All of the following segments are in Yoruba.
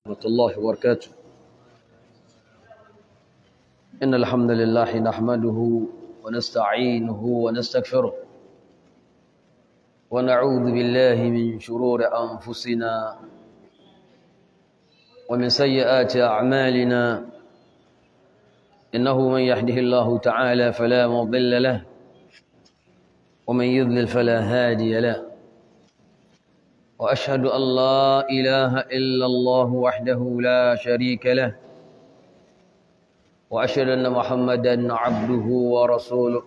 ورحمة الله وبركاته إن الحمد لله نحمده ونستعينه ونستغفره ونعوذ بالله من شرور أنفسنا ومن سيئات أعمالنا إنه من يهده الله تعالى فلا مضل له ومن يضلل فلا هادي له وأشهد أن لا إله إلا الله وحده لا شريك له وأشهد أن محمدا عبده ورسوله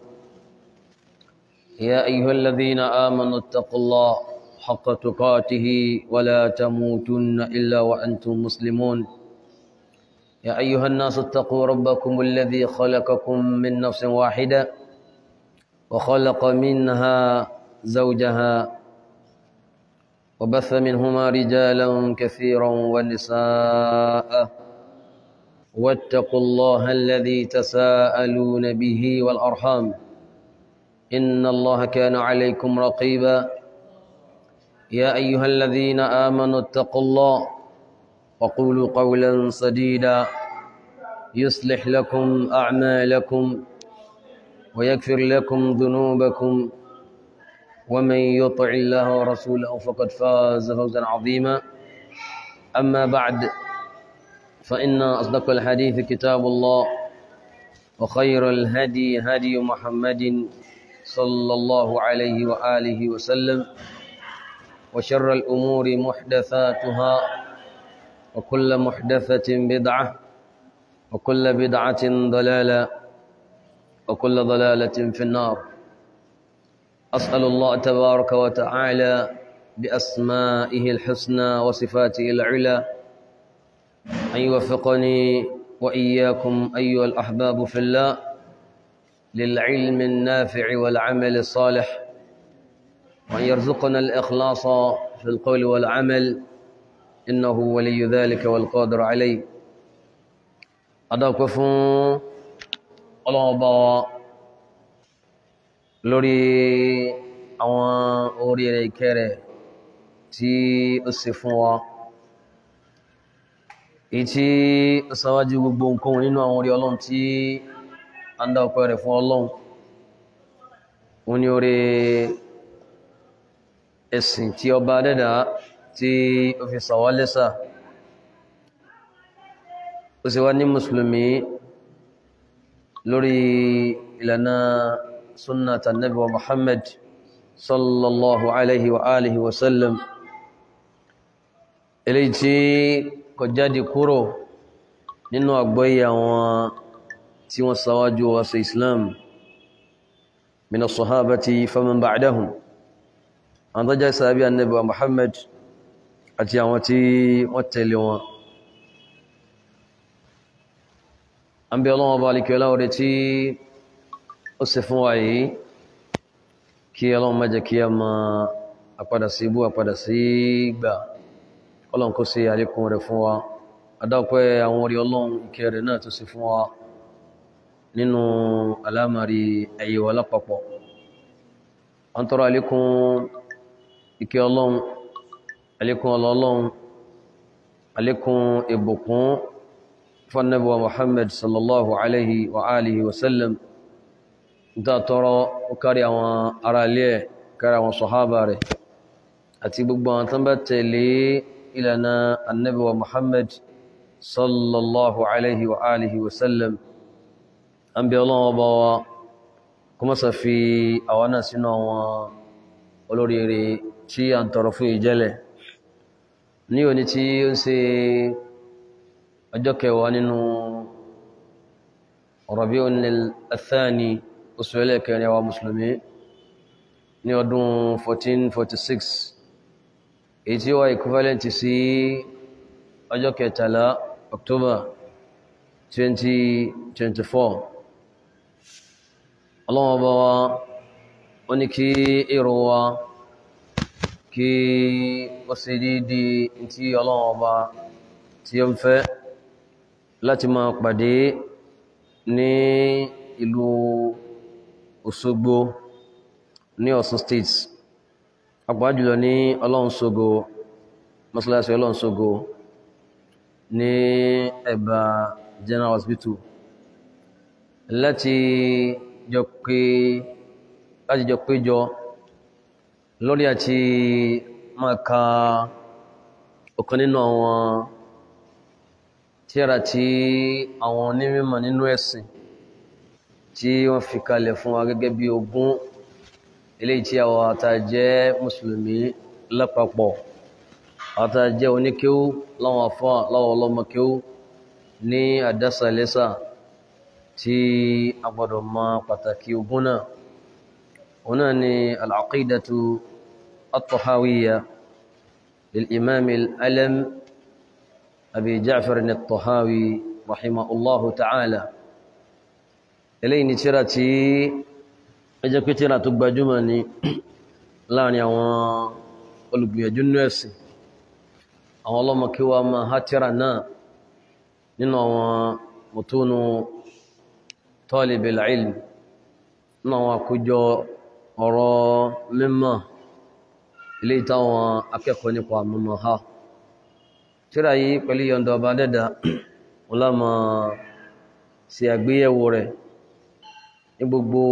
يا أيها الذين آمنوا اتقوا الله حق تقاته ولا تموتن إلا وأنتم مسلمون يا أيها الناس اتقوا ربكم الذي خلقكم من نفس واحدة وخلق منها زوجها وبث منهما رجالا كثيرا ونساء واتقوا الله الذي تساءلون به والأرحام إن الله كان عليكم رقيبا يا أيها الذين آمنوا اتقوا الله وقولوا قولا سديدا يصلح لكم أعمالكم ويغفر لكم ذنوبكم ومن يطع الله ورسوله فقد فاز فوزا عظيما أما بعد فإن أصدق الحديث كتاب الله وخير الهدي هدي محمد صلى الله عليه وآله وسلم وشر الأمور محدثاتها وكل محدثة بدعة وكل بدعة ضلالة وكل ضلالة في النار أسأل الله تبارك وتعالى بأسمائه الحسنى وصفاته العلى أن يوفقني وإياكم أيها الأحباب في الله للعلم النافع والعمل الصالح وأن يرزقنا الإخلاص في القول والعمل إنه ولي ذلك والقادر عليه أدعوك فون الله أبا lórí àwọn orí rẹ̀ ìkẹ́ rẹ̀ tí ó ṣe fún wa èyí tí ó sáwájú gbogbo nǹkan nínú àwọn orí ọlọ́run tí a ń dá ọpẹ́ rẹ̀ fún ọlọ́run ó ní orí ẹ̀sìn tí ọba dẹ́dà tí ó fi sàwá lẹ́sà ó sì wá ní mùsùlùmí lórí ìlànà سنة النبي محمد صلى الله عليه وآله وسلم eléyìí tí kò jáde kúrò nínú àgbọ́yé àwọn tí wọ́n ṣáwájú wa sí islam min as-sahabati faman ba'dahum àwọn tó jẹ́ sàábí annabi wa muhammad àti àwọn tí wọ́n tẹ̀lé wọn an bí ọlọ́wọ́ bá alikẹ́ láwọ́rẹ́ tí ó ṣe fún wa yìí kí ọlọ́run má jẹ́ kí a ma àpadà sí ibú àpadà sí gbà ọlọ́run kó ṣe àlékún rẹ̀ fún wa adápẹ́ àwọn orí ọlọ́run ìkẹ́ rẹ̀ náà tó ṣe fún wa nínú alámàrí ẹ̀yẹ wa lápapọ̀ wọ́n tọrọ àlékún ìkẹ́ ọlọ́run àlékún ọlọ́run àlékún ìbùkún fún Ànábì wa Muhammad sallallahu alaihi wa alihi wa sallam ta tọrọ ó kárí àwọn ará ilé ẹ̀ kárí àwọn sọ̀hábà rẹ̀ àti gbogbo àwọn tán bá tẹ̀lé ìlànà annabi wa muhammad sallallahu alaihi wa alihi wasallam an bí ọlọ́wọ́ bá wa kuma sa fi àwọn náà sínú àwọn olóríire tí a ń tọrọ fún ìjẹ́lẹ̀ ní òní tí ó ń ṣe ọjọ́ kẹwàá nínú Rabi'un al-Thani oṣù ẹlẹ́kẹrin àwa mùsùlùmí ní ọdún 1446 èyí tí ó wá equivalent sí ọjọ́ kẹtàlá October 2024 ọlọ́wọ́ bá wa wọ́n ní kí èrò wa kí ó sì dídí tí ọlọ́wọ́ bá tí ó ń fẹ́ láti máa pàdé ní ìlú Òṣogbo ní Ọ̀ṣun state àpá jùlọ ní Ọlọ́runṣogo mọ́sálásí Ọlọ́runṣogo ní ẹ̀bà general hospital láti jọ pé láti jọ péjọ lórí àti máa ka ọ̀kan nínú àwọn tírà tí àwọn onímọ̀ nínú ẹ̀sìn tí wọ́n fi kalẹ̀ fún wa gẹ́gẹ́ bí ogún eléyìí tí àwọn àtàjẹ́ mùsùlùmí lápapọ̀ àtàjẹ́ oníkéwú láwọn afọ́ láwọn ọlọ́mọkéwú ní àdásàlẹ́sà tí a gbọ́dọ̀ mọ pàtàkì ogún náà òun náà ni al-aqidatu at-tahawiyya lil-imam al-alam abi ja'far at-tahawi rahimahullahu ta'ala eléyìí ni tírà tí ẹjẹ́ pé tírà tó gbajúmọ̀ ní láàrin àwọn olùgbìyànjú nínú ẹ̀sìn àwọn ọlọ́mọ kí wá máa há tírà náà nínú àwọn mùtúnù talibil ilm nínú àwọn àkójọ ọ̀rọ̀ mímọ̀ ilé ìtàwọn akẹ́kọ̀ọ́ nípa mímọ̀ ha tírà yìí pẹ̀lú yọ̀ǹda ọba dẹ́dà wọ́n lámà sí àgbéyẹ̀wò rẹ̀ ní gbogbo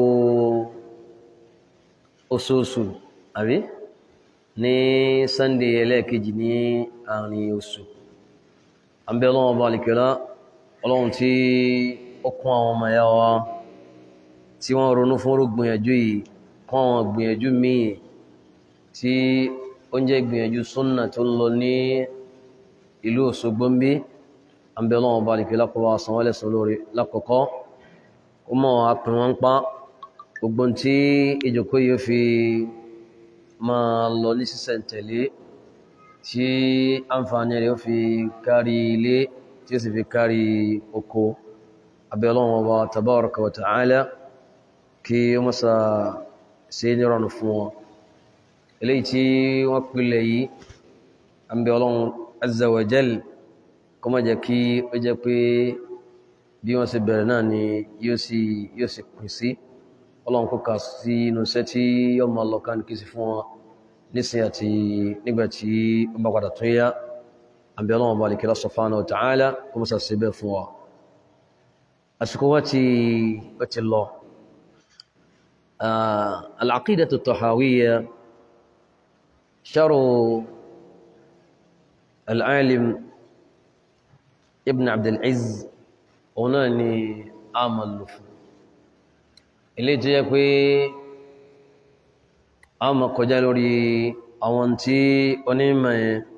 oṣooṣù àbí ní sunday ẹlẹ́ẹ̀kejì ní àárín oṣù àbẹ́ ọlọ́run ọba alìkẹ́lá ọlọ́run tí ó kún àwọn ọmọ ẹ̀yà wa tí wọ́n ronú fún gbìyànjú yìí kún àwọn gbìyànjú míì tí ó ń jẹ́ gbìyànjú súnnà tó ń lọ ní ìlú Òṣogbo ń bí àbẹ́ ọlọ́run ọba alìkẹ́lá kọ́ wa san wọ́n lẹ́san lórí lákọ̀ọ́kọ́ ó mọ̀ apin wọn pa gbogbo tí ìjòkó yóò fi máa lọ ní sísẹ̀ntẹ̀lé tí àǹfààní rẹ̀ ó fi kárí ilé tí ó sì fi kárí oko abẹ́ Ọlọ́run Ọba tabaraka wa ta'ala kí ó mọ́sá sí nírọ̀nù fún wọn eléyìí tí wọ́n pìlẹ̀ yìí àbẹ́ Ọlọ́run azza wa jal kó má jẹ́ kí ó jẹ́ pé bí wọ́n ṣe bẹ̀rẹ̀ náà ni yóò sì yóò sì pín sí ọlọ́run kó kà sí inú iṣẹ́ tí yóò máa lọ káàkiri sí fún wọn nísìn àti nígbà tí ó bá padà tún yá àbí ọlọ́run bá lè kíra subhanahu wa ta'ala kó mọ́sà sí bẹ́ẹ̀ fún wa àsìkò wá ti ó ti lọ al-aqidatu at-tahawiyya sharu al-alim ibn abd al-izz òun náà ni a mọ̀ lò fún ilé tó yẹ pé a mọ̀ kọjá lórí àwọn tí onímọ̀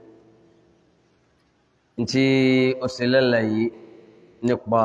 yẹn tí ó sì lẹ́lẹ̀ yìí nípa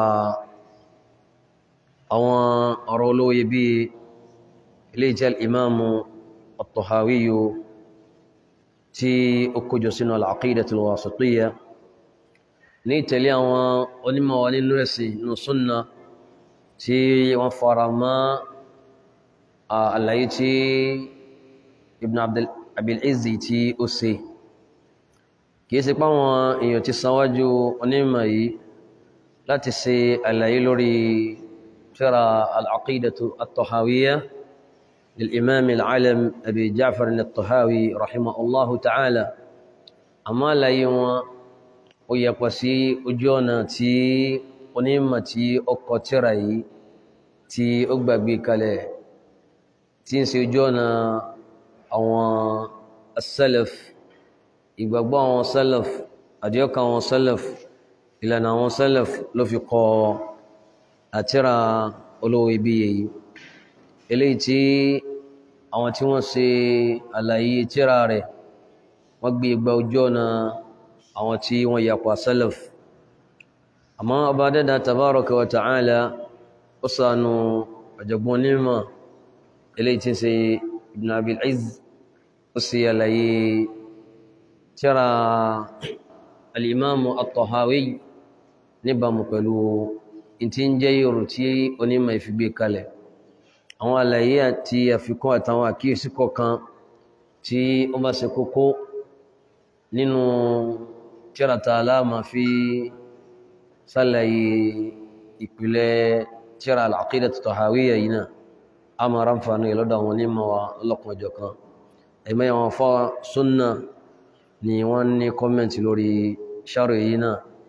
àwọn ọ̀rọ̀ olóye bí ilé jẹ́ ìmáàmù at-Tahawiyyu tí ó kójọ sínú al-Aqidatul Wasitiyyah ní ìtẹ̀lé àwọn onímọ̀ wa nínú ẹ̀sìn nínú súnnà tí wọ́n fara mọ́ àlàyé tí Ibn Abil Izzi tí ó ṣe kìí ṣe páwọn èèyàn ti sanwájú onímọ̀ yìí láti ṣe àlàyé lórí tírà al-Aqidatu at-Tahawiyyah lil-Imam al-Alam Abi Ja'far at-Tahawi rahimahullahu ta'ala àmọ́ àlàyé wọn ó yẹpọ̀ sí ojú ọ̀nà tí onímọ̀ tí ó kọ tírà yìí tí ó gbàgbé kalẹ̀ tí ń ṣe ojú ọ̀nà àwọn as-salaf ìgbàgbọ́ àwọn salaf àdíọ́kà àwọn salaf ìlànà àwọn salaf ló fi kọ àtírà olówó iyebíye yìí eléyìí tí àwọn tí wọ́n ṣe àlàyé tírà rẹ̀ wọ́n gbé igba ojú ọ̀nà àwọn tí wọ́n yapa salaf àmọ́ ọba dẹ́dà tabaraka wa ta'ala ó sànù ọ̀jọ̀gbọ́n onímọ̀ eléyìí tí ń ṣe ibn abil izz ó sì àlàyé tírà alìmáàmù at-Tahawi níbàmù pẹ̀lú ìtí ń jẹ́ yòrò tí onímọ̀ ìfigbé kalẹ̀ àwọn àlàyé àti àfikún àtàwọn àkíyèsí kọ̀ọ̀kan tí ó bá ṣe kókó nínú tírata aláàmà fi sálàyé ìpìlẹ̀ tíra al-Aqidatu at-Tahawiyya yìí náà a máa ránfààní lọ́dọ̀ àwọn onímọ̀ wa lọ́kùn ọjọ́ kan ẹ̀mẹ́ àwọn fọ́ súnnà ni wọ́n ní kọ́mẹ̀ntì lórí ṣàrò yìí náà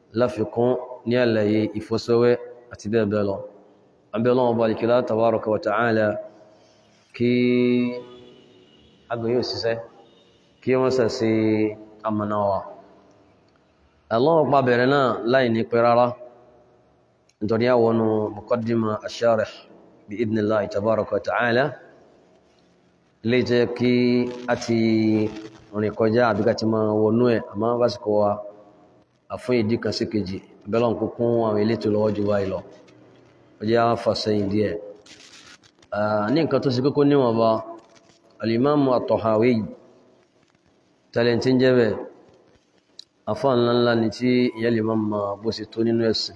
láfikún ní àlàyé ìfọ́sọ́wẹ́ àti bẹ́ẹ̀ bẹ́ẹ̀ lọ abẹ́ ọlọ́wọ́ bá alìkílá tabaraka wa ta'ala kí agbóyò síṣẹ́ kí wọ́n sẹ̀ sí amọ̀náwà Allah pa bẹ̀rẹ̀ náà láì ní pẹ́ rárá nítorí àwọn muqaddima ash-sharih bí idhnillahi tabaraka wa ta'ala lè jẹ́ kí a ti rìn kọjá àbíká ti máa wọnú ẹ̀ àmọ́ básìkò wa àfún ìdí kan sí kejì bẹ́lọ̀n kúkún àwọn elétò lọ́wọ́ jù báyìí lọ ó jẹ́ fàṣẹyìn díẹ̀ ní nǹkan tó sì kókó níwọ̀n bá alimamu at-Tahawi talentin jẹ́bẹ̀ afọ́ ńláńlá ni tí ìyá lè máa bó sì tó nínú ẹ̀sìn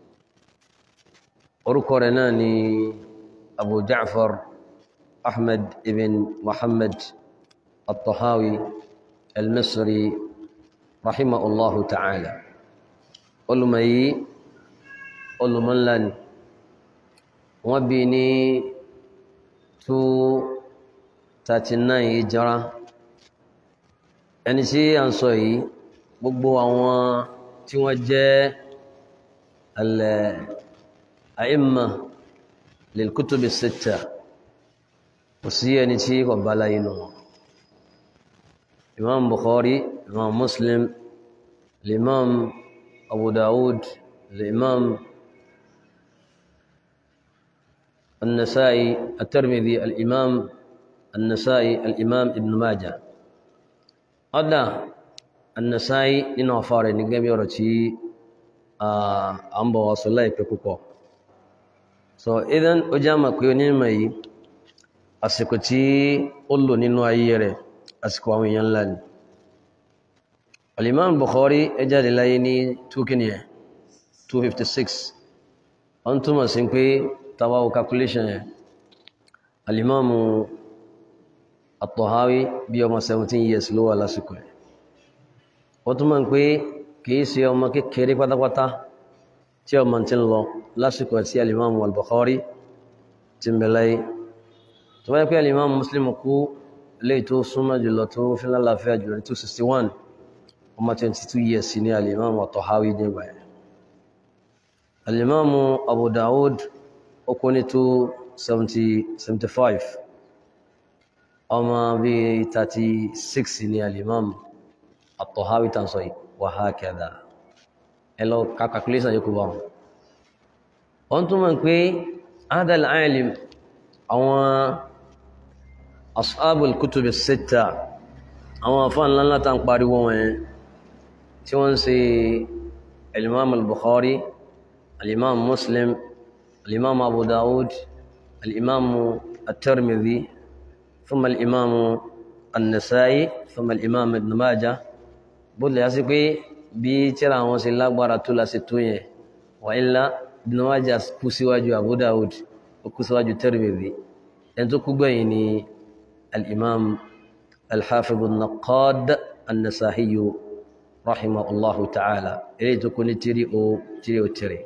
orúkọ rẹ̀ náà ni Abu Ja'far Ahmad ibn Muhammad at-Tahawi al-Misri rahimahullahu ta'ala olùmọ̀ yìí olùmọ̀ ńlá ni wọ́n bí ní 239 hijra ẹni tí a ń sọ yìí gbogbo àwọn tí wọ́n jẹ́ al-a'imma lil-kutubi sitta kò sí ẹni tí kò bá láyé nù wọn imam bukhari imam muslim l'imam abu dawud l'imam النسائي الترمذي الإمام النسائي الإمام ابن ماجه هذا النسائي nínú afárẹ ní gẹ́gẹ́ bí ọ̀rọ̀ tí a ń bọ̀ wá sọ láìpẹ́ púpọ̀ so idan ó já mọ̀ pé onímọ̀ yìí àsìkò tí ó lò nínú ayé rẹ̀ àsìkò àwọn èèyàn ńlá ni al-Imam Bukhari ẹ jáde láyé ní 256 wọ́n túmọ̀ sí pé tawawo calculation yẹn alimamu at-Tahawi bí ọmọ 17 years ló wà lásìkò ẹ̀ wọ́n tún mọ̀ pé kìí ṣe ọmọ kékeré pátápátá tí ọmọ tí ń lọ lásìkò tí alimamu al-Bukhari ti ń bẹ̀láyé tó wáyé pé alimamu Muslim kú lè tó súnmọ́ jùlọ tó fi lálàáfíà jùlọ 261 ọmọ 22 years ní alimamu at-Tahawi nígbà ẹ̀ alimamu Abu Dawud ó ní tó 75 ọmọ bí 36 ní alimam at-Tahawi tàn sọ wa hakadha ẹlọ calculation yóò kú bá wọn wọ́n tún mọ̀ pé adal alim àwọn ashabul kutub as-sitta àwọn afán ńláńlá tàn pariwo wọn tí wọ́n ṣe alimam al-Bukhari alimam Muslim الإمام أبو داود الإمام الترمذي ثم الإمام النسائي ثم الإمام ابن ماجه بقول يا سيكي بي ترى àwọn ṣe lágbára tó la ṣe tó yẹn وإلا ابن ماجه kú síwájú أبو داود ó kú síwájú Tirmidhi ẹni tó kú gbẹ̀yìn ni الإمام الحافظ النقاد النسائي رحمه الله تعالى eléyìí tó kú ní tírí ó tírí ó tírí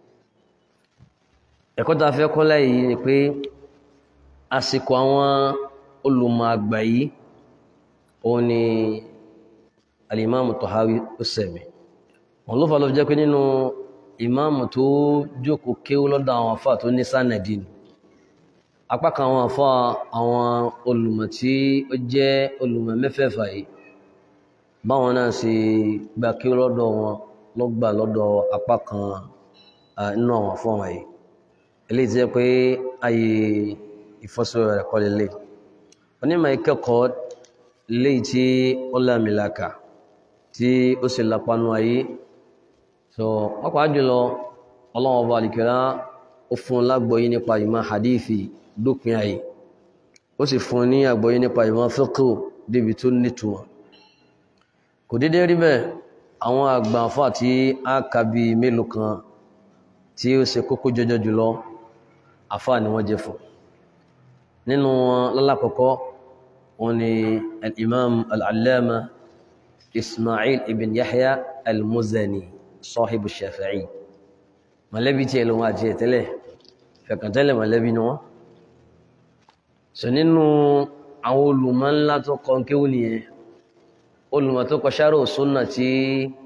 ẹ̀kọ́ tá a fẹ́ kọ́ láyìí ni pé àsìkò àwọn olùmọ̀ àgbà yìí òun ni alìmáàmù Tahawi ó sẹ̀mí wọn ló fà ló fi jẹ́ pé nínú ìmáàmù tó jókòó kéwú lọ́dọ̀ àwọn afá tó ní sánàdì ni apá kan àwọn afá àwọn olùmọ̀ tí ó jẹ́ olùmọ̀ mẹ́fẹ̀ẹ̀fà yìí báwọn náà ṣe gba kéwú lọ́dọ̀ wọn ló gbà lọ́dọ̀ apá kan nínú àwọn afọ́ wọn yìí eléyìí ti jẹ́ pé ayé ìfọ́sọ̀rọ̀ rẹ̀ kọ́ lélẹ̀ onímọ̀ ìkẹ́kọ̀ọ́ léyìí tí ó lámìlaka tí ó sì lápánú ayé so pàápàá jùlọ ọlọ́wọ́ ọba àlìkẹ́lá ó fún lágbọ́yé nípa ìmọ̀ hadithi dópin ayé ó sì fún ní àgbọ́yé nípa ìmọ̀ fiqh débi tó nítumọ̀ kò dédé rí bẹ́ẹ̀ àwọn àgbà àfà tí a kà bí mélòó kan tí ó ṣe kókó jọjọ jùlọ àfà ni wọ́n jẹ́ fún nínú wọn lọ́lákọ̀ọ́kọ́ wọn ni al-imam al-allama ismail ibn yahya al-muzani sahibu shafi'i mọ̀lẹ́bí tí ẹlòmọ́ àti ẹ̀tẹ́lẹ̀ fẹ̀kàntẹ́lẹ̀ mọ̀lẹ́bí ni wọ́n so nínú àwọn olùmọ̀ ńlá tó kọ kéwù nìyẹn olùmọ̀ tó kọ sharh sunna tí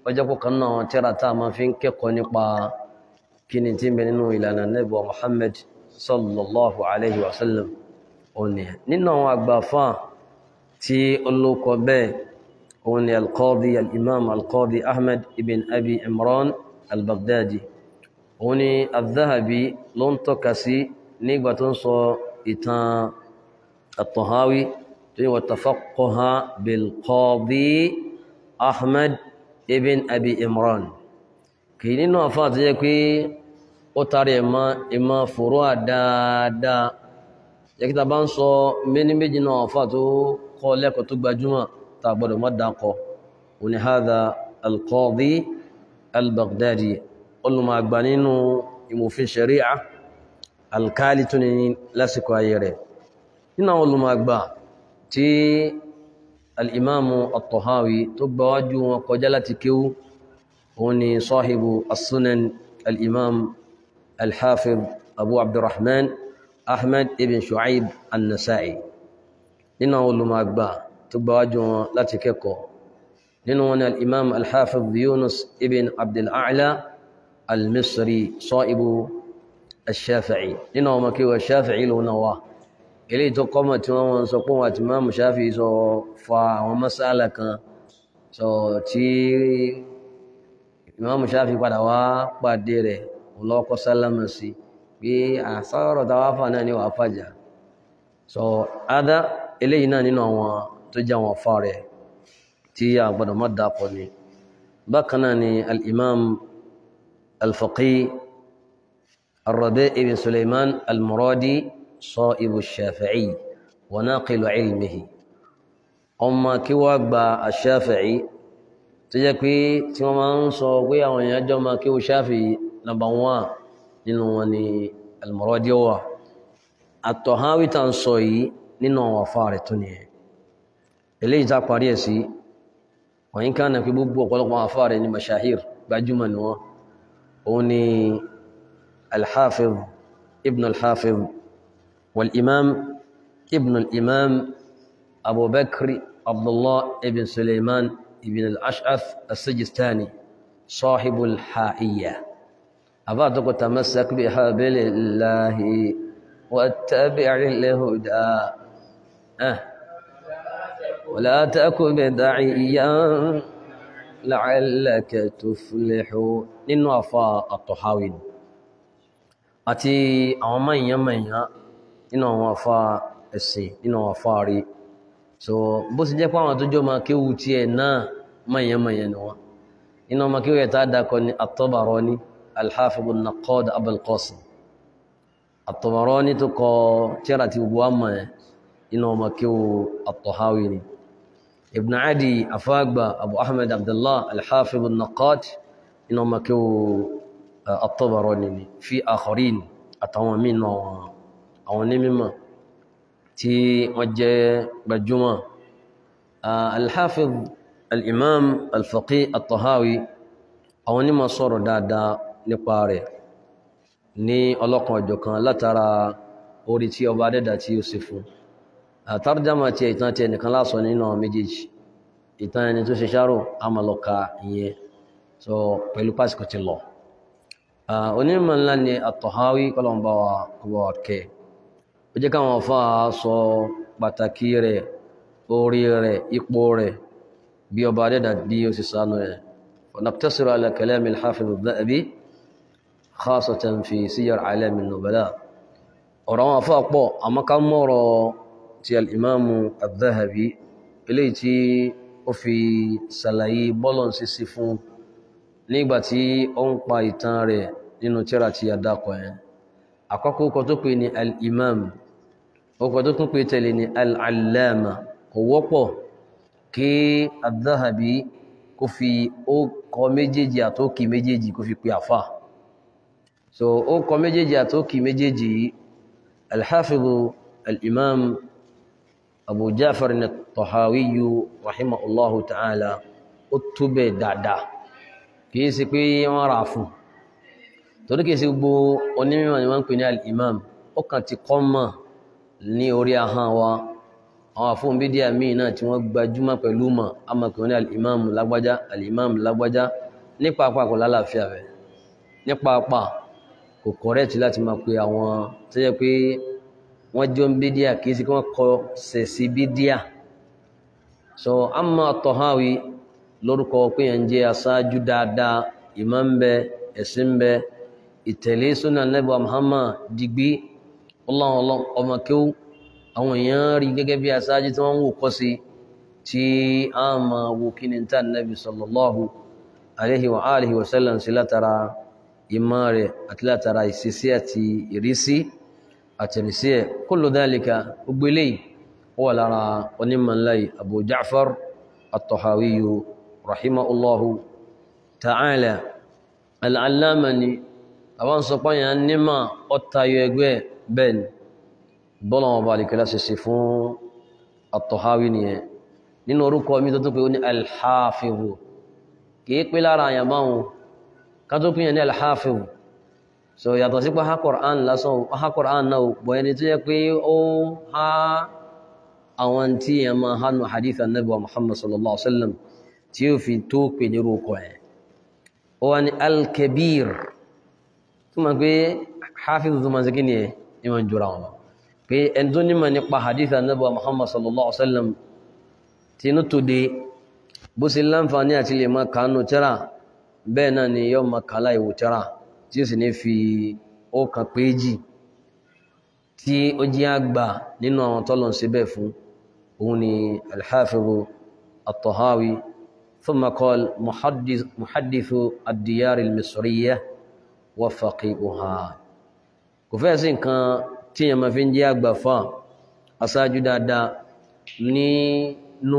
ọjọ́ kọ̀ọ̀kan náà tírà tá a máa fi ń kẹ́kọ̀ọ́ nípa kí ni tí ń bẹ nínú ìlànà nẹ́bọ̀ Muhammad sallallahu alayhi wa sallam òní nínú àwọn àgbàfà tí olóko bẹ́ẹ̀ òun ni alqadi al-imam alqadi ahmed ibn abi imran al-baghdadi òun ni al-dhahabi ló ń tọ́ka sí nígbà tó ń sọ ìtàn at-tahawi tó ní wa tafaqqaha bil-qadi ahmed ibn abi imran kì í nínú àfáà tó jẹ́ pé ó tarí ẹ̀mọ́ ìmọ̀ fòró àdáadáa yẹ́kítà bá ń sọ méní méjì náà àfáà tó kọ́ lẹ́kọ̀ọ́ tó gbajúmọ̀ tá a gbọ́dọ̀ mọ́ dákọ̀ òní hadha al-qadi al-baghdadi olùmọ̀ àgbà nínú ìmòfin sharia alkali tó ní lásìkò ayé rẹ̀ nínú àwọn olùmọ̀ àgbà tí al-imamu at-tahawi tó gbáwájú wọn kọjá láti kéwú هوني صاحب السنن الإمام الحافظ أبو عبد الرحمن أحمد بن شعيب النسائي لنا أقول ما أقبع تبواجه لا تكيكو لنا الإمام الحافظ يونس ابن عبد الأعلى المصري صائب الشافعي لنا ما كيو الشافعي له نواه إليه تقوم تمام سقوم تمام شافعي سو فا ومسألة كان سو تي ìmáàmù Ṣáfi padà wá pàdé rẹ̀ ọlọ́kọ́ sálámà sí pé àsọ̀rọ̀ táwa fà náà ní wàá fàjà sọ adá eléyìí náà nínú àwọn tó jẹ́ àwọn afá rẹ̀ tí a gbọ́dọ̀ má dàpọ̀ ni bákan náà ni al-imam al-faqih ar-Rabi' ibn Sulaiman al-Muradi sahibu Shafi'i wa naqilu ilmihi ọmọ kí wá gba ash-Shafi'i tó jẹ́ pé tí wọ́n máa ń sọ pé àwọn èèyàn jọ máa kí o ṣáfì nàbà wọn nínú wọn ni al-Muradi wà at-Tahawi tá ń sọ yìí nínú àwọn afá rẹ̀ tó nìyẹn eléyìí tá parí ẹ̀ sí wọ́n yín ká nà pé gbogbo ọ̀pọ̀lọpọ̀ afá rẹ̀ ní mashahir gbajúmọ̀ ni wọ́n òun ni al-Hafiz ibn al-Hafiz wal-Imam ibn al-Imam Abu Bakr Abdullah ibn Sulaiman ابن الأشعث السجستاني صاحب الحائية أبعدك تمسك بحبل الله واتبع الهدى أه ولا تكن بدعيا لعلك تفلح nínú àfa àtọ̀háwìn àti àwọn mọ̀nyán mọ̀nyán nínú àwọn àfa ẹ̀sìn nínú àwọn àfa rí so bó sì jẹ́ pé àwọn tó jọ máa kéwu tiẹ̀ náà mọ̀nyánmọ̀nyán ni wọ́n iná máa kéwu ẹ̀ta dákọ̀ ní at-Tabarani al-Hafiz an-Naqqad Abul Qasim at-Tabarani tó kọ tíra ti gbogbo àmọ̀ ẹ̀ iná máa kéwu at-Tahawi ni Ibn Adi afáàgbà Abu Ahmad Abdullah al-Hafiz an-Naqqad iná máa kéwu at-Tabarani ni fi akharin àtàwọn míì náà àwọn onímọ̀ tí wọ́n jẹ́ gbajúmọ̀ alhafiz al'imam alfaqi al-tahawi àwọn onímọ̀ sọ̀rọ̀ dáadáa nípa rẹ̀ ní ọlọ́kan ọ̀jọ̀kan látara orí tí ọba dẹ́dà tí ó sì fún àtàrjámà tí ìtàn tí ẹnìkan lásọ nínú àwọn méjèèjì ìtàn ẹni tó ṣe ṣáró amọ̀lọ́ka ìyẹn so pẹ̀lú pásìkò ti lọ onímọ̀ ńlá ni at-tahawi kọlọmbà wa kẹ́ ó jẹ́ káwọn afá sọ pàtàkì rẹ̀ orí rẹ̀ ipò rẹ̀ bí ọba adẹ́dà bí ó sì sánú rẹ̀ فنقتصر على كلام الحافظ الذهبي خاصة في سير أعلام النبلاء ọ̀rọ̀ àwọn afá pọ̀ àmọ́ ká mọ́rọ̀ ti al'imamu al-Dhahabi eléyìí tí ó fi sàlàyé bọ́lọ̀n sí sí fún nígbàtí ó ń pa ìtàn rẹ̀ nínú tírà tí a dákọ̀ ẹ̀ àkọ́kọ́ ọkọ̀ tó pè ní al-imam ọkọ̀ tó tún pè tẹ̀lé ní al-allama kò wọ́pọ̀ kí al-Dhahabi kó fi ó kọ méjèèjì àtókì méjèèjì kó fi pè àfà so ó kọ méjèèjì àtókì méjèèjì al-hafizu al-imam abu jafar at-tahawiyu rahimahullahu ta'ala ó túbẹ̀ dáadáa kìí sí pé wọ́n rà fún torí kìí sí gbogbo onímọ̀ ni wọ́n ń pè ní al-imam ó kàn ti kọ́ mọ̀ ní orí ahọ́n wa àwọn àfóhùn bídíà míì náà tí wọ́n gbajúmọ̀ pẹ̀lú mọ̀ amakùnrin ní alìmáàmù lágbájá alìmáàmù lágbájá nípa apá kò lálàáfíà rẹ̀ nípa apá kò kọ̀rẹ́tì láti máa pe àwọn tó jẹ́ pé wọ́n jọ ń bídíà kì í sí kí wọ́n kọ sẹ̀ sí bídíà so amma Tahawi lórúkọ pé yẹn jẹ́ aṣáájú dáadáa ìmọ̀ ń bẹ ẹ̀sìn ń bẹ ìtẹ̀lé súnà Ànábì Muhammad digbí ọlọ́run ọmọ kéwú àwọn èèyàn rí gẹ́gẹ́ bí aṣáájú tí wọ́n ń wò kọ́ sí tí a máa wo kí ni tá Ànábì sallallahu alaihi wa alihi wa sallam sí látara ìmọ̀ rẹ̀ àti látara ìṣesí àti ìrísí àtẹ̀rísí ẹ̀ kullu dhalika gbogbo eléyìí ó wà lára onímọ̀ ńlá yìí Abu Ja'far at-Tahawi rahimahullahu ta'ala al-allama ni àwọn sọpọ̀ yẹn nímọ̀ ọ̀tayọ ẹgbẹ́ bẹ́ẹ̀ ni bọ́lá wọn bá lè kẹ́lá ṣe ṣe fún at-Tahawi nìyẹn nínú orúkọ mi tó tó pé ó ní al-Hafizu kìí pé lára àyàn báwọn ká tó pínyàn ní al-Hafizu so yàtọ̀ sí pé ha Qur'an lásán ha Qur'an náà bọ̀ ẹni tó yẹ pé ó ha àwọn tí yẹn máa hánu hadith annabi wa Muhammad sallallahu alaihi wasallam tí ó fi tó pè ní orúkọ ẹ̀ ó wá ní al-Kabir tó máa pé Hafizu tó máa ṣe kí ni ẹ̀ ní máa jura wọn pé ẹni tó nímọ̀ nípa hadith annabi wa Muhammad sallallahu alaihi wasallam tí inú tó dé bó ṣe láǹfààní àti lè máa kàánù tẹ́rà bẹ́ẹ̀ náà ni yóò máa kàálà ìwò tẹ́rà tí ó sì ní fi ọkàn péjì tí ó jẹ́ àgbà nínú àwọn tọ́lọ̀ sí bẹ́ẹ̀ fún òun ni al-Hafizu at-Tahawi thumma qala muhaddithu ad-diyar al-misriyya wa faqihuha kò fẹ́ sí nǹkan tí yẹn máa fi ń jẹ́ àgbà fún aṣáájú dáadáa nínú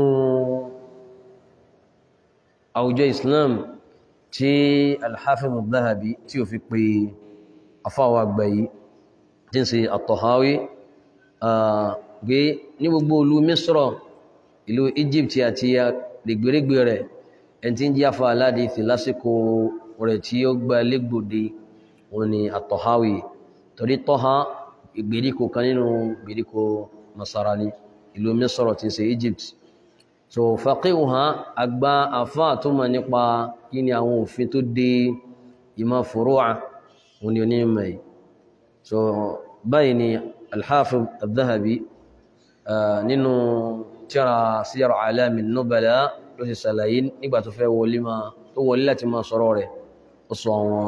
àwùjọ Islam tí al-Hafiz al-Dhahabi tí ó fi pè afáwà àgbà yìí tí ń ṣe at-Tahawi gbé ní gbogbo ìlú Misra ìlú Egypt àti rẹ̀gbẹ̀rẹ̀gbẹ̀ rẹ̀ ẹni tí ń jí afá aládìsí lásìkò rẹ̀ tí ó gba légbòde wọn ni at-Tahawi torí tọ́ha ìgbèríko kan nínú ìgbèríko Nasarani ìlú Misra tí ń ṣe Egypt so faqihuha àgbà àfá tó mọ̀ nípa kí ni àwọn òfin tó dé ìmọ̀ furu'a wọn ni onímọ̀ yìí so báyìí ni al-Hafiz al-Dhahabi nínú tírà Siyar A'lam an-Nubala ló ti sàlàyé nígbà tó fẹ́ wọlé máa tó wọlé láti máa sọ̀rọ̀ rẹ̀ ó sọ àwọn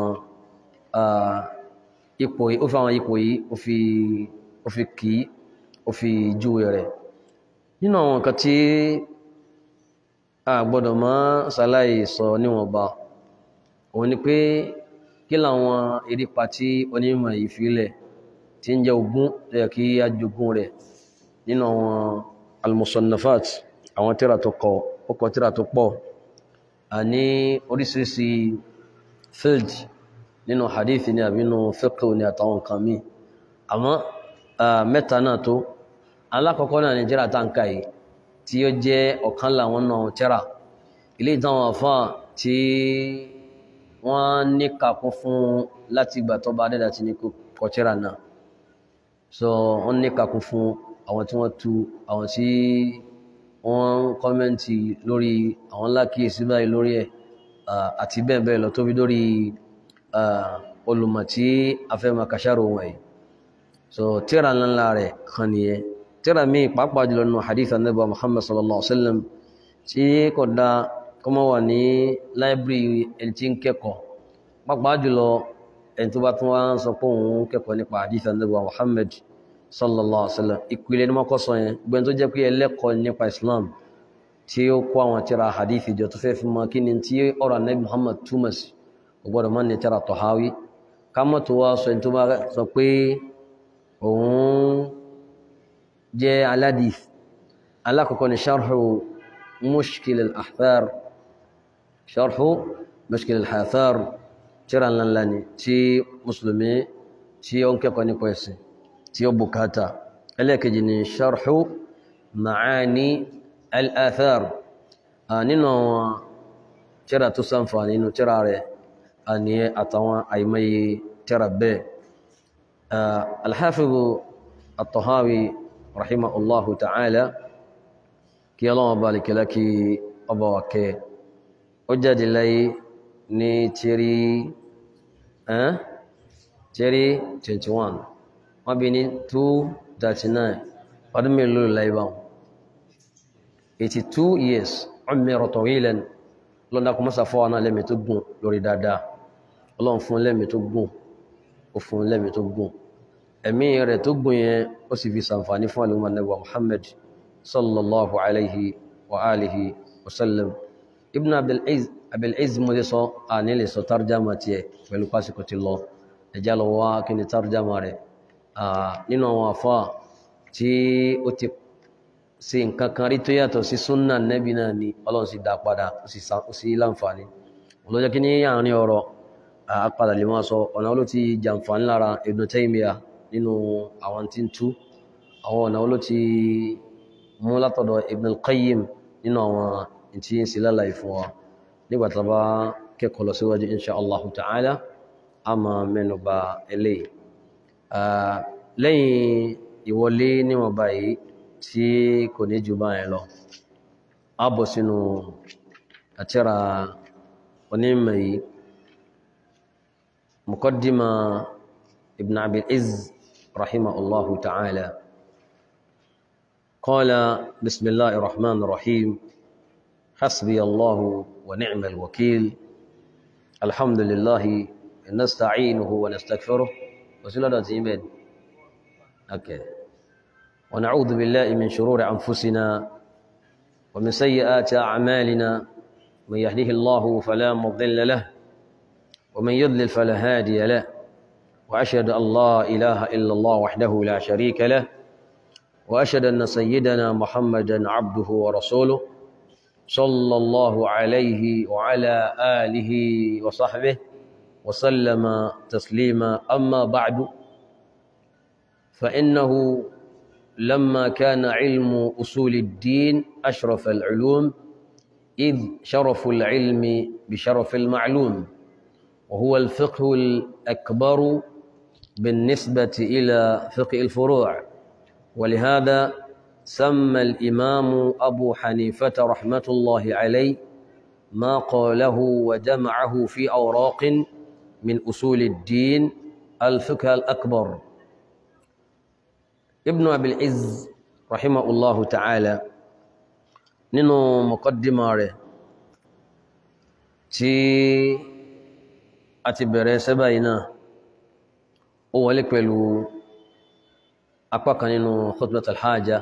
ipò yìí ó fi àwọn ipò yìí ó fi kìí ó fi júwe rẹ̀ nínú àwọn nǹkan tí a gbọ́dọ̀ máa ṣàlàyé sọ níwọ̀nba òun ni pé kí làwọn erípa tí onímọ̀ yìí filẹ̀ tí ń jẹ́ ogún lẹ́yà kí a jogún rẹ̀ nínú àwọn al-musannafat àwọn tíra tó kọ ọkọ̀ tíra tó pọ̀ a ní oríṣiríṣi field nínú hadith ni àbí nínú fiqh ni àtàwọn nǹkan míì àmọ́ mẹ́ta náà tó alákọ̀ọ́kọ́ náà ni tíra táǹkà yìí tí ó jẹ́ ọ̀kan láwọn náà tíra ilé ìtàwọn àfá tí wọ́n ní kàkún fún láti ìgbà tó bá dẹ́dà ti ní kọ tíra náà so wọ́n ní kàkún fún àwọn tí wọ́n tú àwọn tí wọ́n kọ́mẹ́ntì lórí àwọn lákìísí báyìí lórí ẹ̀ àti bẹ́ẹ̀ bẹ́ẹ̀ lọ tó fi lórí olùmọ̀ tí a fẹ́ máa kàṣàrò wọ̀nyí so tíra ńlá rẹ̀ kan nìyẹn tíra mi pàápàá jùlọ nínú hadith anabi muhammad sallallahu alaihi wasallam tí kò dá kọmọ wà ní láìbírí ẹni tí ń kẹ́kọ̀ọ́ pàápàá jùlọ ẹni tó bá tún wá ń sọ pé òun kẹ́kọ̀ọ́ nípa hadith anabi muhammad sallallahu alaihi wasallam ìpìlẹ̀ ní mọ́kọ́ sọ yẹn gbẹ́ni tó jẹ́ pé ẹlẹ́kọ̀ọ́ nípa islam tí ó kó àwọn tíra hadith ìjọ tó fẹ́ fi mọ kí ni tí ọ̀rọ̀ anabi muhammad túmọ̀ sí ọgbọ́dọ̀ mọ́ ní tíra Tahawi ká mọ́ tó wá sọ ẹni tó bá sọ pé òun jẹ́ aládìf alákọ̀ọ́kọ́ ni ṣarhu mushkil al-ahthar ṣarhu mushkil al-ahthar tíra ńlá ni tí musulmi tí ó ń kẹ́kọ̀ọ́ nípa ẹ̀sìn tí ó bukata ẹlẹ́kejì ni ṣarhu ma'ani al-athar nínú àwọn tíra tó sánfà nínú tíra rẹ̀ àní àtàwọn àìmọye tíra bẹ́ẹ̀ al-Hafiz at-Tahawi rahimahullahu ta'ala kí ọlọ́wọ́ bá lè kẹlẹ́ kí ọba wà kẹ́ ó jáde láyé ní tírí ẹ́n tírí 21 wọ́n bí ní 239 ọdún mélòó láyé báwọn 82 years umira tawilan lọ́dá kọ mọ́sà fọ́wọ́n náà lẹ́mì tó gùn lórí dáadáa ọlọ́run fún lẹ́mì tó gùn ó fún lẹ́mì tó gùn ẹ̀mí rẹ̀ tó gùn yẹn ó sì fi sàǹfàní fún àlùmọ́ nẹ́bà Muhammad sallallahu alaihi wa alihi wa sallam ibn abdulaziz mo lè sọ a ní lè sọ tarjama tiẹ̀ pẹ̀lú pásíkò ti lọ ẹjá lọ wá kí ni tarjama rẹ̀ nínú àwọn afá tí ó ti sí nǹkan kan rí tó yàtọ̀ sí súnnà nẹ́bí náà ni ọlọ́run sì dá padà ó sì láǹfààní olójọ́ kí ní àárín ọ̀rọ̀ àpadà lè máa sọ ọ̀nà oló ti jàǹfààní lára Ibn Taymiyyah nínú àwọn tí ń tú àwọn ọ̀nà oló ti mú látọ̀dọ̀ Ibn al-Qayyim nínú àwọn tí ń sí lálàyé fún wa nígbà tá bá kẹ́kọ̀ọ́ lọ síwájú insha Allah ta'ala a máa mẹ́nu bà eléyìí lẹ́yìn ìwọlé níwọ̀n báyìí tí kò ní jù báyìí lọ a bọ̀ sínú àtírà onímọ̀ yìí muqaddima ibn abil iz rahimahullahu ta'ala qala bismillahir rahmanir rahim hasbi allahu wa ni'mal wakil alhamdulillah nasta'inuhu wa nastaghfiruh wasilada timbed okay ونعوذ بالله من شرور أنفسنا ومن سيئات أعمالنا من يهده الله فلا مضل له ومن يضلل فلا هادي له وأشهد أن لا إله إلا الله وحده لا شريك له وأشهد أن سيدنا محمدا عبده ورسوله صلى الله عليه وعلى آله وصحبه وسلم تسليما أما بعد فإنه لما كان علم أصول الدين أشرف العلوم إذ شرف العلم بشرف المعلوم وهو الفقه الأكبر بالنسبة إلى فقه الفروع ولهذا سمى الإمام أبو حنيفة رحمة الله عليه ما قاله وجمعه في أوراق من أصول الدين الفقه الأكبر ibn abil iz rahimahullahu ta'ala nínú muqaddima rẹ̀ tí a ti bẹ̀rẹ̀ sẹ́bà iná ó wọlé pẹ̀lú apá kan nínú khutbat alhaja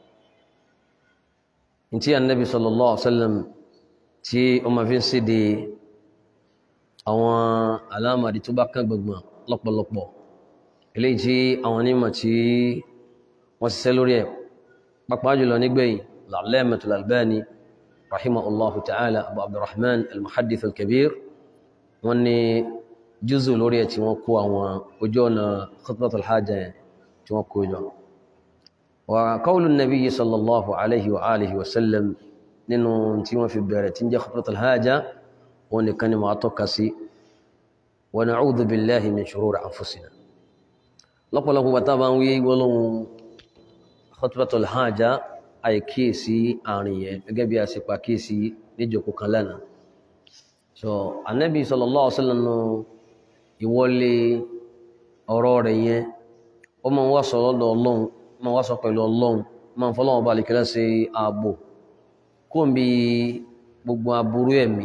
in tí annabi sallallahu alaihi wasallam tí ó ma fi ń sí di àwọn alámàrí tó bá kán gbogbo lọ́pọ̀lọpọ̀ eléyìí tí àwọn onímọ̀ tí wọ́n ṣiṣẹ́ lórí ẹ̀ pàápàá jùlọ nígbẹ̀yìn Al-Allamatul Albani rahimahullahu ta'ala abu abdurrahman al-muhaddith al-kabir wọ́n ní jùzù lórí ẹ̀ tí wọ́n kó àwọn ojú ọ̀nà khutbatul hajjá yẹn tí wọ́n kó jọ wa qawlu nabiyyi sallallahu alaihi wa alihi wa sallam nínú tí wọ́n fi bẹ̀rẹ̀ tí ń jẹ́ khutbatul hajjá wọn nìkan ni máa tọ́ka sí wa na'udhu billahi min shururi anfusina lọ́pọ̀lọpọ̀ bàtà bá ń wí gbọ́lọ́hun khutbatul hajjá àìkíyèsí àárín yẹn gẹ́gẹ́ bí a ṣe pa kíyèsí níjòkó kan lánàá so anabi sallallahu alaihi wasallam ìwọlé ọ̀rọ̀ rẹ̀ yẹn ó máa ń wá sọ lọ́dọ̀ ọlọ́run ó máa ń wá sọ pẹ̀lú ọlọ́run ó máa ń fọlọ́run bá lè kẹ́lẹ́ ṣe ààbò kó ń bi gbogbo aburú ẹ̀mí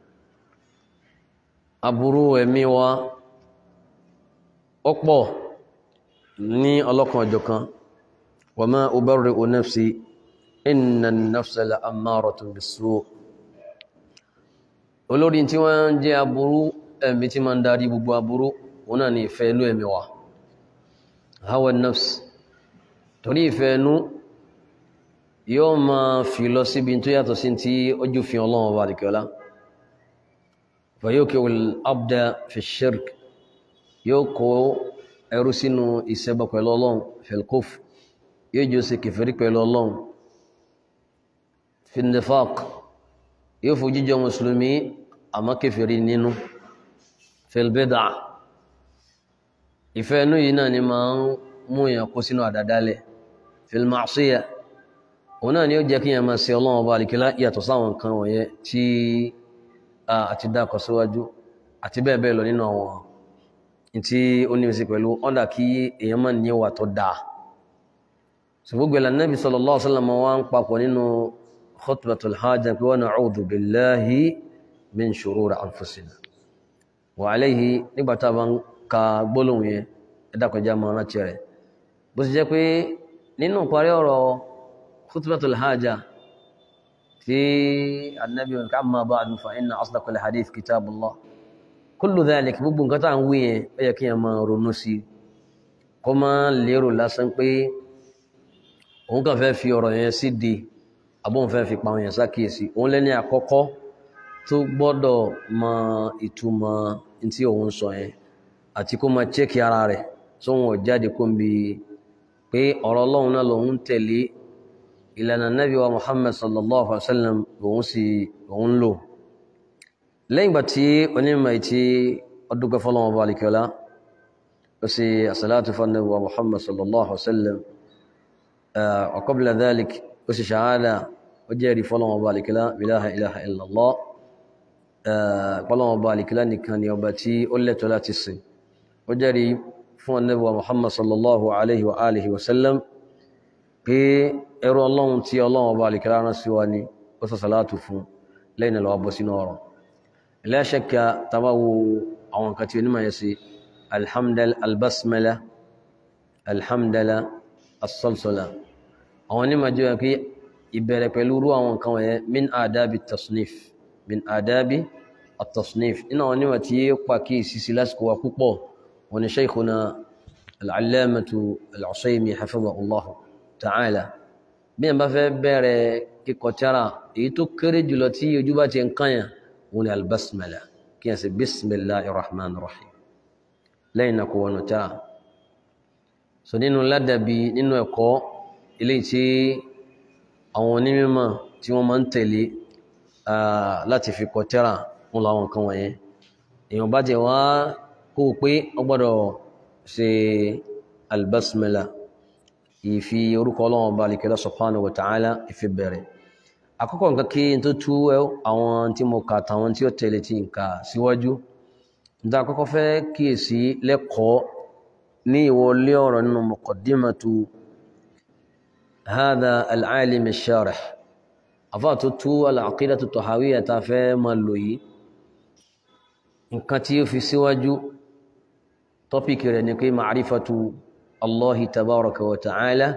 aburú ẹ̀mí wa ó pọ̀ ní ọlọ́kan ọjọ́kan wa ma ubarri'u nafsi inna an-nafsa la'ammaratun bis-su' olórí tí wọ́n ń jẹ́ aburú ẹ̀mí tí ma ń darí gbogbo aburú wọn náà ni ìfẹ́ inú ẹ̀mí wa hawa nafs torí ìfẹ́ inú yóò ma fi lọ síbi tó yàtọ̀ sí tí ojú fi ọlọ́wọ́ bá dìkọ́lá fayókè abda fi shirk yóò kó ẹrú sínú ìṣẹ́bọ pẹ̀lú ọlọ́run filkuf yóò jọ sí kẹfẹ́rí pẹ̀lú ọlọ́run fi nifaq yóò fojú jọ mùsùlùmí àmọ́ kèfèrí nínú filbida ìfẹ́ inú yìí náà ni máa ń mú èèyàn kó sínú àdádálẹ̀ filmasiya òun náà ni ó jẹ́ kí yẹn máa ṣe ọlọ́run ọba àlìkílá yàtọ̀ sáwọn nǹkan wọ̀nyẹn tí a ti dákọ̀ síwájú àti bẹ́ẹ̀ bẹ́ẹ̀ lọ nínú àwọn tí ó ní ìsìn pẹ̀lú ọ̀dà kí èèyàn máa ní ìwà tó dáa ṣùgbọ́n gbẹ̀lá Nabi sallallahu alaihi wasallam wá ń papọ̀ nínú khutbatul hajj pé wa na'udhu billahi min shururi anfusina wa alayhi nígbà tá a bá ń ka gbólóhùn yẹn ẹ̀dàkọjá máa rántí rẹ̀ bó ti jẹ́ pé nínú parí ọ̀rọ̀ khutbatul hajj tí annabi wọn ká máa ba'du fa inna asdaqal hadith kitabullah kullu dhalik gbogbo nǹkan tá à ń wí yẹn ó yẹ kí yẹn máa ronú sí kó máa lérò lásán pé òun kàn fẹ́ fi ọ̀rọ̀ yẹn sí di àbóhùn fẹ́ fi pa àwọn yẹn sákìyèsí òun lẹ́ni àkọ́kọ́ tó gbọ́dọ̀ mọ ìtumọ̀ tí òun sọ yẹn àti kó máa chẹ́kì ara rẹ̀ tó wọn jáde kó ń bi pé ọ̀rọ̀ ọlọ́run náà lòun ń tẹ̀lé ìlànà nabi wa muhammad sallallahu alaihi wa sallam lòun sì lòun lò lẹ́yìn ìgbà tí onímọ̀ ìtí ọdúnkẹ́ fọlọ́wọn bá alikiola ó sì àsàlátù fún nabi wa muhammad sallallahu alaihi wa sallam wa qabla dhalik ó sì ṣàhádà ó jẹ́rìí fọlọ́wọn bá alikiola ilaha ilaha illallah fọlọ́wọn bá alikiola nìkan ni ọba tí ó lẹ́tọ̀ọ́ láti sìn ó jẹ́rìí fún nabi wa muhammad sallallahu alaihi wa alihi wa sallam pé ẹrú ọlọ́run tí ọlọ́run ọba alìkẹ́lá rán sí wa ní ó sọ sàlátù fún lẹ́yìn lọ́wọ́ bọ́ sínú ọ̀rọ̀ la shakka tabawo àwọn nǹkan tí onímọ̀ yẹn sí alhamdal albasmala alhamdala asalsola àwọn onímọ̀ jẹ́ pé ìbẹ̀rẹ̀ pẹ̀lú rú àwọn nǹkan wọ̀nyẹn min adabi tasnif min adabi atasnif nínú àwọn onímọ̀ tí yé pa kí ìsisi lásìkò wa púpọ̀ wọn ni shaykhuna al-allamatu al-usaymi hafidhahullahu ta'ala bí ẹ̀ bá fẹ́ bẹ̀rẹ̀ kíkọ tíra èyí tó kéré jùlọ tí ojú bá ti ń kányà wọn ni albasmala kí ẹ̀ sì bismillahir rahmanir rahim lẹ́yìn náà kò wọnú tíra so nínú ládàbí nínú ẹ̀kọ́ ilé tí àwọn onímọ̀ tí wọ́n máa ń tẹ̀lé láti fi kọ tíra wọn làwọn nǹkan wọ̀nyẹn èèyàn bá jẹ wá kó o pé ó gbọ́dọ̀ ṣe albasmala ìfi orúkọ ọlọ́run ọba alìkẹ́lá subhanahu wa ta'ala ìfi bẹ̀rẹ̀ àkọ́kọ́ nǹkan kí n tó tú àwọn tí mo kà tàwọn tí ó tẹ̀lé tí n kà síwájú níta àkọ́kọ́ fẹ́ kíyèsí lẹ́kọ̀ọ́ ní ìwọlé ọ̀rọ̀ nínú muqaddimatu hadha al-alim ash-sharih àfáà tó tú al-aqidatu at-tahawiyya tá fẹ́ máa lò yìí nǹkan tí ó fi síwájú tọ́pìkì rẹ̀ ni pé ma'rifatu الله تبارك وتعالى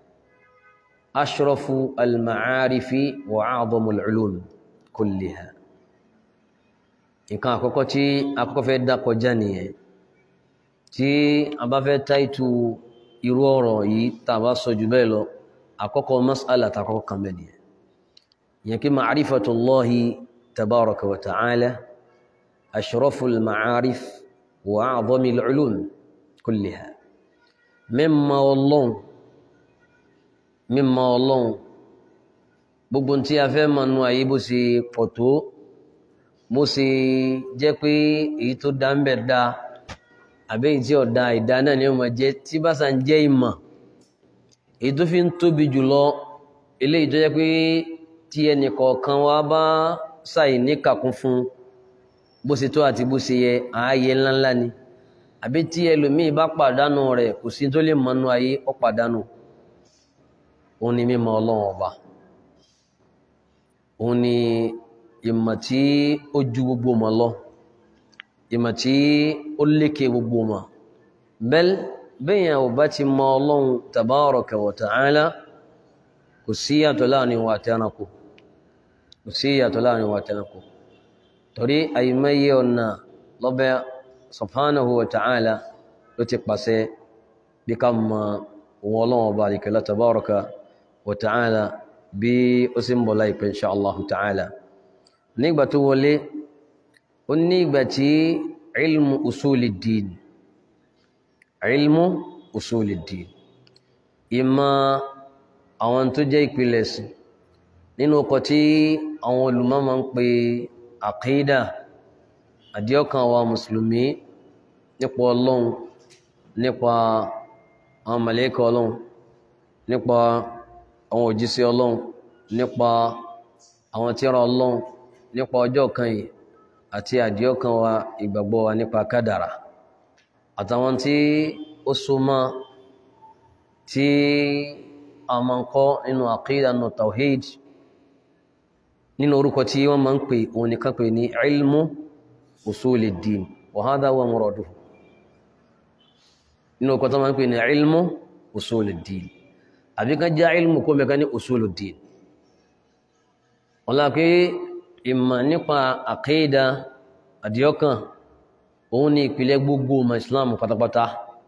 أشرف المعارف وأعظم العلوم كلها nǹkan àkọ́kọ́ tí àkọ́kọ́ fẹ́ dákọ̀ já nìyẹn tí a bá fẹ́ táìtù irú ọ̀rọ̀ yìí tá a bá sọ jù bẹ́ẹ̀ lọ àkọ́kọ́ mas'ala tàkọ́kọ́ kan bẹ́ẹ̀ nìyẹn yẹn kí ma'rifatullahi tabaraka wa ta'ala ashraful ma'arif wa a'zamil ulum kulliha mímọ̀ ọlọ́run mímọ̀ ọlọ́run gbogbo tí a fẹ́ mọ̀ nú ayé bó ṣe pọ̀ tó bó ṣe jẹ́ pé èyí tó dá ń bẹ̀ dá àbí èyí tí ọ̀dá ìdá náà ni ó máa jẹ́ tí bá sàn jẹ́ ìmọ̀ èyí tó fi ń tóbi jùlọ eléyìí tó jẹ́ pé tí ẹnì kọ̀ọ̀kan wa bá ṣàì níkàkún fún bó ṣe tó àti bó ṣe yẹ ààyè ńláńlá ni àbí tí ẹlòmíì bá pàdánù rẹ̀ kò sí tó lè mọnú ayé ó pàdánù òun ni mímọ̀ Ọlọ́run ọba òun ni ìmọ̀ tí ó ju gbogbo mọ̀ lọ ìmọ̀ tí ó lékè gbogbo mọ̀ bẹ́ẹ̀ bẹ́yàn ò bá ti mọ̀ Ọlọ́run tabaraka wa ta'ala kò sí yàtọ̀ láàrin wa àti ẹranko kò sí yàtọ̀ láàrin wa àti ẹranko torí àyímáyé ọ̀nà lọ́bẹ̀ subhanahu wa ta'ala ló ti pàṣẹ bí ká mọ òun ọlọ́run ọba àríkẹ́lá tabaraka wa ta'ala bí ó sì ń bọ̀ láìpẹ́ insha Allah ta'ala nígbà tó wọlé ó ní ìgbà tí ilmu usulid-din ilmu usulid-din ìmọ̀ àwọn tó jẹ́ ìpìlẹ̀ sí nínú ọkọ̀ tí àwọn olùmọ̀ máa ń pe àkídà àdíọ́kan wa mùsùlùmí nípa ọlọ́run nípa àwọn màlẹ́kà ọlọ́run nípa àwọn òjíṣẹ́ ọlọ́run nípa àwọn tírà ọlọ́run nípa ọjọ́ kan yìí àti àdíọ́kan wa ìgbàgbọ́ wa nípa kádàrà àtàwọn tí ó so mọ́ tí a máa ń kọ́ nínú àkídà nínú tawhid nínú orúkọ tí wọ́n máa ń pè òun nìkan pè ní ilmu usuliddin wa hadha huwa muraduhu nínú orúkọ tó máa ń pè ní ilmu usuliddin àbí kan já ilmu kó mẹ́ka ní usuluddin wọ́n lá pé ìmọ̀ nípa àkídà àdíọ́kàn òun ni ìpìlẹ̀ gbogbo ọmọ islam pátápátá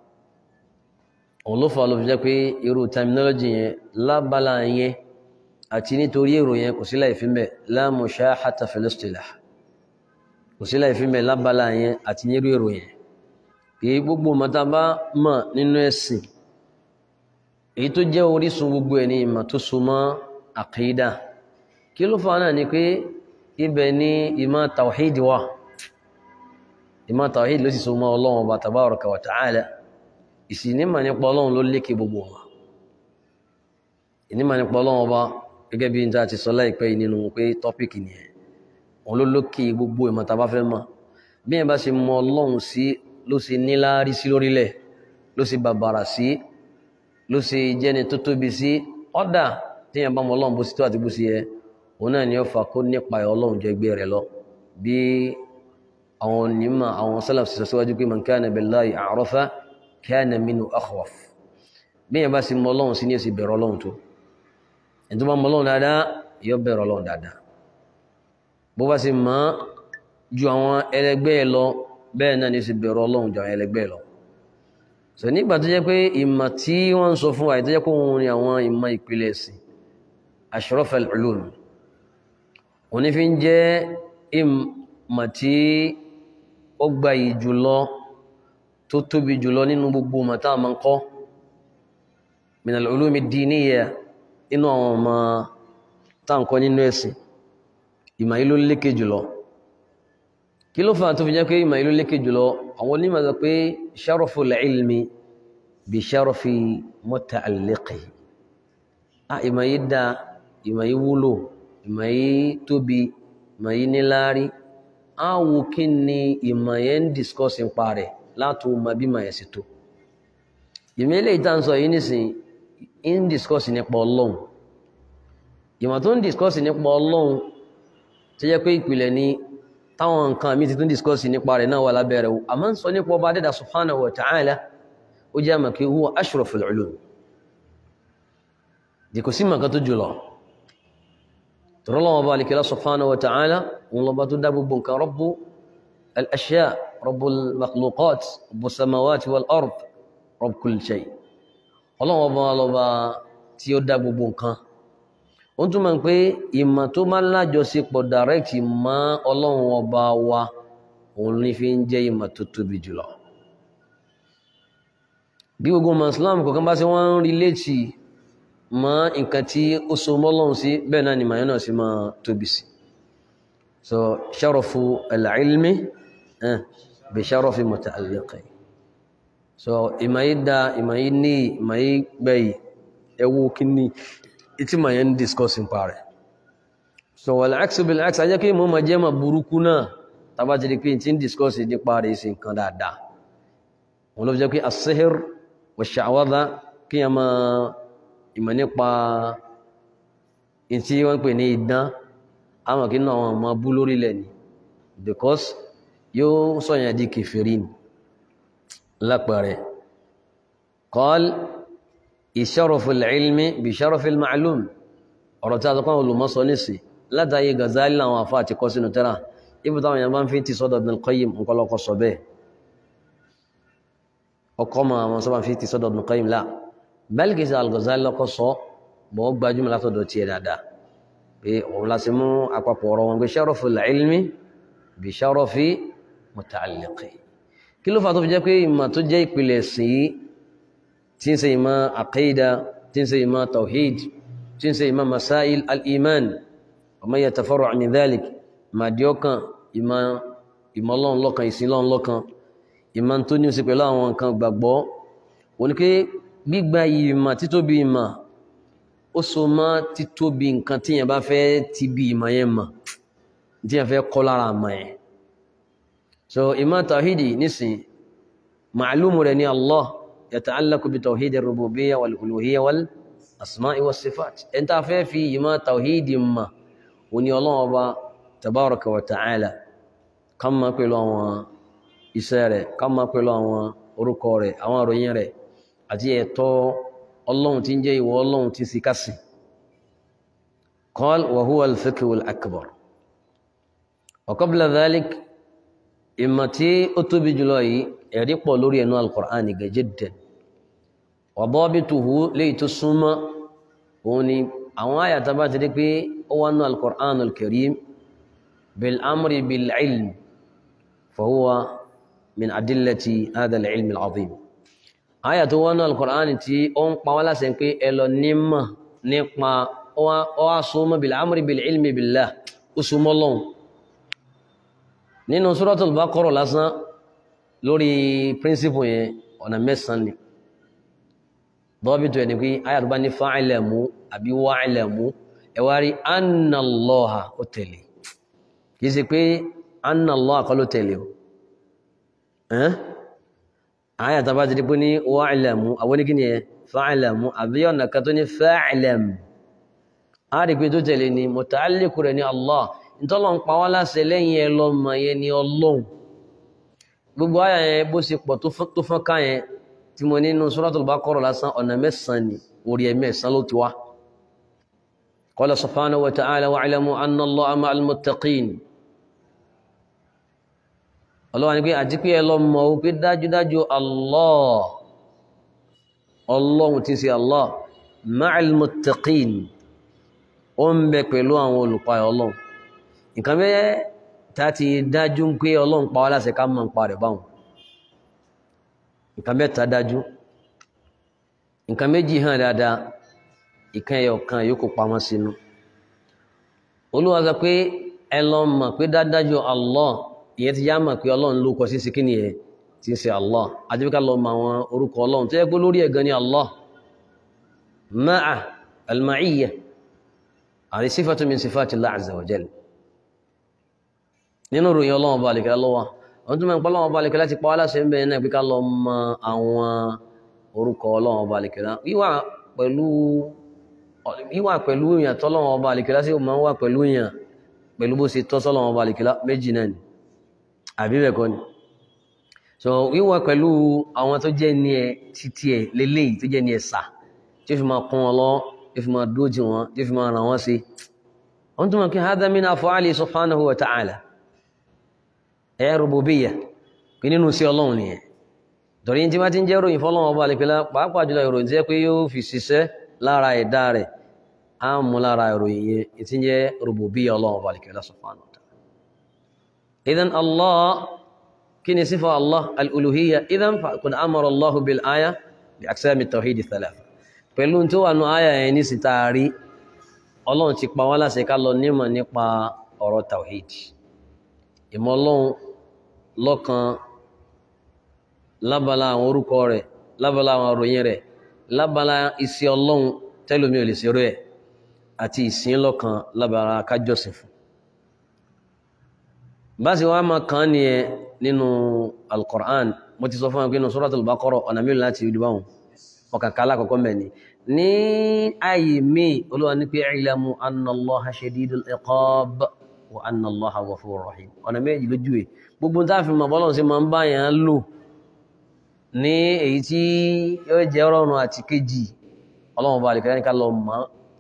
òun ló fà ló fi jẹ́ pé irú terminology yẹn lábala yẹn àti nítorí èrò yẹn kò sí láì fi mẹ́ la mushahata fil istilah kò sí láì fi mẹ́ lábala yẹn àti nírú èrò yẹn kì í gbogbo ọmọ tá a bá mọ̀ nínú ẹ̀sìn èyí tó jẹ́ orísun gbogbo ẹ̀ ní ìmọ̀ tó so mọ́ àkídà kí ló fà náà ni pé ibẹ̀ ni ìmọ̀ tawhid wà ìmọ̀ tawhid ló sì so mọ́ ọlọ́run ọba tabaraka wa ta'ala ìsìnímọ̀ nípa ọlọ́run ló lékè gbogbo wọn ìnímọ̀ nípa ọlọ́run ọba gẹ́gẹ́ bí n ta ti sọ láìpẹ́ yìí nínú pé tọ́pìkì nìyẹn òun ló lókè gbogbo ìmọ̀ tá a bá fẹ́ mọ̀ bí yẹn bá ṣe mọ ọlọ́run sí ló ṣe níláárí sí lórílẹ̀ ló ṣe bàbàrà sí ló ṣe jẹ́ni tó tóbi sí ọ̀dà tí yẹn bá mọ ọlọ́run bó ṣe tó àti bó ṣe yẹ òun náà ni ó fà kó nípa ọlọ́run jẹ́ gbé rẹ̀ lọ bí àwọn onímọ̀ àwọn sálàf sì sọ síwájú pé man kana billahi a'rafa kana minhu akhwaf bí yẹn bá sì mọ ọlọ́run sí ní èsì bẹ̀rẹ̀ ọlọ́run tó ẹni tó bá mọ ọlọ́run dáadáa yóò bẹ̀rẹ̀ ọlọ́run dáadáa bó bá sì mọ̀ ju àwọn ẹlẹgbẹ́ ẹ lọ bẹ́ẹ̀ náà ní èsì bẹ̀rẹ̀ ọlọ́run ju àwọn ẹlẹgbẹ́ ẹ lọ sọ nígbà tó jẹ́ pé ìmọ̀ tí wọ́n ń sọ fún wa ìtọ́jẹ́ pé òun ni àwọn ìmọ̀ ìpìlẹ̀ ẹ̀sìn ashrafal ulum òní fi ń jẹ́ ìmọ̀ tí ó gba yìí jùlọ tó tóbi jùlọ nínú gbogbo ọmọ tá a máa ń kọ́ min al-ulumi ad-diniyya inú àwọn ọmọ tá à ń kọ́ nínú ẹ̀sìn ìmọ̀ yìí ló lékè jùlọ kí ló fà tó fi jẹ́ pé ìmọ̀ yìí ló lékè jùlọ àwọn onímọ̀ sọ pé sharaful ilmi bi sharafi muta'alliqihi ah ìmọ̀ yìí dáa ìmọ̀ yìí wúlò ìmọ̀ yìí tóbi ìmọ̀ yìí níláárí á wo kí ni ìmọ̀ yẹn ń discuss nípa rẹ̀ láti mọ bí ìmọ̀ yẹn sì tó ìmọ̀ eléyìí tá à ń sọ yìí nísìnyí ń discuss nípa ọlọ́run ìmọ̀ tó ń discuss nípa ọlọ́run tó jẹ́ pé ìpìlẹ̀ ni táwọn nǹkan mi ti tún discuss nípa rẹ̀ náà wà lábẹ́ rẹ̀ àmọ́ ń sọ nípa ọba adẹ́dà subhanahu wa ta'ala ó jẹ́ àmọ̀ kí huwa ashraful ulum dìkò sí màkà tó jùlọ tọ́lọ́wọ́ bá alikẹ́lá subhanahu wa ta'ala òun lọ́ba tó dá gbogbo nǹkan rabbu al-ashya rabbu al-makhluqat rabbu samawati wal ard rabb kulli shay ọlọ́wọ́ bá lọ́ba tí ó dá gbogbo nǹkan ó túnmọ̀ pé ìmọ̀ tó máa lájọṣepọ̀ direct mọ́ ọlọ́run ọba wa òun ní fi ń jẹ́ ìmọ̀ tó tóbi jùlọ bí gbogbo ọmọ Islam kọ̀ọ̀kan bá sí wọ́n ń rí létí mọ́ nǹkan tí ó so mọ́lọ́run sí bẹ́ẹ̀ náà ni màá náà sì máa tóbi sí so sharafu al-ilmi bi sharafi muta'alliqi so ìmọ̀ yìí da ìmọ̀ yìí ní ìmọ̀ yìí gbẹ̀yì ẹwú kí ní ìtí ma yẹn discuss nípa rẹ̀ so wal aksu bil aks ajẹ́ kí mo ma jẹ́ ma burúkú náà tàbá ti di pé tí ń discuss nípa rẹ̀ sí nǹkan dáadáa wọn ló fi jẹ́ pé as-sihr wa sha'wadha kí a ma ìmọ̀ nípa ìtí wọ́n pè ní idán àwọn kí náà wọn ma bú lórílẹ̀ ni because yóò sọ̀yàn di kèfèrí ni lápẹẹrẹ qal ìṣẹ́rọ̀fù ilmi bí ṣẹ́rọ̀fù ma'lum ọ̀rọ̀ tí a tọ́kọ́ olùmọ́sọ nísì látàyé Ghazali láwọn afá àti kọ́ sínú tẹ́rà ibi táwọn èèyàn bá ń fi ti sọ́dọ̀ Ibn al-Qayyim nkọlọ́kọ́ sọ bẹ́ẹ̀ ọkọ́ ma àwọn sọ́bà fi ti sọ́dọ̀ Ibn al-Qayyim lá bẹ́ẹ̀lì sí al-Ghazali lọ́kọ́ sọ bọ́ gbajúmọ̀ látọ̀dọ̀ tiẹ̀ dáadáa pé òun láti mú àpapọ̀ ọ̀rọ̀ wọn pé ṣẹ́rọ̀fù ilmi bí ṣẹ́rọ̀fù muta'alliqi kí ló fà tó fi jẹ́ pé ìmọ̀ tó jẹ́ ìpìlẹ̀ sí tí ń ṣe ìmọ̀ àkídà tí ń ṣe ìmọ̀ tawhid tí ń ṣe ìmọ̀ masáil al-iman wa ma yatafarra' min dhalik ìmọ̀ àdíọ́kàn ìmọ̀ ìmọ̀lọ́n lọ́kan ìsinlọ́n lọ́kan ìmọ̀ tó ní ó sì pẹ̀lú àwọn nǹkan gbàgbọ́ wọn ni pé gbígba ìmọ̀ títóbi ìmọ̀ ó so mọ́ títóbi nǹkan tí yẹn bá fẹ́ ti bí ìmọ̀ yẹn mọ̀ tí yẹn fẹ́ kọ́ lára àmọ̀ yẹn so ìmọ̀ tawhidi nísìn màálùmù rẹ̀ ní Allah yata'allaqu bi tawhidi rububiyya wal uluhiyya wal asma'i was sifat ẹni tá a fẹ́ fi ìmọ̀ tawhidi mọ̀ òní ọlọ́run ọba tabaraka wa ta'ala ká mọ̀ pẹ̀lú àwọn iṣẹ́ rẹ̀ ká mọ̀ pẹ̀lú àwọn orúkọ rẹ̀ àwọn àròyìn rẹ̀ àti ẹ̀tọ́ ọlọ́run tí ń jẹ́ ìwọ ọlọ́run tí sì kásì qal wa huwa al-fiqhu al-akbar wa qabla dhalik ìmọ̀ tí ó tóbi jùlọ yìí ẹ̀rí pọ̀ lórí ẹnu al-Qur'an ga jiddan wa dabituhu léyìí tó súnmọ́ òun ni àwọn àyàtà bá ti rí pé ó wà nù al-Qur'an al-Karim bil amri bil ilm fa huwa min adillati hadha al-ilm al-azim àyà tó wọnú al-Qur'an tí ó ń pa wá láṣẹ pé ẹ lọ nímọ̀ nípa ó wá súnmọ́ bil amri bil ilmi billah ó súnmọ́ lọ́hùn nínú Suratul Baqara lásán lórí píríncípù yẹn ọ̀nà mẹ́sàn-án ni dọ́bìtò ẹni pé àyà tó bá ní fa'lamu àbí wa'lamu ẹ wá rí anna Allaha ó tẹ̀lé kì í ṣe pé anna Allaha kọ́ ló tẹ̀lé o àyà tó bá ti di pé ní wa'lamu àwọn oníkí ni ẹ fa'lamu àbí ọ̀nà kan tó ní fa'lam á rí pé tó tẹ̀lé ni muta'alliqu rẹ̀ ní Allah ntọ́lọ̀ ń pa wá láṣẹ lẹ́yìn ẹ lọ́mọ yẹn ni ọlọ́run gbogbo àyà yẹn bó ṣe pọ̀ tó fọ́n ká yẹn tí mo nínú Suratul Baqara lásán ọ̀nà mẹ́sàn-án ni orí ẹ̀ mẹ́sàn-án ló ti wá qala subhanahu wa ta'ala wa'lamu anna Allaha ma'al muttaqin ọlọ́wà ní pé àti pé ẹ lọ mọ̀ ó pé dájúdájú Allah ọlọ́run tí ń ṣe Allah ma'al muttaqin ó ń bẹ pẹ̀lú àwọn olùpayọ̀ ọlọ́run nǹkan bẹ́ẹ̀ tá ti dájú pé ọlọ́run pa wá láṣẹ ká mọ̀ ń pa rẹ̀ báwọn nǹkan bẹ́ẹ̀ tá dájú nǹkan méjì hàn dáadáa ìkan ẹyọ kan yòókù pamọ́ sínú olúwa sọ pé ẹ lọ mọ̀ pé dájúdájú Allah ìyẹn ti yá mọ̀ pé ọlọ́run ló kọ sí sí kíni ẹ̀ tí ń ṣe Allah àti ká lọ mọ̀ àwọn orúkọ ọlọ́run tó yẹ pé lórí ẹ̀gan ni Allah ma'a al-ma'iyya àti sífàtú min sífàtí Allah azza wa jalla nínú ìròyìn ọlọ́run ọba àlèkẹ́ lọ́wọ́ àwọn tó mọ̀ pé ọlọ́run ọba àlèkẹ́ láti pa wá láṣẹ ń bẹ̀rẹ̀ náà pé ká lọ mọ̀ àwọn orúkọ ọlọ́run ọba àlèkẹ́ wíwà pẹ̀lú wíwà pẹ̀lú èèyàn tọ́lọ́run ọba àlèkẹ́ láti máa ń wà pẹ̀lú èèyàn pẹ̀lú bó ṣe tọ́ sọ́lọ́run ọba àlèkẹ́ méjì náà ni àbí bẹ́ẹ̀ kọ́ ni so wíwọ pẹ̀lú àwọn tó jẹ́ ní ẹ títí ẹ lélẹ́yìí tó jẹ́ ní ẹ sà tí ó fi máa kún wọn lọ tí ó fi máa dójì wọn tí ó fi máa ràn wọ́n sí wọ́n tún mọ̀ kí hadha min af'ali subhanahu wa ta'ala ẹ rububiyya pé nínú sí ọlọ́run nìyẹn torí tí wọ́n ti ń jẹ́ ròyìn fọlọ́run ọba àlekèlá pàápàá jùlọ ìròyìn tí pé yóò fi ṣiṣẹ́ lára ẹ̀dá rẹ̀ á mú lára ìròyìn yẹn tí ń jẹ́ rububiyya ọlọ́run ọba àlekèlá subhanahu إذن الله كني صفة الله الألوهية إذن فقد أمر الله بالآية بأقسام التوحيد الثلاثة pẹ̀lú tó wà nù àyà yẹn ní sítaari ọlọ́run ti pa wá láṣẹ ká lọ nímọ̀ nípa ọ̀rọ̀ tawhid ìmọ̀ ọlọ́run lọ́kan lábala àwọn orúkọ rẹ̀ lábala àwọn àròyìn rẹ̀ lábala iṣẹ́ ọlọ́run tẹ́lómi ò lè ṣerú ẹ̀ àti ìsìn lọ́kan lábala kájọ́sìn fún báṣe wá máa kàn ní ẹ nínú alkùrán mo ti sọ fún ẹgbẹ́ inú suratul Baqara ọ̀nà mílò láti ìdí báwọn ọkàkálá kọ̀kọ́ mẹ́ni ní ayé mi olúwa ní pé i'lamu anna Allaha shadidul iqab wa anna Allaha ghafurur rahim ọ̀nà méjì lójú ẹ̀ gbogbo tá a fi mọ̀ bọ́lọ̀ sí máa ń bá yẹn lò ní èyí tí yóò jẹ́ ọ̀rọ̀rùn àti kejì ọlọ́run bá àlìkẹ́lá ní ká lọ mọ́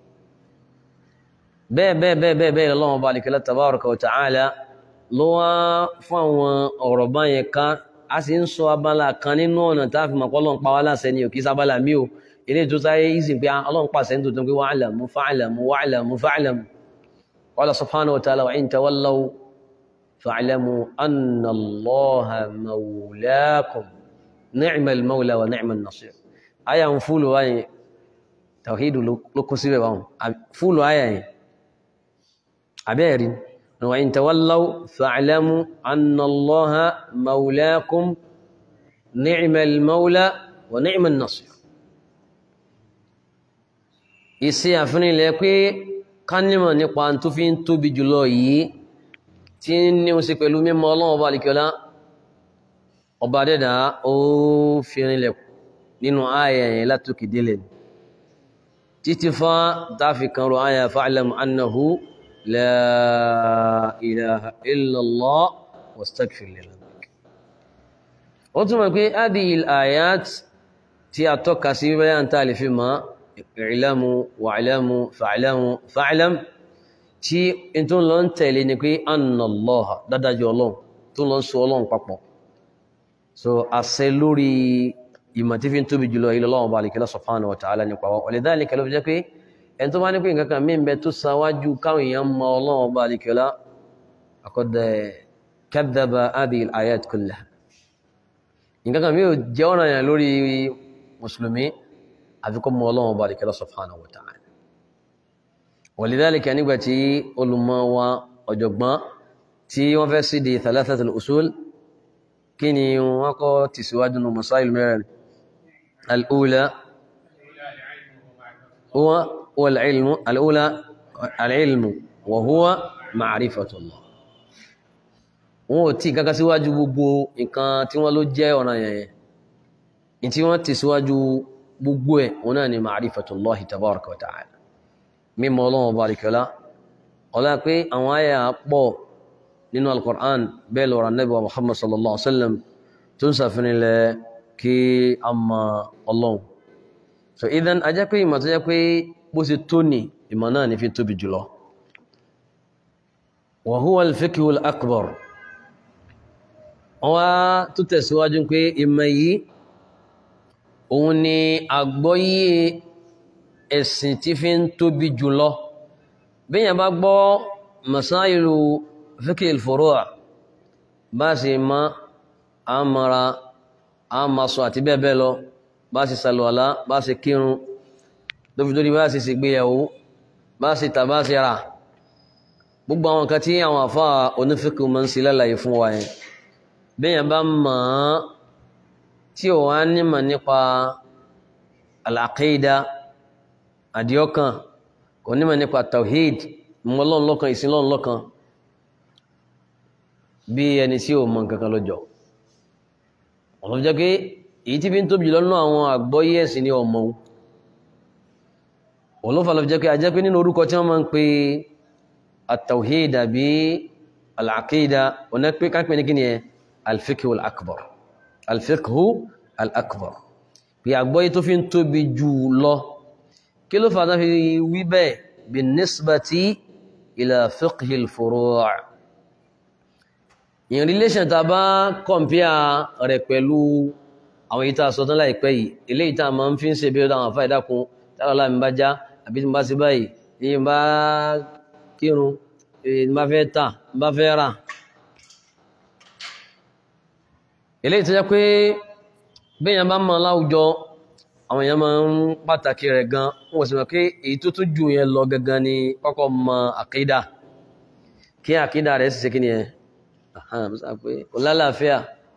bẹ́ẹ̀ bẹ́ẹ̀ bẹ́ẹ̀ bẹ́ẹ̀ bẹ́ẹ̀ ọlọ́run bá àlìkẹ́lá tabaraka wa ta'ala ló wá fún àwọn ọ̀rọ̀ báyẹn ká a sì ń sọ abala kan nínú ọ̀nà tá a fi mọ̀ pé ọlọ́run pa wá láṣẹ ni ò kí sábàlá mi ò ilé tó sáré ìsìn pé ọlọ́run pàṣẹ nítorí pé wa'lamu fa'lamu wa'lamu fa'lamu qala subhanahu wa ta'ala wa in tawallaw fa'lamu anna Allaha mawlakum ni'mal mawla wa ni'man nasir àyà ń fúlù wáyé tawhidu ló kó síbẹ̀ báwọn fúlù àyà yẹn abẹ́ẹ̀rin وإن تولوا فاعلموا أن الله مولاكم نعم المولى ونعم النصير ìṣe àfihàn ilẹ̀ pé kánímọ̀ nípa tó fi ń tóbi jùlọ yìí tí ń ní oṣù pẹ̀lú mímọ̀ ọlọ́run ọba àlìkọ́lá ọba dẹ́dà ó fi rinlẹ̀ nínú ààyè yẹn látòkè délẹ̀ títí fa dáfi kan ro ààyè fa'lam annahu la ilaha illallah wastaghfir li dhanbik ó túnmọ̀ pé hadhihi al-ayat tí a tọ́ka sí bẹ́yà ń tàà lè fi ma i'lamu wa'lamu fa'lamu fa'lam tí in tó lọ ń tẹ̀lé ni pé annallaha dádájọ́ ọlọ́run tó lọ ń so ọlọ́run papọ̀ so àṣẹ lórí ìmọ̀ tí fi ń tóbi jùlọ ilẹ̀ ọlọ́run bá lè kílá subhanahu wa ta'ala nípa wa walidhalika ló fi jẹ́ pé ẹni tó bá ní pé nǹkan kan mí bẹ tó sáwájú káwọn èèyàn mọ ọlọ́run bá lè kílá faqad kadhaba hadhihi al-ayat kullaha nǹkan kan mi ò jẹ́ ọ̀nà yẹn lórí mùsùlùmí àfikọ́ mọ ọlọ́run bá lè kílá subhanahu wa ta'ala walidhalika nígbà tí olùmọ̀ wa ọ̀jọ̀gbọ́n tí wọ́n fẹ́ sí di thalathatul usul kí ni wọ́n kọ́ ti síwájú nù masáìlú mẹ́rin al'ula huwa wal-ilmu al'ula al'ilmu wa huwa ma'rifatullah wọ́n ò tí kankan síwájú gbogbo nǹkan tí wọ́n ló jẹ́ ọ̀nà yẹn tí wọ́n ti síwájú gbogbo ẹ̀ wọ́n náà ni ma'rifatullahi tabaraka wa ta'ala mímọ̀ ọlọ́wọ́ barikọ́lá ọlá pé àwọn àyà pọ̀ nínú al-Qur'an bẹ́ẹ̀ lọ́rọ̀ Ànábì wa Muhammad sallallahu alaihi wasallam tó ń sàfinilẹ̀ kí a mọ Ọlọ́run so idan a jẹ́ pé ìmọ̀ tó jẹ́ pé bó ṣe tó ní ìmọ̀ náà ní fi tóbi jùlọ wa huwa al-fiqhu al-akbar wọ́n wá tó tẹ̀síwájú pé ìmọ̀ yìí òun ni àgbọ́yé ẹ̀sìn tí fi ń tóbi jùlọ bíyàn bá gbọ́ masáìlú fíkì ìfòrúwà bá sì má a mara a ma sọ àti bẹ́ẹ̀ bẹ́ẹ̀ lọ bá sì sàlùwàlá bá sì kírun lófidórí bá sì sì gbéyàwó bá sì tà bá sì rà gbogbo àwọn nǹkan tí àwọn àfá onífíkì mọ́ sí lálàyé fún wa yẹn bíyàn bá mọ̀ ọ́n tí ò wá nímọ̀ nípa al-aqida àdíọ́kàn kò nímọ̀ nípa tawhid mọ́lọ́n lọ́kan ìsinlọ́n lọ́kan bí ẹni tí ó mọ̀ nǹkankan lọ́jọ́ ọ̀nà jẹ́ pé èyí tí fi ń tóbi lọ́nà àwọn àgbọ́yé ẹ̀sìn ní ọmọ òun ló fà lọ́fi jẹ́ pé a jẹ́ pé nínú orúkọ tí wọ́n máa ń pe at-tawhid àbí al-aqida ọ̀nà pé kápẹ́ ní kí ni ẹ al-fiqhu al-akbar al-fiqhu al-akbar pé àgbọ́yé tó fi ń tóbi jù lọ kí ló fàtà fi wí bẹ́ẹ̀ bin nisbati ila fiqhi al-furu' in relation ta bá kọmpíà rẹ̀ pẹ̀lú àwọn ìta sọ́tán láìpẹ́ yìí ilé ìta ma ń fi ń ṣe bí ọdá àwọn àfá ìdákun tààlà mi bá já àbí tí bá sí báyìí ní bá kírun ní bá fẹ́ tà ní bá fẹ́ rà ilé ìta jẹ́ pé bẹ́yàn bá mọ̀ láwùjọ àwọn èèyàn máa ń pàtàkì rẹ̀ gan wọ́n sì mọ̀ pé èyí tó tún jù yẹn lọ gangan ni kọ́kọ́ mọ àkídà kí àkídà rẹ̀ sì ṣe kí ni ẹ̀ kò lálàáfíà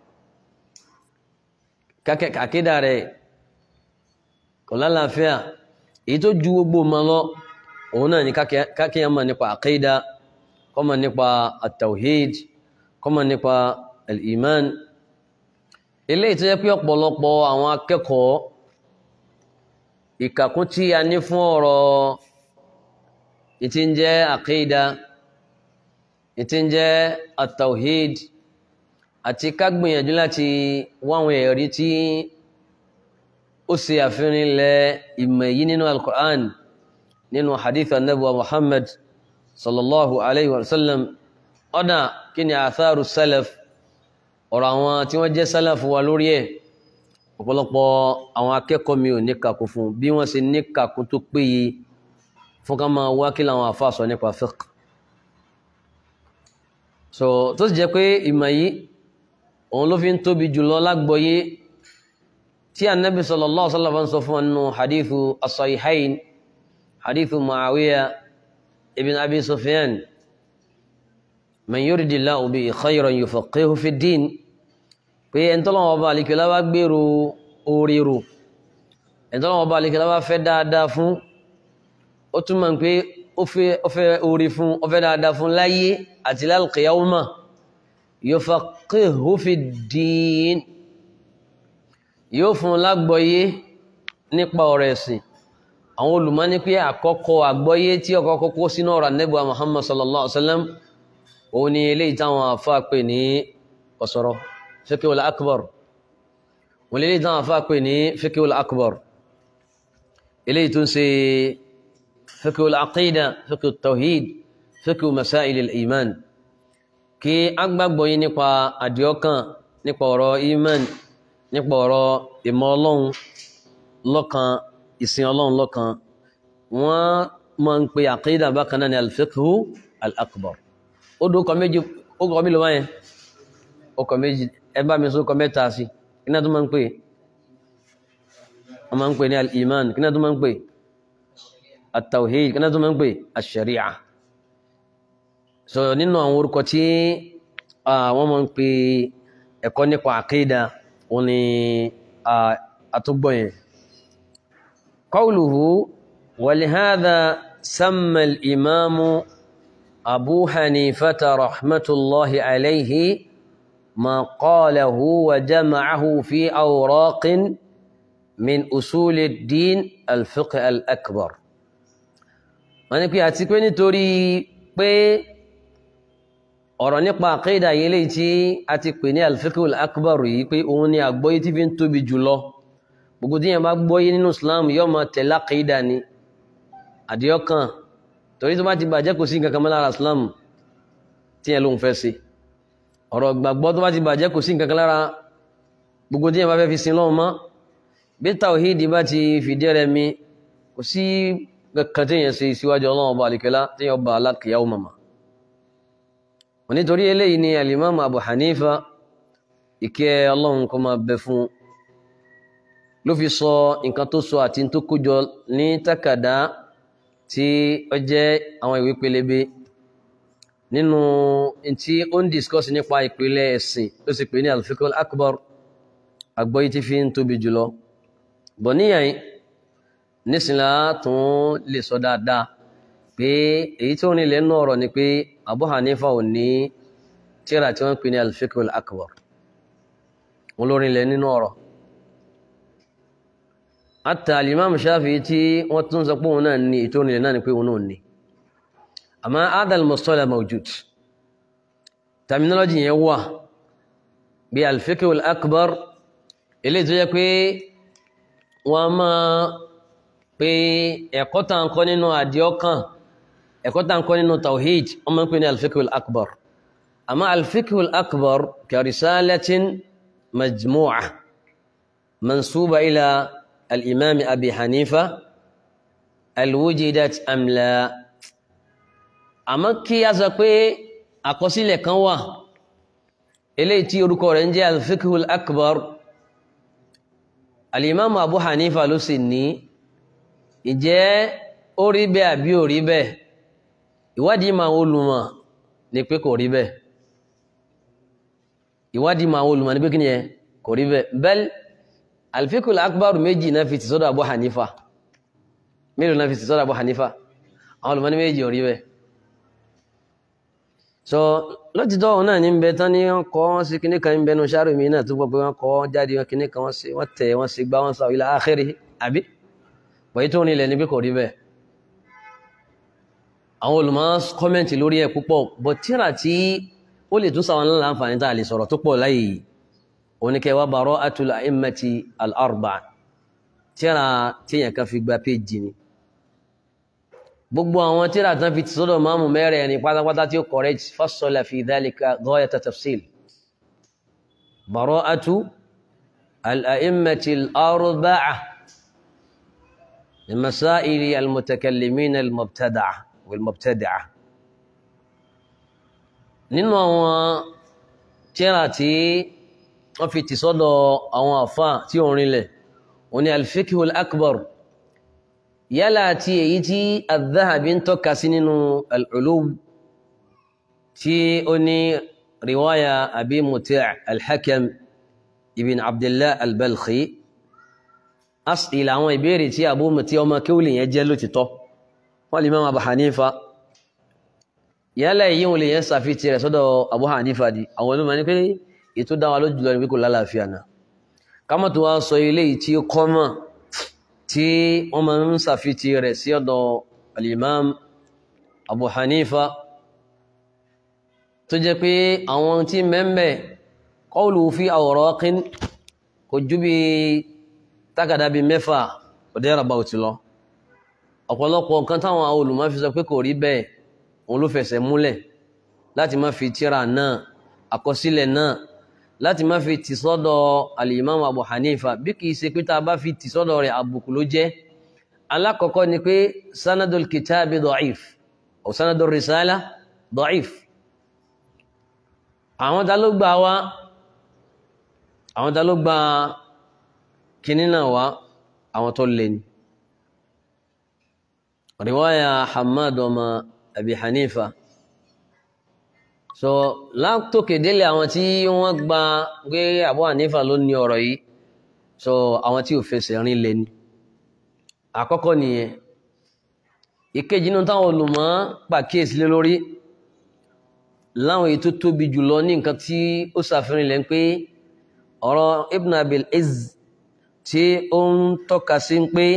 àkídà rẹ̀ kò lálàáfíà èyí tó ju gbogbo ma lọ òun náà ni kákíyàn mọ̀ nípa àkídà kó mọ̀ nípa at-tawhid kó mọ̀ nípa al-iman ilé ìtọ́jẹ́ pé ọ̀pọ̀lọpọ̀ àwọn akẹ́kọ̀ọ́ ìkàkún tí a ní fún ọ̀rọ̀ ìtí ń jẹ́ àkídà ìtí ń jẹ́ at-tawhid àti ká gbìyànjú láti wáwọn ẹ̀rí tí ó ṣe àfihàn ilẹ̀ ìmọ̀ yìí nínú al-Qur'an nínú hadith anabuwa Muhammad sallallahu alayhi wa sallam ọ̀dà kí ni atharu salaf ọ̀rọ̀ àwọn tí wọ́n jẹ́ salaf wa lórí ẹ̀ ọ̀pọ̀lọpọ̀ àwọn akẹ́kọ̀ọ́ mi ò ní kàkú fún bí wọ́n ṣe ní kàkú tó péye fún ká máa wá kí làwọn àfa sọ nípa fiqh so tó sì jẹ́ pé ìmọ̀ yìí òun ló fi ń tóbi jùlọ lágbọ́yé tí anabi sallallahu alaihi wasallam sọ fún ọnù hadithu as-sahihain hadithu muawiya ibn abi sufyan man yuridillahu bihi khayran yufaqihu fi ddin pé ẹ̀ntọ́lọ́wọ́ ọba àlìkẹ́lá bá gbèrò oríro ẹ̀ntọ́lọ́wọ́ ọba àlìkẹ́lá bá fẹ́ dáadáa fún ó túmọ̀ pé ó fẹ́ ó fẹ́ orí fún ó fẹ́ dáadáa fún láyé àti lálùkìyàwó yufaqihu fi ddin yóò fún lágbọ́yé nípa ọ̀rọ̀ ẹ̀sìn àwọn olùmọ̀ ní pé àkọ́kọ́ àgbọ́yé tí ọkọ̀ kọ́kọ́ sínú ọ̀rọ̀ Ànábì Muhammad sallallahu alaihi wasallam òun ni eléyìí táwọn àfáà pè ní ọ̀sọ̀rọ̀ fiqhul akbar wọ́n lè dáwọn afá pè ní fiqhul akbar eléyìí tó ń ṣe fiqhul aqida fiqhul tawhid fiqhul masail al-iman kí a gbàgbọ́ yí nípa àdìọ́kàn nípa ọ̀rọ̀ iman nípa ọ̀rọ̀ ìmọ̀ ọlọ́run lọ́kan ìsìn ọlọ́run lọ́kan wọ́n máa ń pe aqida bákan náà ní al-fiqhu al-akbar ó dókọ méjì ó kọ mí lọ wáyẹn ó kọ méjì ẹ bá mi sọ kọ mẹ́ta sí kí náà tó máa ń pè wọ́n máa ń pè ní al-iman kí náà tó máa ń pè at-tawhid kí náà tó máa ń pè ash-sharia so nínú àwọn orúkọ tí wọ́n máa ń pè ẹ̀kọ́ nípa àkídà wọn ni àtúgbọ̀ yẹn qawluhu wa lihadha samma al-imamu abu hanifata rahmatullahi alayhi ما قاله وجمعه في أوراق من أصول الدين الفقه الأكبر wọ́n ní pé àti pé nítorí pé ọ̀rọ̀ nípa àkídà yìí lè tí a ti pè ní alfiqhul akbar yìí pé òun ni àgbọ́yé tí fi ń tóbi jùlọ gbogbo tí yẹn bá gbọ́yé nínú Islam yóò máa tẹ̀lé àkídà ni àdìọ́kàn torí tó bá ti bàjẹ́ kò sí nǹkan kan mọ́ lára Islam tí yẹn lóun fẹ́ ṣe ọ̀rọ̀ gbàgbọ́ tó bá ti bàjẹ́ kò sí nǹkan kan lára gbogbo tí yẹn bá fẹ́ fi sin lọ́wọ́ mọ́ bí tawhidi bá ti fìdí rẹ̀ mi kò sí kankan tí yẹn ṣe síwájú ọlọ́run ọba àlìkẹ́lá tí yẹn ọba alákìyàwó màmá nítorí eléyìí ni alimami abu hanifa ìkẹ́ ọlọ́run kó máa bẹ fún ló fi sọ nǹkan tó sọ àti tó kójọ ní takàdá tí ó jẹ́ àwọn ìwé pélébé nínú tí ó ń discuss nípa ìpìlẹ̀ ẹ̀sìn tó sì pè ní al-fiqhul akbar àgbọ́yé tí fi ń tóbi jùlọ bọ̀ níyàn nísìnlá tún lè sọ dáadáa pé èyí tó ní ilẹ̀ náà ọ̀rọ̀ ni pé Abu Hanifa ò ní tíra tí wọ́n pè ní al-fiqhul akbar wọn lórí ilẹ̀ nínú ọ̀rọ̀ hatta al-imam Shafi'i tí wọ́n tún sọ pé òun náà ní ètò ìrìnlẹ̀ náà ni pé òun náà ní àmọ́ adal mustalah mawjud terminology yẹn wà bí al-fiqhul akbar eléyìí tó yẹ pé wọ́n máa pé ẹ̀kọ́ tá ń kọ́ nínú àdìọ́kàn ẹ̀kọ́ tá ń kọ́ nínú tawhid wọ́n máa ń pè ní al-fiqhul akbar àmọ́ al-fiqhul akbar ka risalatin majmu'a mansuba ila al-imam abi hanifa al-wujidat am la àmọ́ kí a sọ pé àkọsílẹ̀ kan wà eléyìí tí orúkọ rẹ̀ ń jẹ́ al-fiqhul akbar al-imam abu hanifa ló sì ní ìjẹ́ ó rí bẹ́ẹ̀ àbí ò rí bẹ́ẹ̀ ìwádìí máa ń olùmọ̀ ní pé kò rí bẹ́ẹ̀ ìwádìí máa ń olùmọ̀ ní pé kí ni ẹ kò rí bẹ́ẹ̀ bẹ́ẹ̀ al-fiqhul akbar méjì náà fi ti sọ́dọ̀ abu hanifa mélòó náà fi ti sọ́dọ̀ abu hanifa àwọn olùmọ̀ ní méjì ò rí bẹ́ẹ̀ so lọ́títọ́ òun náà ní ń bẹ tán ní wọ́n kọ́ wọ́n sí kíní kan ń bẹnu ṣáàrù mi náà tó gbọ́ pé wọ́n kọ́ jáde wọn kíní kan wọ́n sí wọ́n tẹ̀ wọ́n sí gbá wọ́n sọ ila akhiri àbí wọ́n tó nílẹ̀ níbi kò rí bẹ́ẹ̀ àwọn olùmọ̀ kọ́mẹ́ǹtì lórí ẹ̀ púpọ̀ bọ̀ tíra tí ó lè tún sáwọn ńlá àǹfààní tá a lè sọ̀rọ̀ tó pọ̀ láyé oníkẹwà bara'atul a'immati al-arba'a tíra tíyàn kan fi gba péjì ni gbogbo àwọn tíra tán fi sọ́dọ̀ máàmù mẹ́rẹ̀ ẹni pátápátá tí ó correct fassala fi dhalika ghayata tafsil bara'atu al-a'immati al-arba'a لمسائل المتكلمين المبتدعة والمبتدعة nínú àwọn tíra tí wọ́n fi tì sọ́dọ̀ àwọn àfá tí ó rinlẹ̀ wọ́n ní al-fiqhul akbar yálà tí èyí tí al-Dhahabi ń tọ́ka sí nínú al-Ulum tí ó ní riwaya Abi Muti' al-Hakam ibn Abdullah wọ́n lè Imam Abu Hanifa yálẹ̀ yìí wọn lè yẹn sàfihàn rẹ̀ sọ́dọ̀ Abu Hanifa di àwọn olùmọ̀ ní pé ètò dáwà lójú lọ ní pé kò lálàáfíà náà kámọ́ tó wá sọ ilé yìí tí ó kọ́mọ̀ tí wọ́n máa ń sàfihàn rẹ̀ sí ọ̀dọ̀ al-Imam Abu Hanifa tó jẹ́ pé àwọn tí mẹ́mẹ́ qawlu fi awraqin kò ju bí tágàdá bíi mẹ́fà ọ̀dẹ́ ìràbà òtí lọ ọ̀pọ̀lọpọ̀ nǹkan táwọn olùmọ̀ fi sọ pé kò rí bẹ́ẹ̀ òun ló fẹsẹ̀ múlẹ̀ láti má fi tíra náà àkọsílẹ̀ náà láti má fi tì sọ́dọ̀ al-Imam Abu Hanifa bí kìí ṣe pé tá a bá fi tì sọ́dọ̀ rẹ̀ àbùkù ló jẹ́ alákọ̀ọ́kọ́ ni pé sanadul kitabi da'if ọ̀ sanadul risala da'if àwọn ta ló gbà wá àwọn ta ló gbà kíní náà wá àwọn tó lè ní riwaya Hamad ọmọ Abi Hanifa so látòkè délé àwọn tí wọ́n gba pé Abu Hanifa ló ní ọ̀rọ̀ yìí so àwọn tí ò fẹsẹ̀ rìn lé ní àkọ́kọ́ nìyẹn ìkejì nínú táwọn olùmọ̀ pàkíyèsí lé lórí láwọn èyí tó tóbi jùlọ ní nǹkan tí ó ṣàfihàn lẹ́ pé ọ̀rọ̀ Ibn Abil Izz tí ó ń tọ́ka sí pé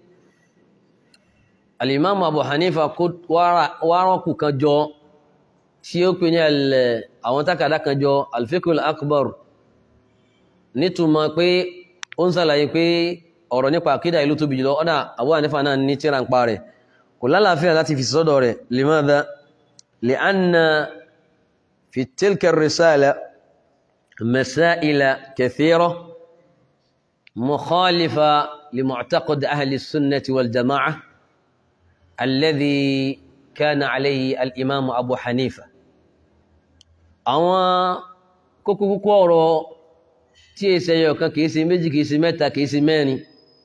alimami Abu Hanifa kó wárọ̀kù kan jọ tí ó pè ní àwọn tákàdá kan jọ alfikul akbar nítumọ̀ pé ó ń sàlàyé pé ọ̀rọ̀ nípa àkídà ìlú tóbi jùlọ ọ̀dà Abu Hanifa náà ní tíra ń pa rẹ̀ kò lálàáfíà láti fi sọ́dọ̀ rẹ̀ limadha li'anna fi tilka risala masaila kathira mukhalifa limu'taqad ahli sunnati wal jama'a alladhi kana alayhi al-imam Abu Hanifa àwọn kókó kókó ọ̀rọ̀ tí èsì ẹyọ kan kìí ṣe méjì kìí ṣe mẹ́ta kìí ṣe mẹ́rin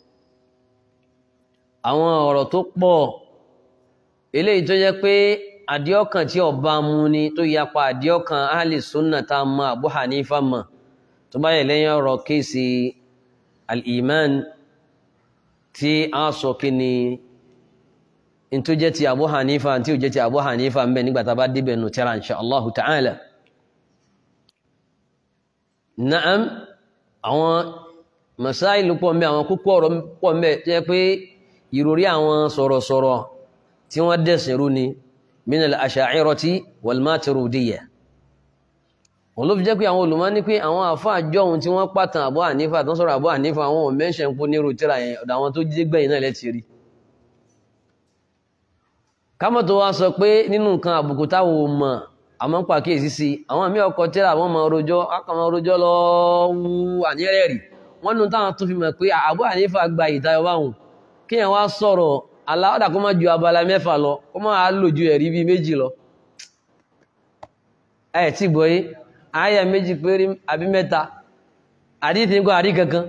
àwọn ọ̀rọ̀ tó pọ̀ eléyìí tó jẹ́ pé àdíọ́kàn tí ọba mu ni tó yapa àdíọ́kàn ahli sunna tá a mọ Abu Hanifa mọ̀ tó bá yẹ lẹ́yìn ọ̀rọ̀ kéèsì al-iman tí a sọ kí ni n tó jẹ́ ti Abu Hanifa tí ò jẹ́ ti Abu Hanifa ń bẹ nígbà tá a bá débẹ̀ nù tẹ́ra insha Allahu ta'ala na'am àwọn masáìlú pọ̀ mẹ́ àwọn kókó ọ̀rọ̀ pọ̀ mẹ́ jẹ́ pé ìròrí àwọn sọ̀rọ̀sọ̀rọ̀ tí wọ́n dẹ̀sìn rú ni min al-asha'irati wal-maturidiyya wọ́n ló fi jẹ́ pé àwọn olùmọ̀ ní pé àwọn àfáà jọ̀hún tí wọ́n pàtàn Abu Hanifa tó ń sọ̀rọ̀ Abu Hanifa àwọn ò mẹ́ṣẹ̀ ń kó nírú tíra yẹn ọ̀dọ̀ àwọn tó jí gbẹ̀yìn náà lẹ́tì rí kámọ̀ tó wá sọ pé nínú nǹkan àbùkù táwọn ò mọ̀ àmọ́ ń pàkíyèsí sí àwọn àmì ọkọ̀ tíra àwọn ọmọ rojọ́ akọ̀mọ̀ rojọ́ lọ wú àníyẹ́rẹ́ rí wọ́n nù táwọn tó fi mọ̀ pé Abu Hanifa gba ìtayọ báwọn kí yẹn wá sọ̀rọ̀ aláwọ̀dà kó má ju abala mẹ́fà lọ kó má lò ju ẹ̀rí bíi méjì lọ ẹ̀ tí gbọ́ yé àyà méjì péré àbí mẹ́ta àdíthì ń kọ́ àrí kankan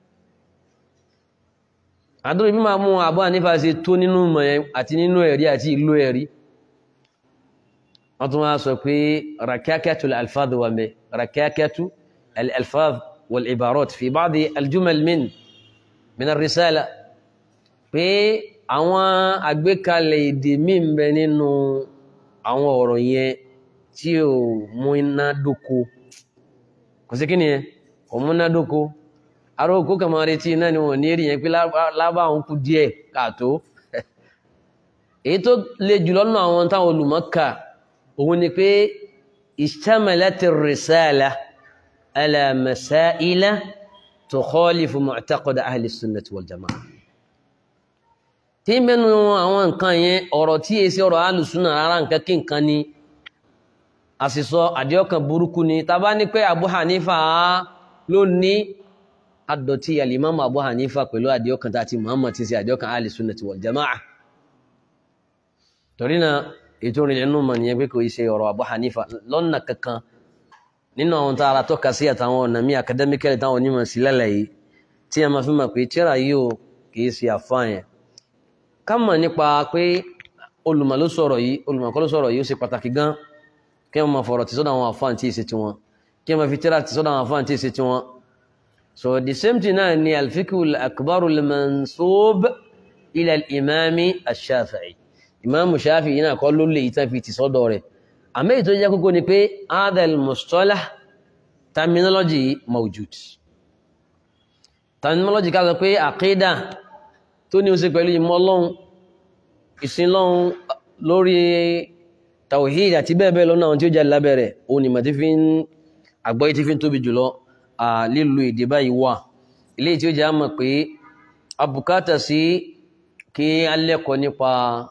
àdúrà bí máa mú Abu Hanifa ṣe tó nínú mọ̀ àti nínú ẹ̀rí àti ìlú ẹ̀rí wọ́n tún wá sọ pé rakakatu al-alfaz wà mẹ́ rakakatu al-alfaz wal-ibarat fi ba'di al-jumal min min ar-risala pé àwọn àgbékalẹ̀ èdè míì ń bẹ nínú àwọn ọ̀rọ̀ yẹn tí ò mú iná dóko kò sí kí ni yẹn kò mú iná dóko ará òkú kàmá retí iná ni wọn ní èrì yẹn pé lábá òun kú díẹ̀ káàtó èyí tó le jùlọ nínú àwọn táwọn olùmọ̀ọ́kà òun ni pé ishtamalati risala ala masaila tukhalifu mu'taqad ahli sunnati wal jama'a tí mẹ́nu àwọn nǹkan yẹn ọ̀rọ̀ tí èsì ọ̀rọ̀ alùsùnà rárá nǹkan kí nǹkan ni àsìsọ àdíọ́kan burúkú ni tàbá ní pé Abu Hanifa ló ní àdọ̀tí alìmọ́mù Abu Hanifa pẹ̀lú àdíọ́kan tàti Muhammad ti sí àdíọ́kan alìsùnàtì wal jama'a torí na ètò ìrìnlẹ̀ nínú mọ̀ nìyẹn pé kò ṣe ọ̀rọ̀ Abu Hanifa lọ́nà kankan nínú àwọn tààrà tọ́ka sí àtàwọn ọ̀nà mí akadẹ́míkẹ́lì táwọn onímọ̀ sí lẹ́lẹ̀ yìí tí a máa fi mọ̀ pé tíra yìí ò kìí ṣe àfáàyàn ká mọ̀ nípa pé olùmọ̀ ló sọ̀rọ̀ yìí olùmọ̀ kọ́ ló sọ̀rọ̀ yìí ó ṣe pàtàkì gan kí wọ́n máa fọ̀rọ̀ tí sọ́dọ̀ àwọn àfáàn tí ìṣe tiwọn kí wọ́n máa fi tíra tí sọ́dọ̀ àwọn àfáàn tí ìṣe tiwọn. so the same thing náà ni alfikul akbaru mansub ila imami ash-shafi'i ìmáàmù Ṣáfì yìí náà kọ́ ló lè yìí tán fi tì sọ́dọ̀ rẹ̀ àmì èyí tó jẹ́ kókó ni pé adal mustalah terminology mawjud terminology ká sọ pé àkídà tó ní ó ṣe pẹ̀lú ìmọ̀ Ọlọ́run ìsìn Ọlọ́run lórí tawhid àti bẹ́ẹ̀ bẹ́ẹ̀ lọ́nà àwọn tí ó jẹ́ lábẹ́rẹ̀ òun ni màtí fi ń àgbọ́yé tí fi ń tóbi jùlọ lílo èdè báyìí wà ilé tí ó jẹ́ àmọ̀ pé abùkátà sí kí a lẹ́kọ̀ọ́ nípa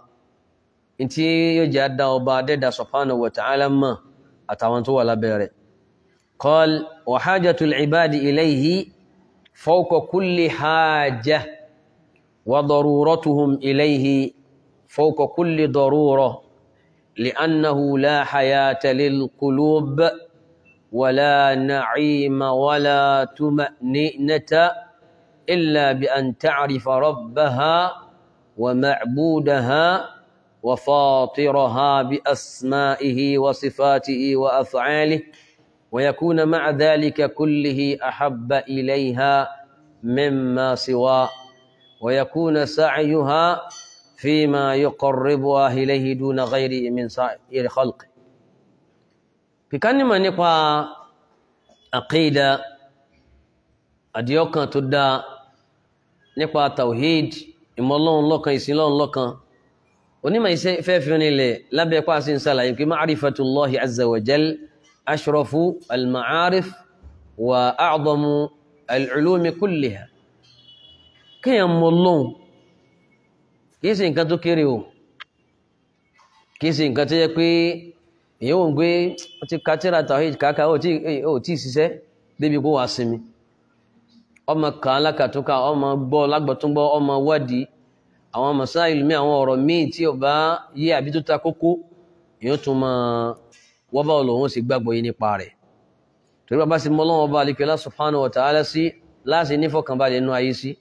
tí yóò jẹ́ àdá ọba dẹ́dà subhanahu wa ta'ala mọ̀ àtàwọn tó wà lábẹ́rẹ̀ qal wa hajatul ibadi ilayhi fawqa kulli haja wa daruratuhum ilayhi fawqa kulli darura لأنه لا حياة للقلوب ولا نعيم ولا تمأنئنة إلا بأن تعرف ربها ومعبودها وفاطرها بأسمائه وصفاته وأفعاله ويكون مع ذلك كله أحب إليها مما سواه ويكون سعيها فيما يقربها إليه دون غيره من سائر خلقه kíkánimọ̀ nípa àkídà àdíọ́kàn tó dá nípa tawhid ìmọ̀lọ́run lọ́kan ìsinlọ́run lọ́kan onímọ̀ iṣẹ́ fẹ́ fi rinlẹ̀ lábẹ́ pàṣẹ ìsàlàyé pé ma'rifatullahi azza wa jal ashrafu al-ma'arif wa a'zamu al-ulumi kulliha kíyàn mọ̀lọ́run kìí ṣe nǹkan tó kéré o kìí ṣe nǹkan tó yẹ pé èyí ò ń gbé ó ti ka tíra tawhid kàkà ó tí ṣiṣẹ́ débi kó wàá sinmi ọmọ kan alákàtúnkà ọmọ gbọ́ lágbọ̀túngbọ́ ọmọ wádìí àwọn masáìlì mi àwọn ọ̀rọ̀ míì tí ó bá yé àbí tó ta kókó èyí tún máa wọ́n bá olóhùn sí gbàgbọ́ yìí nípa rẹ̀ torí bàbá sí mọ́ lọ́wọ́ bá alikẹ́lá subhanahu wa ta'ala sí láti nífọ̀kànbalẹ̀ inú ayé sí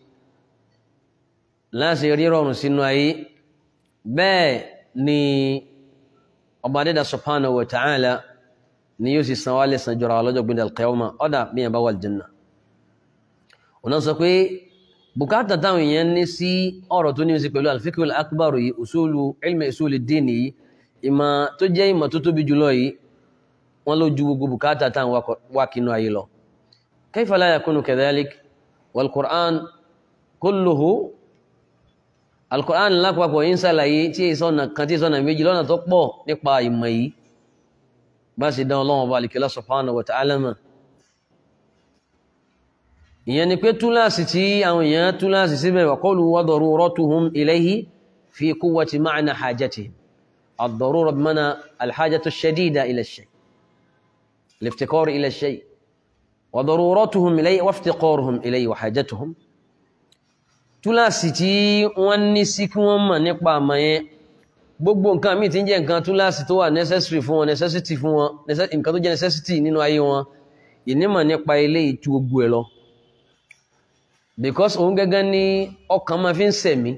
láti rírọ̀rùn sínú ayé bẹ́ẹ̀ ni ọba dẹ́dà subhanahu wa ta'ala ni yóò sì san wá lẹ́san jọra ọlọ́jọ́ gbé al-qiyama ọ̀dà bí yẹn bá wà aljanna ọ̀nà sọ pé bùkátà táwọn èèyàn ní sí ọ̀rọ̀ tó ní sí pẹ̀lú al-fiqh al-akbar yìí usulu ilmi usulu din yìí ìmọ̀ tó jẹ́ ìmọ̀ tó tóbi jùlọ yìí wọ́n ló ju gbogbo bùkátà táwọn wá kínú ayé lọ kayfa la yakunu kadhalik wal-Qur'an kulluhu alkùránì lápapọ̀ yí ń sàlàyé tí ìsọ́nà kan tí ìsọ́nà méjì lọ́nà tó pọ̀ nípa ìmọ̀ yìí bá sì dán ọlọ́wọ́ bá alìkẹ́lá subhanahu wa ta'ala mọ̀ ìyẹn ni pé túláàsì tí àwọn èèyàn túláàsì síbẹ̀ wa qawlu wa daruratuhum ilayhi fi quwwati ma'na hajatihim ad-darura bima'na al-hajatu ash-shadida ila ash-shay al-iftiqar ila ash-shay wa daruratuhum ilayhi wa iftiqaruhum ilayhi wa hajatuhum túláàsì tí wọ́n ní sí kí wọ́n mọ̀ nípa àmà yẹn gbogbo nǹkan míì tí ń jẹ́ nǹkan túláàsì tó wà necessary fún wọn necessity fún wọn nǹkan tó jẹ́ necessity nínú ayé wọn ìnímọ̀ nípa ilé ìtú gbogbo ẹ̀ lọ because òun gẹ́gẹ́ ní ọkàn máa fi ń sẹ̀mí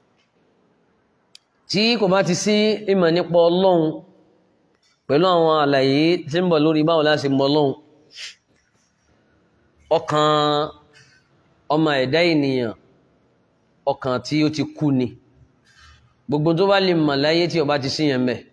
tí kò bá ti sí ìmọ̀ nípa ọlọ́run pẹ̀lú àwọn àlàyé tí ń bọ̀ lórí báwo láti mọ ọlọ́run ọkàn ọmọ ẹ̀dá ènìyàn ọkàn tí ó ti kú ni gbogbo tó bá lè mọ̀ láyé tí ó bá ti síyàn mẹ́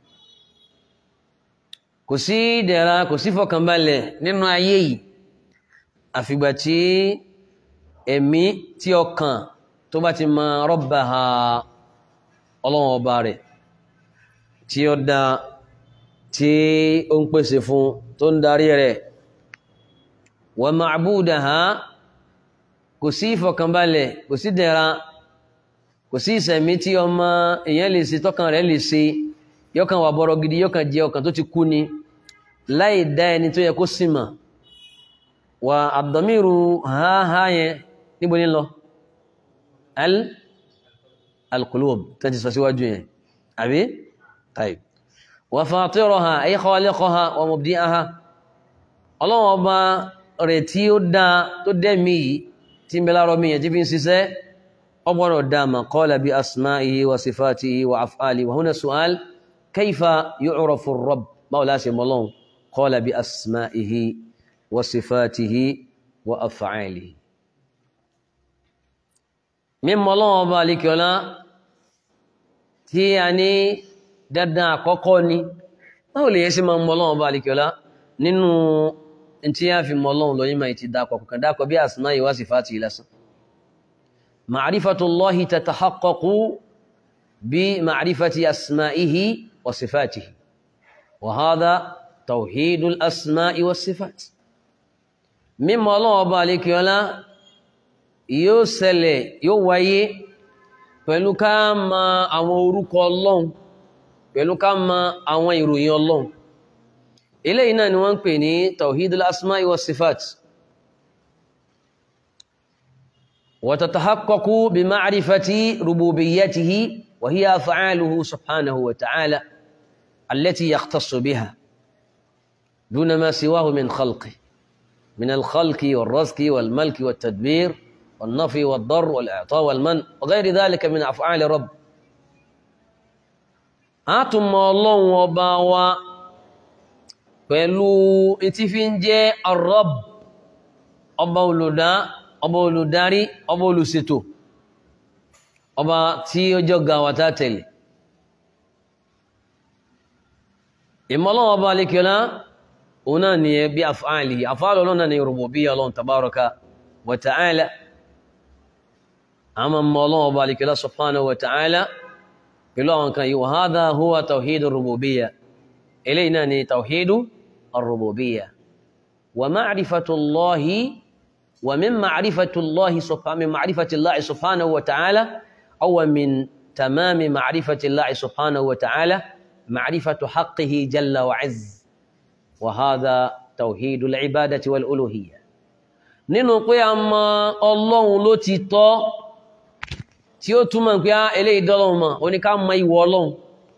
kò sí ìdẹ̀ra kò sí fọkànbalẹ̀ nínú ayé yìí àfìgbà tí ẹ̀mí tí ọkàn tó bá ti mọ rabbaha ọlọ́run ọba rẹ̀ tí ó dá tí ó ń pèsè fún tó ń darí rẹ̀ wa ma'budaha kò sí ìfọ̀kànbalẹ̀ kò sí dẹ̀ra kò sí ìsẹ̀mí tí ọmọ èèyàn lè ṣe tọ́kàn rẹ̀ lè ṣe yọkàn wà bọ̀rọ̀ gidi yọkàn jẹ ọkàn tó ti kú ni láì dá ẹni tó yẹ kó sì mà wà àdọ̀míru háhá yẹn níbo ní lọ al alqulub tẹ́ ti sọ síwájú yẹn àbí taib wà fatiraha ay khaliqaha wa mubdi'aha ọlọ́wọ́n ọba rẹ̀ tí ó dá tó dẹ́mi yìí tí ń bẹ láàrọ̀ mi yẹn tí fi ń ṣiṣẹ́ ọgbọ́nọ̀ dáma qala bi asma'ihi wa sifatihi wa af'ali wa huna su'al kayfa yu'rafu ar-rabb báwo láṣẹ mọ́lọ́n qala bi asma'ihi wa sifatihi wa af'alihi mímọ́ lọ́wọ́ ọba alikiola tí a ní dandan àkọ́kọ́ ni báwo lè yẹ sí máa mọ ọlọ́run ọba àlekèọlá nínú tí a fi mọ ọlọ́run lọ yín máa ti dákọ̀ kọ̀kan dákọ̀ bí asma wa sifati lásán ma'rifatullahi tatahaqqaqu bí ma'rifati asma'ihi wa sifatihi wa hadha tawhidul asma'i wa sifati mímọ̀ ọlọ́run ọba àlekèọlá yóò ṣẹlẹ̀ yóò wáyé pẹ̀lú ká mọ àwọn orúkọ ọlọ́run pẹ̀lú ká mọ àwọn ìròyìn ọlọ́run eléyìí náà ni wọ́n ń pè ní tawhidul asma'i wa sifat wa tatahaqqaqu bi ma'rifati rububiyyatihi wa hiya af'aluhu subhanahu wa ta'ala allati yakhtassu biha duna ma siwahu min khalqi من الخلق والرزق والملك والتدبير والنفي والضر والإعطاء والمن وغير ذلك من أفعال رب أتم الله وباوا pẹ̀lú etí fi ń jẹ́ arọ́b ọba olùdá ọba olùdarí ọba olùṣètò ọba tí ó jọ ga wàtá tẹ̀lé ìmọ̀lọ́wọ́ ọba alékiọlá òun náà ni bí afáàlì afáàlì ọlọ́nà ni rububiyya ọlọ́run tabaraka wa ta'ala àmà mọ́ ọlọ́run ọba alékiọlá subhanahu wa ta'ala pẹ̀lú àwọn kan yìí wa hadha huwa tawhidu rububiyya eléyìí náà ni tawhidu الربوبية ومعرفة الله ومن معرفة الله سبحانه من معرفة الله سبحانه وتعالى أو من تمام معرفة الله سبحانه وتعالى معرفة حقه جل وعز وهذا توحيد العبادة والألوهية nínú pé a mọ ọlọ́run ló ti tọ́ tí ó túmọ̀ pé eléyìí dọ́lọ́run mọ̀ ó ní ká mọ ìwọ ọlọ́run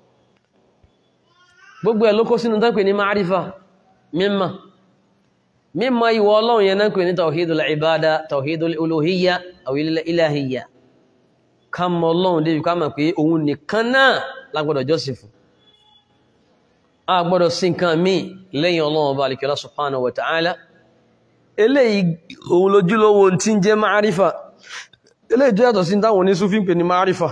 gbogbo ẹ̀ ló kó sínú tán pè ní márífà mímọ̀ mímọ̀ ìwọ ọlọ́run yẹn náà pè ní tawhidul ibada tawhidul uluhiyya aw ilahiyya ká mọ ọlọ́run débi ká mọ̀ pé òun nìkan náà lágbọ́dọ̀ jọ́sìn fún a gbọ́dọ̀ sí nǹkan míì lẹ́yìn ọlọ́run ọba alikẹ́lá subhanahu wa ta'ala eléyìí òun lójúlówó tí ń jẹ́ márífà eléyìí tó yàtọ̀ sí táwọn onísúfí ń pè ní márífà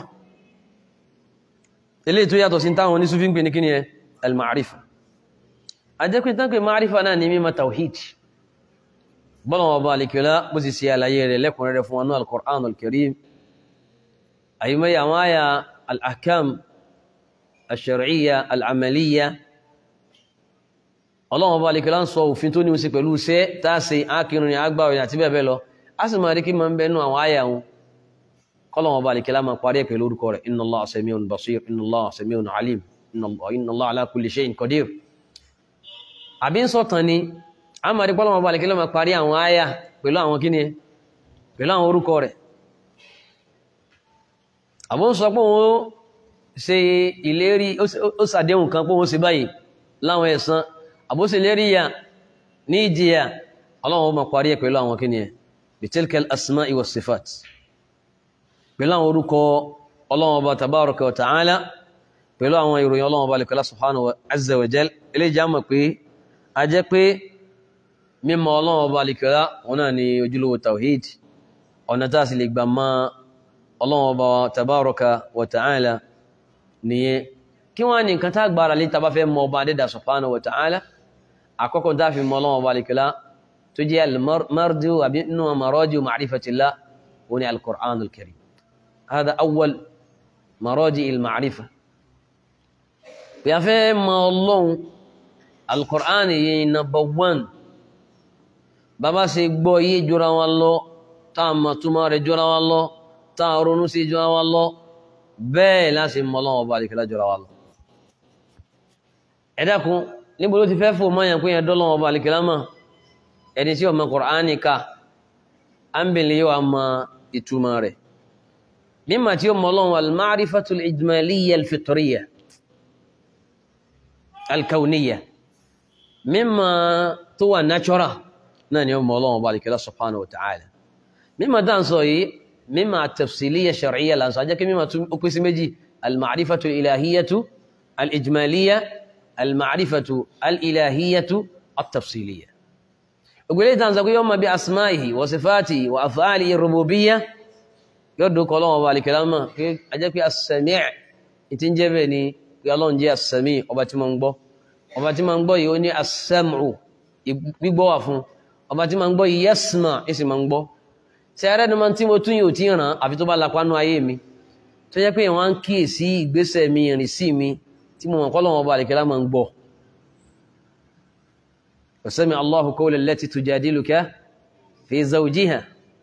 eléyìí tó yàtọ̀ sí táwọn onísúfí ń pè ní kíni ẹ al-ma'rifa ajẹ́kùn tán pé ma'rifa náà ní mímọ̀ tawhid bọ́lọ̀wọ̀ bá alikiola bó sì sí àlàyé rẹ̀ lẹ́kùnrin rẹ̀ fún wọn al-Qur'an al-Karim àyímẹ́ àwọn àyà al-ahkam al-shar'iyya al-amaliyya ọlọ́wọ̀ bá alikiola ń sọ òfin tó ní wọ́n sí pẹ̀lú iṣẹ́ táàsì ákìrìn agbáwẹ̀ àti bẹ́ẹ̀ bẹ́ẹ̀ lọ a sì máa rí kí máa ń bẹ́nu àwọn àyà wọn kọ́lọ̀wọ̀ bá alikiola máa parí pẹ̀lú orúkọ rẹ̀ inna Allah sami'un basir inna Allah sami'un alim inna Allah ala kulli shay'in qadir àbí ń sọ̀tàn ni a máa rí pọ́lọ̀ ọba alìkílẹ̀ máa parí àwọn àyà pẹ̀lú àwọn kíni pẹ̀lú àwọn orúkọ rẹ̀ àbó ń sọ pé wọ́n ṣe ìlérí ó sàdéhùn kan pé wọ́n ṣe báyìí láwọn ẹ̀san àbó ṣe lérí ya ní ìjìyà ọlọ́run máa parí ẹ̀ pẹ̀lú àwọn kíni bitilkal asma'i was sifat pẹ̀lú àwọn orúkọ ọlọ́run ọba tabaraka wa ta'ala pẹ̀lú àwọn ìròyìn ọlọ́run ọba alìkọ́lá subhanahu wa azza wa jal eléjà mọ̀ pé a jẹ́ pé mímọ̀ ọlọ́run ọba alìkọ́lá wọn náà ni ojúlówó tawhid ọ̀nà tá a sì lè gbà mọ̀ ọlọ́run ọba tabaraka wa ta'ala nìyẹn kí wọ́n ní nǹkan tá gbára lé tá bá fẹ́ mọ̀ ọba adẹ́dà subhanahu wa ta'ala àkọ́kọ́ tá fi mọ̀ ọlọ́run ọba alìkọ́lá tó jẹ́ almardu àbí nínú maraju ma'rifatillah wọn ni alqur'anul karim hada awwal maraji il-ma'rifa bí a fẹ́ mọ ọlọ́run alkùránì yìí number one bàbá ṣe gbọ́ yé jura wọn lọ táà mọ̀ túmọ̀ rẹ̀ jura wọn lọ táà ronú sí jura wọn lọ bẹ́ẹ̀ láti mọ ọlọ́run ọba àdìkẹ́lá jura wọn lọ. ẹ dákun níbo ló ti fẹ́ fò mọ́ yẹn pé yẹn dọ́lọ́run ọba àdìkẹ́lá mọ̀ ẹni tí ó mọ kùránì ká ámbìlì yóò mọ ìtumọ̀ rẹ̀ mímọ̀ tí ó mọ ọlọ́run al-ma'rifatul ijmaliyya al-fitriyya alkauniya mímọ̀ tó wà natural náà ni ó mọ̀ Ọlọ́run bá alìkẹ́lá subhanahu wa ta'ala mímọ̀ dáa sọ yìí mímọ̀ tafsiliya shar'iyya lánsọ ajẹ́ kí mímọ̀ tún ó pín sí méjì almarifatu ilahiyatu alijmaliya almarifatu alilahiyatu atafsiliya ògbélé tàn sọ pé yọ́ mọ̀ bí asma'ihi wa sifatihi wa af'alihi rububiyya yóò dúkọ̀ Ọlọ́run bá alìkẹ́lá mọ̀ ajẹ́ pé as-sami' ìtí ń jẹ́ bẹ́ẹ̀ ni pé ọlọ́run jẹ́ as-sami ọba tí ma ń gbọ́ ọba tí ma ń gbọ́ yìí ó ní as-sam'u gbígbọ́ wà fún ọba tí ma ń gbọ́ yìí yasma ìsì ma ń gbọ́ ṣe ara ẹni máa tí mo tún yóò tí ràn àfi tó bá lapa nú ayé mi tó jẹ́ pé wọ́n á ń kíyèsí ìgbésẹ̀ mi ìrìn sí mi tí mo mọ̀ kọ́ lọ́wọ́ ọba àlèkẹ́lá máa ń gbọ́ wa Allahu qawla allati tujadiluka fi zawjiha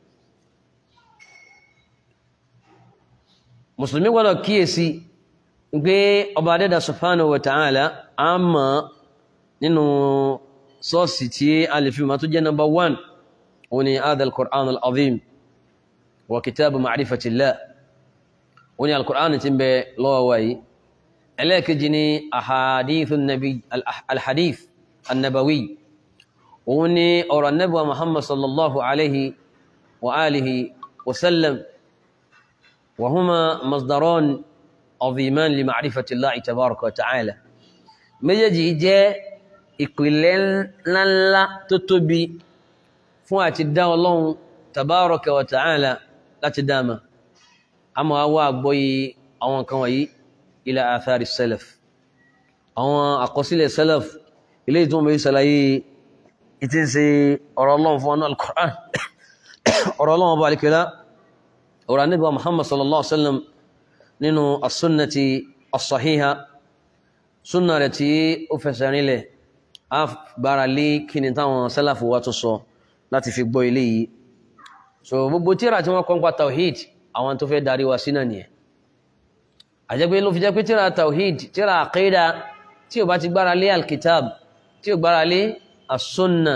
mùsùlùmí gbọ́dọ̀ kíyèsí pé ọba adẹ́dà subhanahu wa ta'ala a mọ̀ nínú sọ́ọ̀sì tí a lè fi ma tó jẹ́ number one wani adha al-Qur'an al-azim wa kitabu ma'rifatillah wani al-Qur'an tí ń bẹ lọ́wọ́ wáyé ẹlẹ́ẹ̀kejì ni ahadithun nabi al-hadith annabawi òun ni ọ̀rọ̀ annabawa muhammad sallallahu alaihi wa alihi wa sallam وهما مصدران عظيمان لمعرفة الله تبارك وتعالى méjèèjì jẹ́ ìpìlẹ̀ ńláńlá tó tóbi fún àti dá Ọlọ́run tabaraka wa ta'ala láti dáma a máa wá àgbọ́yé àwọn kan wọ̀nyí ila athari salaf àwọn àkọsílẹ̀ salaf ilé ìtún mẹ́ sàlàyé ìtí ń ṣe ọ̀rọ̀ Ọlọ́run fún ọ̀nà al-Qur'an ọ̀rọ̀ Ọlọ́run bá alikẹ́lá ọ̀rọ̀ anábíwá muhammad sallallahu alaihi wasallam nínú asúnnàtí as-sahiha súnnà rẹ̀ tí ó fẹsẹ̀ rinlẹ̀ a bára lé kí ni táwọn sálàfù wa tó sọ láti fi gbọ́ ilé yìí so gbogbo tíra tí wọ́n kọ́ pa tawhid àwọn tó fẹ́ darí wa sínà nìyẹn àjẹ́gbé ló fi jẹ́ pé tíra tawhid tíra aqida tí ó bá ti gbára lé alkitab tí ó gbára lé as-sunna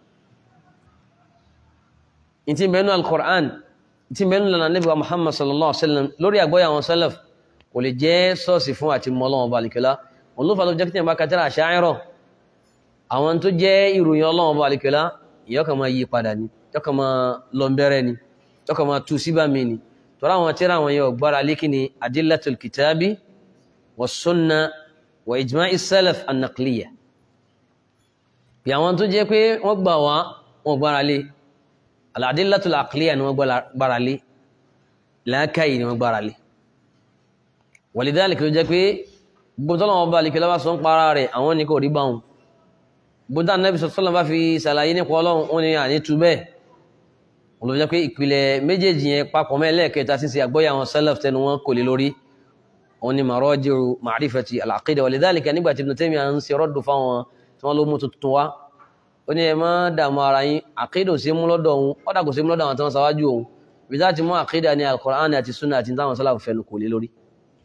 ìtì mẹ́nu al-Qur'an tí mẹ́rin lọ́nà Ànábì wa Muhammad sallallahu alaihi wasallam lórí àgbọ́yà àwọn salaf kò lè jẹ́ sọ́ọ̀sì fún àti mọ́lọ́wọ́ balikẹ́lá wọn ló fà ló jẹ́ kí tẹ̀yìn bá kàtàrà àṣáyẹ̀rọ̀ àwọn tó jẹ́ ìròyìn ọlọ́wọ́ balikẹ́lá ìyọ́kà máa yí padà ni yọ́kà máa lọ bẹ̀rẹ̀ ni yọ́kà máa tú síbà mí ni tọ́ra àwọn tíra àwọn yóò gbára lékì ni adillatul kitabi wa sunna wa ijma'i salaf an-naqliya bí àwọn tó jẹ́ pé wọ́n gbà wá wọn gbára lé al-adillatul aqliya ni wọ́n gbára lé láákàyè ni wọ́n gbára lé walidhalika ló jẹ́ pé gbogbo tọ́lọ́wọ́ bá alìkẹ́ lọ́wọ́ sọ ń para rẹ̀ àwọn ní kò rí bá wọn gbogbo Ànábì sọ́lọ́ bá fi ṣàlàyé nípa ọlọ́run ó ní àní tu bẹ́ẹ̀ wọn ló jẹ́ pé ìpìlẹ̀ méjèèjì yẹn papọ̀ mẹ́lẹ́ẹ̀kẹta sí ṣe àgbọ́yà àwọn salaf tẹnu wọn kò lè lórí wọn ni maraji'u ma'rifati al-aqida walidhalika nígbà tí Ibn Taymiyyah ń ṣe rọ́dù fáwọn tí wọ́n ló mú tuntun wá ó ní ẹ má dààmú ara yín àkídà ò sí mú lọ́dọ̀ òun ọ̀dà kò sí mú lọ́dọ̀ àwọn tí wọ́n ṣáwájú òun bí láti mú àkídà ní al-Qur'an àti sunna àti táwọn sálàfù fẹnu kò lé lórí.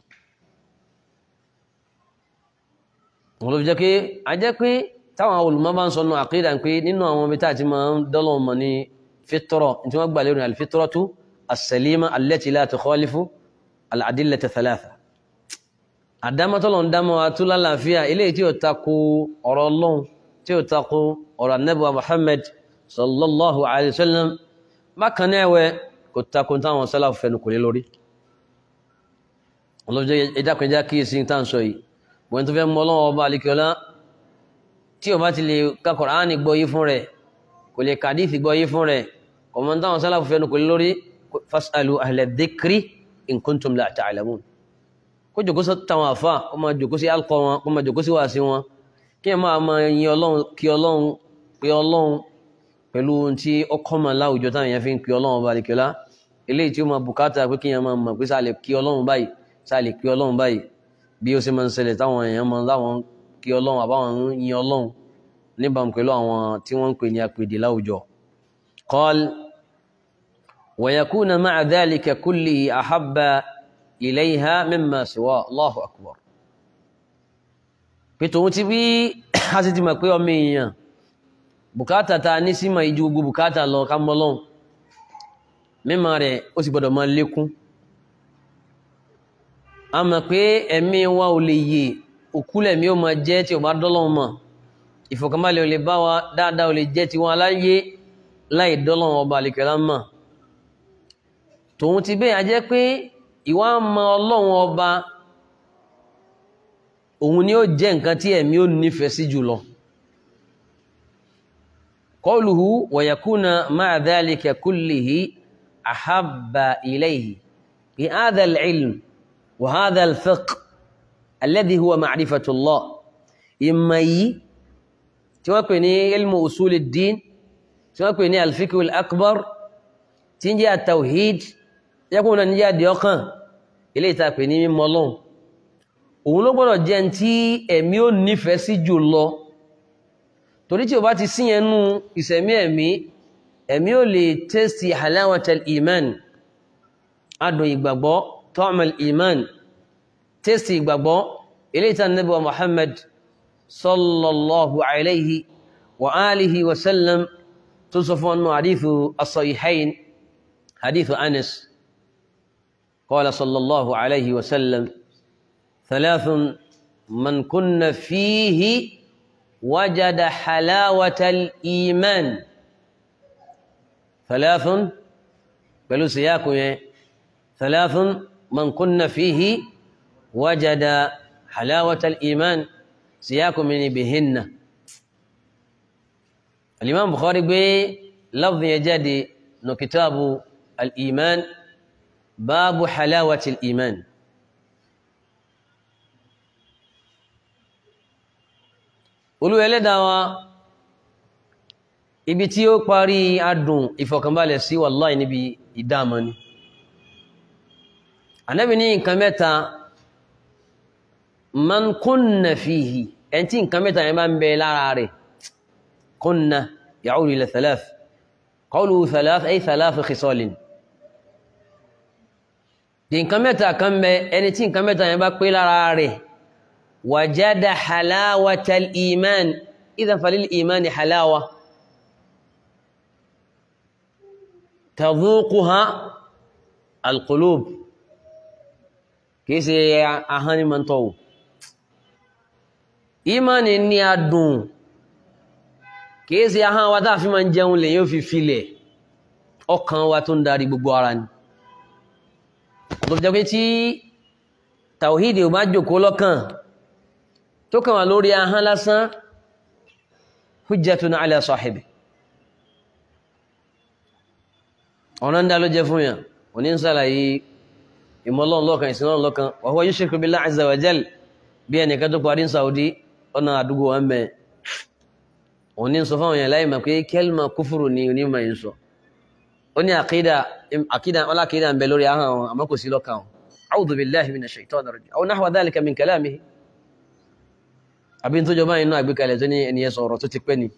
wọn ló fi jẹ́ pé a jẹ́ pé táwọn olùmọ̀ bá ń sọnù àkídà pé nínú àwọn ibi tá a ti máa ń dọ́lọ̀ mọ̀ ní fitrọ̀ tí wọ́n gbà lérò ní al-fitratu as-salima allati la tukhalifu al-adillata thalatha àdámọ́tọ́lọ̀ ń dámọ́ atúlá láàfíà eléyìí tí ó tako ọ̀rọ̀ ọlọ́run tí ó tako ọ̀rọ̀ anábíwá Muhammad sallallahu alayhi wa sallam bákan náà ẹ̀wẹ̀ kò tako táwọn sálàfù fẹnu kò lé lórí ọlọ́jọ́ ìdákùnjá kí èsì tá à ń sọ yìí wọ́n tó fẹ́ mọ́ ọlọ́run ọba àlekíọ́lá tí ó bá ti lè ka Kùránì gbọ́ yí fún rẹ̀ kò lè kàdífì gbọ́ yí fún rẹ̀ kọ̀mọ́ táwọn sálàfù fẹnu kò lé lórí fasalu ahla dhikri in kuntum la ta'lamun kó jòkó sí táwọn àfà kó máa jòkó sí alkọ wọn kó máa jòkó sí wàásí wọn kí ẹ máa máa yin ọlọ́run kí ọlọ́run pé ọlọ́run pẹ̀lú ohun tí ó kọ́mọ láwùjọ táwọn èèyàn fi ń pè ọlọ́run bá àlekíọ́lá eléyìí tí ó máa bùkátà pé kí èèyàn máa mọ̀ pé sáà lè kí ọlọ́run báyìí sáà lè kí ọlọ́run báyìí bí ó ṣe máa ń ṣẹlẹ̀ táwọn èèyàn máa láwọn kí ọlọ́run àbáwọn ń yin ọlọ́run níbàámu pẹ̀lú àwọn tí wọ́n ń pè ní apèdè láwùjọ. qal wa yakuna ma'a dhalika kullihi ahabba ilayha mimma siwa Allahu akbar. pé tòun ti bí a sì ti mọ̀ pé ọmọ èèyàn bùkátà ta ní símọ̀ ìjú gbogbo bùkátà lọ ká mọ́ lọ́hùn mímọ̀ rẹ̀ ó sì gbọ́dọ̀ máa lékún a mọ̀ pé ẹ̀mí wa ò lè yè òkúlẹ̀ mi ò máa jẹ́ tí ò bá dọ́lọ́hùn mọ̀ ìfọ̀kànbalẹ̀ ò lè bá wa dáadáa ò lè jẹ́ tiwọn aláyé láì dọ́lọ́hùn ọba àlèkẹ́lá mọ̀ tòun ti bẹ́ẹ̀ a jẹ́ pé ìwà mọ̀ ọlọ́run ọba òun ni ó jẹ́ nǹkan tí ẹ̀mí ò nífẹ̀ẹ́ sí jùlọ qawluhu wa yakuna ma'a dhalika kullihi ahabba ilayhi bi hadha al-ilm wa hadha al-fiqh alladhi huwa ma'rifatullah ìmọ̀ yìí tí wọ́n pè ní ilmu usulid-din tí wọ́n pè ní al-fiqhul akbar tí ń jẹ́ at-tawhid yẹ́kùn náà ní jẹ́ àdìọ́kàn ilé ìta pè ní mímọ̀ Ọlọ́run òun ló gbọ́dọ̀ jẹ́ tí ẹ̀mí ò nífẹ̀ẹ́ sí jù lọ torí tí o bá ti sí yẹn nú ìsẹ̀mí ẹ̀mí ẹ̀mí ò lè tẹ́sì halawatal iman adùn ìgbàgbọ́ ta'mal iman tẹ́sì ìgbàgbọ́ ilé ìta Ànábì wa Muhammad sallallahu alayhi wa alihi wa sallam tó sọ fún ọnà hadithu as-sahihayn hadithu Anas qala sallallahu alayhi wa sallam ثلاث من كن فيه وجد حلاوة الإيمان ثلاث بلو سياكو ثلاث من كن فيه وجد حلاوة الإيمان سياكو من بهن الإمام بخاري بي لفظ يجدي نو كتاب الإيمان باب حلاوة الإيمان olúwa ẹlẹ́dàá wa ibi tí ó parí adùn ìfọ̀kànbalẹ̀ sí wàláì níbi ìdámọ́ ni Ànábì ní nǹkan mẹ́ta man kunna fihi ẹni tí nǹkan mẹ́ta yẹn bá ń bẹ lára rẹ̀ kunna ya'udu ila thalath qawluhu thalath ay thalath khisalin di nǹkan mẹ́ta kan bẹ ẹni tí nǹkan mẹ́ta yẹn bá pé lára rẹ̀ وجد حلاوة الإيمان إذا فللإيمان حلاوة تذوقها القلوب كيس أهاني من تو إيمان إني أدون كيس أهان ودا في من جاون لي يوفي فيلي ọkàn wa tó ń darí gbogbo ara ni tó fi jẹ́ pé tí tàwíìdì ò bá jòkó lọ́kàn tó kàn wà lórí ahán lásán hujjatun ala sahibi ọ̀nà ń dá ló jẹ́ fún yàn òní ń sàlàyé ìmọ̀lọ́n lọ́kan ìsinlọ́n lọ́kan wa huwa yushriku billahi azza wa jal bí ẹnìkan tó parí ní Saudi ọ̀nà àdúgbò wọn bẹ̀ òní ń sọ fáwọn yàn láì mọ̀ pé kẹ́lìmà kúfùrù ni onímọ̀ yìí ń sọ ó ní àkídà àkídà ọlá àkídà ń bẹ lórí ahán wọn àmọ́ kò sí lọ́kàn wọn a'udhu billahi minash shaitanir rajim aw nahwa dhalika min kalamihi àbí tó jọba inú àgbékalẹ̀ tó ní ẹniyẹ sọ̀rọ̀ tó ti pẹ́ ni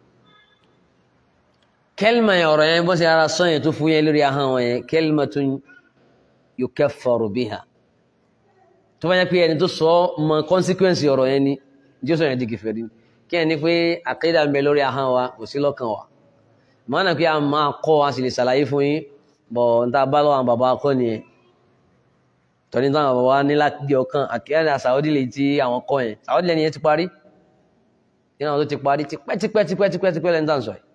kẹlma ọ̀rọ̀ yẹn bọ́ sí ara sọ yẹn tó fún yẹn lórí ahọ́n wọn yẹn kẹlma tún yukaffaru biha tó bá yẹ pé ẹni tó sọ mọ consequence ọ̀rọ̀ yẹn ni jí ó sọ yẹn di kèfèrí ni kí ẹni pé àkídà ń bẹ lórí ahọ́n wa kò sí lọ́kàn wa mọ́nà pé a máa kọ́ a sì lè ṣàlàyé fún yín bọ̀ n ta bá lọ́wọ́ àwọn bàbá akọ́ nìyẹn tọ́ni táwọn bàbá wa ní láti ọkàn àkíyàdà Saudi lè ti àwọn kọ́ yẹn Saudi lẹ́ni yẹn ti parí nínú àwọn tó ti parí tipẹ́tipẹ́ tipẹ́tipẹ́ tipẹ́ lẹ́ni tàn sọ yìí.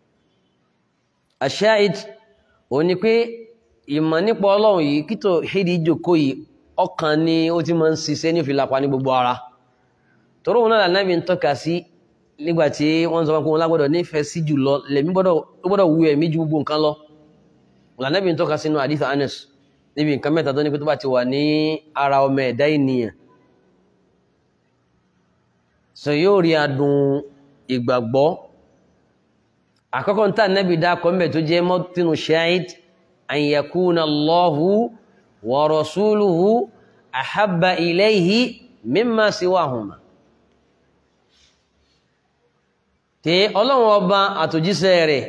àṣàìd ò ní pé ìmọ̀ nípa ọlọ́run yìí kító hídì ìjòkó yìí ọkàn ni ó ti máa ń ṣiṣẹ́ ní òfìlàpá ní gbogbo ara torí òun náà lànàbí ń tọ́ka sí nígbà tí wọ́n sọ pé wọn lágbọ́dọ̀ nífẹ̀ẹ́ sí jù lọ lẹ́mí gbọ́dọ̀ wú ẹ̀mí ju gbogbo nǹkan lọ lànàbí ń tọ́ka sínú àdìsá Anas níbi nǹkan mẹ́ta tó ní pé tó bá ti wà ní ara ọmọ ẹ̀dá ènìyàn so yóò rí adùn ìgbàgbọ́ àkọ́kọ́ níta nẹ́bí dákọ̀ mbẹ̀ tó jẹ́ mọ́tínú ṣáìd an yakuna Allahu wa rasuluhu ahabba ilayhi mimma siwahuma tí ọlọ́run ọba àtòjíṣẹ́ rẹ̀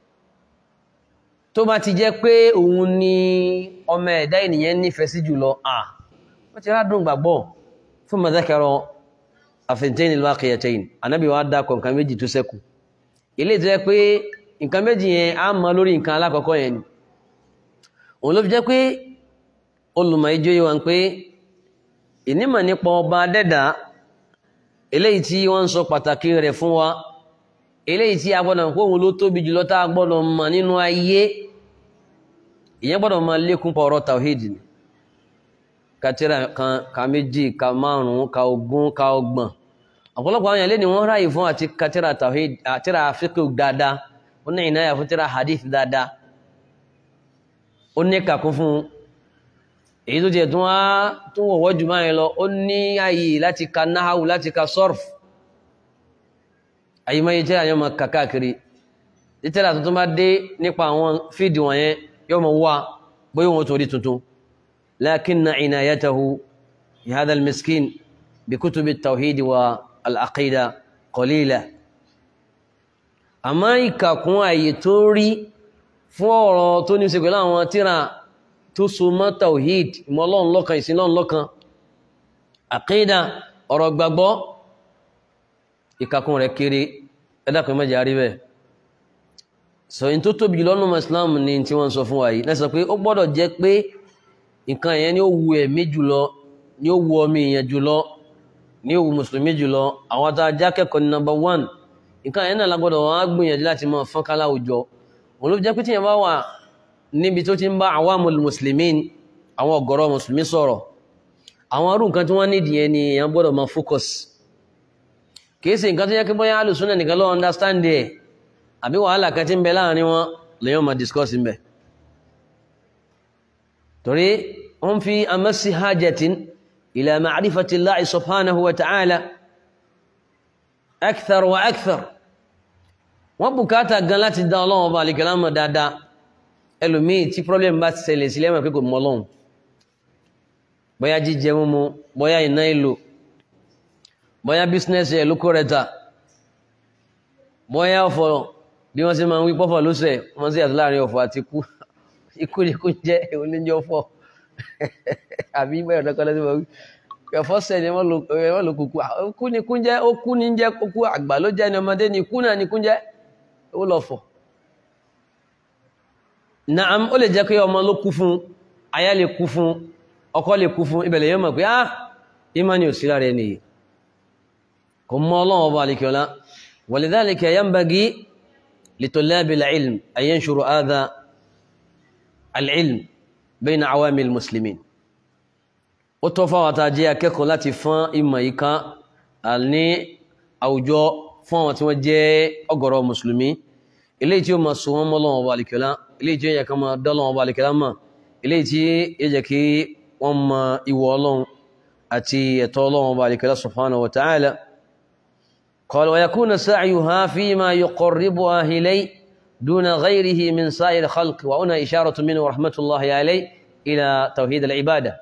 tó bá ti jẹ́ pé òun ni ọmọ ẹ̀dá ènìyàn nífẹ̀ẹ́ sí jùlọ à wọ́n ti rádùn gbàgbọ́ fún mọ̀dákẹ́rọ àfẹ́ntẹ́ni lọ́kẹ̀yẹ̀tẹ́yìn anábì wa dákọ̀ nǹkan méjì tó sẹ́kù ilé tó jẹ́ pé nǹkan méjì yẹn á mọ lórí nǹkan alákọ̀ọ́kọ́ yẹn ni òun ló fi jẹ́ pé olùmọ̀ ijó yìí wọn pé ìnímọ̀ nípa ọba dẹ́dà eléyìí tí wọ́n ń sọ pàtàkì rẹ̀ fún wa eléyìí tí a gbọ́dọ̀ pé òun ló tóbi jùlọ tá a gbọ́dọ̀ mọ̀ nínú ayé ìyẹn gbọ́dọ̀ máa lékún pọ̀ ọ̀rọ̀ tàwíìdì ni katira kan ka méjì ka márùn-ún ka ogún ka ọgbọ̀n ọ̀pọ̀lọpọ̀ àwọn èèyàn lé ní wọ́n ráyè fún àti katira tàwíìdì àtira fiqh dáadáa ó ní ìnáyà fún tira hadith dáadáa ó ní kàkún fún èyí tó jẹ́ tún wá tún wọ̀wọ́ jù máa lọ ó ní ààyè láti ka náhàwù láti ka sọ́rf àyè máa yẹ tẹ́lá yóò máa kà káàkiri títẹ́lá tuntun bá dé nípa àwọn fíìdì wọ̀nyẹn yóò máa wá bóyá wọn tó rí tuntun lakinna inayatahu hadha almiskin bikutubi at-tawhid wa al-aqida qalila àmọ́ ìkàkún àyè tó rí fún ọ̀rọ̀ tó ní ṣe pẹ̀lú àwọn tíra tó so mọ́ tawhid ìmọ̀ Ọlọ́run lọ́kan ìsìn Ọlọ́run lọ́kan àkídà ọ̀rọ̀ gbàgbọ́ ìkàkùn rẹ̀ kéré ẹ̀dàkùn mẹ́jẹ̀ àrí bẹ́ẹ̀ sọ in tó tóbi lọ́nà Islam ni tí wọ́n sọ fún wa yìí lẹ́sọ pé ó gbọ́dọ̀ jẹ́ pé nǹkan yẹn ni ó wu ẹ̀mí jùlọ ni ó wu ọmọ èèyàn jùlọ ni ó wu mùsùlùmí jùlọ àwọn tá a já kẹ́kọ̀ọ́ ní number one nǹkan yẹn náà lágbọ́dọ̀ wọn á gbìyànjú láti máa fọ́n ká láwùjọ òun ló jẹ́ pé tíyẹn bá wà níbi tó ti ń bá awamul muslimin àwọn ọ̀gọ̀rọ̀ mùsùlùmí sọ̀rọ̀ àwọn arú nǹkan tí wọ́n nídìí ẹni èèyàn gbọ́dọ̀ máa focus kìí ṣe nǹkan tó yẹ kí bóyá alùsùnà nìkan ló understand ẹ̀ àbí wàhálà kan tí ń bẹ láàrin wọn lèyàn máa discuss ń bẹ torí wọ́n fi amasi hajjatin ila ma'rifati Allahi subhanahu wa ta'ala akthar wa akthar wọ́n bùkátà gan láti dá ọlọ́run ọba àlìkẹ́lá mọ̀ dáadáa ẹlòmíì tí problem bá ti ṣẹlẹ̀ sílẹ̀ mọ̀ pé kò mọ ọlọ́run bóyá jíjẹ mímu bóyá iná ìlò bóyá bísínẹ́sì ẹ̀ ló kó rẹ̀ ta bóyá ọ̀fọ̀ bí wọ́n ṣe máa ń wí pọ́fọ̀ lóṣẹ̀ wọ́n sì yàtọ̀ láàrin ọ̀fọ̀ àti ikú ikú ni kú jẹ́ èwo ní jẹ́ ọ̀fọ̀ àbí bẹ́ẹ̀ ọ̀dọ́kọ́ lọ́sẹ̀ máa wí ẹ̀fọ́ sẹ̀ ni wọ́n lò kúkú kú ni kú jẹ́ ó kú ni jẹ́ kúkú àgbà ló jẹ́ ni ọmọdé ni kú náà ni kú jẹ́ ó lọ fọ̀ naam ó lè jẹ́ pé ọmọ ló kú fún aya lè kú fún ọkọ lè kú fún ibẹ̀lẹ̀ yóò mọ̀ pé ah imani ò sí lára ẹni yìí kò mọ ọlọ́run ọba àlekíọ́lá walidhalika yanbaghi litulabi al-ilm an yanshuru hadha al-ilm bayna awami al-muslimin ó tọ́ fáwọn àtàjẹ́ akẹ́kọ̀ọ́ láti fọ́n ìmọ̀ yìí ká ní àwùjọ fún àwọn tí wọ́n jẹ́ ọ̀gọ̀rọ̀ mùsùlùmí eléyìí tí ó máa so wọ́n mọ́ Ọlọ́run ọba àlekíọ́lá eléyìí tí ó yẹ ká máa dá Ọlọ́run ọba àlekíọ́lá mọ̀ eléyìí tí ó yẹ kí wọ́n mọ ìwọ Ọlọ́run àti ẹ̀tọ́ Ọlọ́run ọba àlekíọ́lá subhanahu wa ta'ala قال ويكون سعيها فيما يقربها إليه دون غيره من سائر الخلق وهنا إشارة منه ورحمة الله عليه إلى توحيد العبادة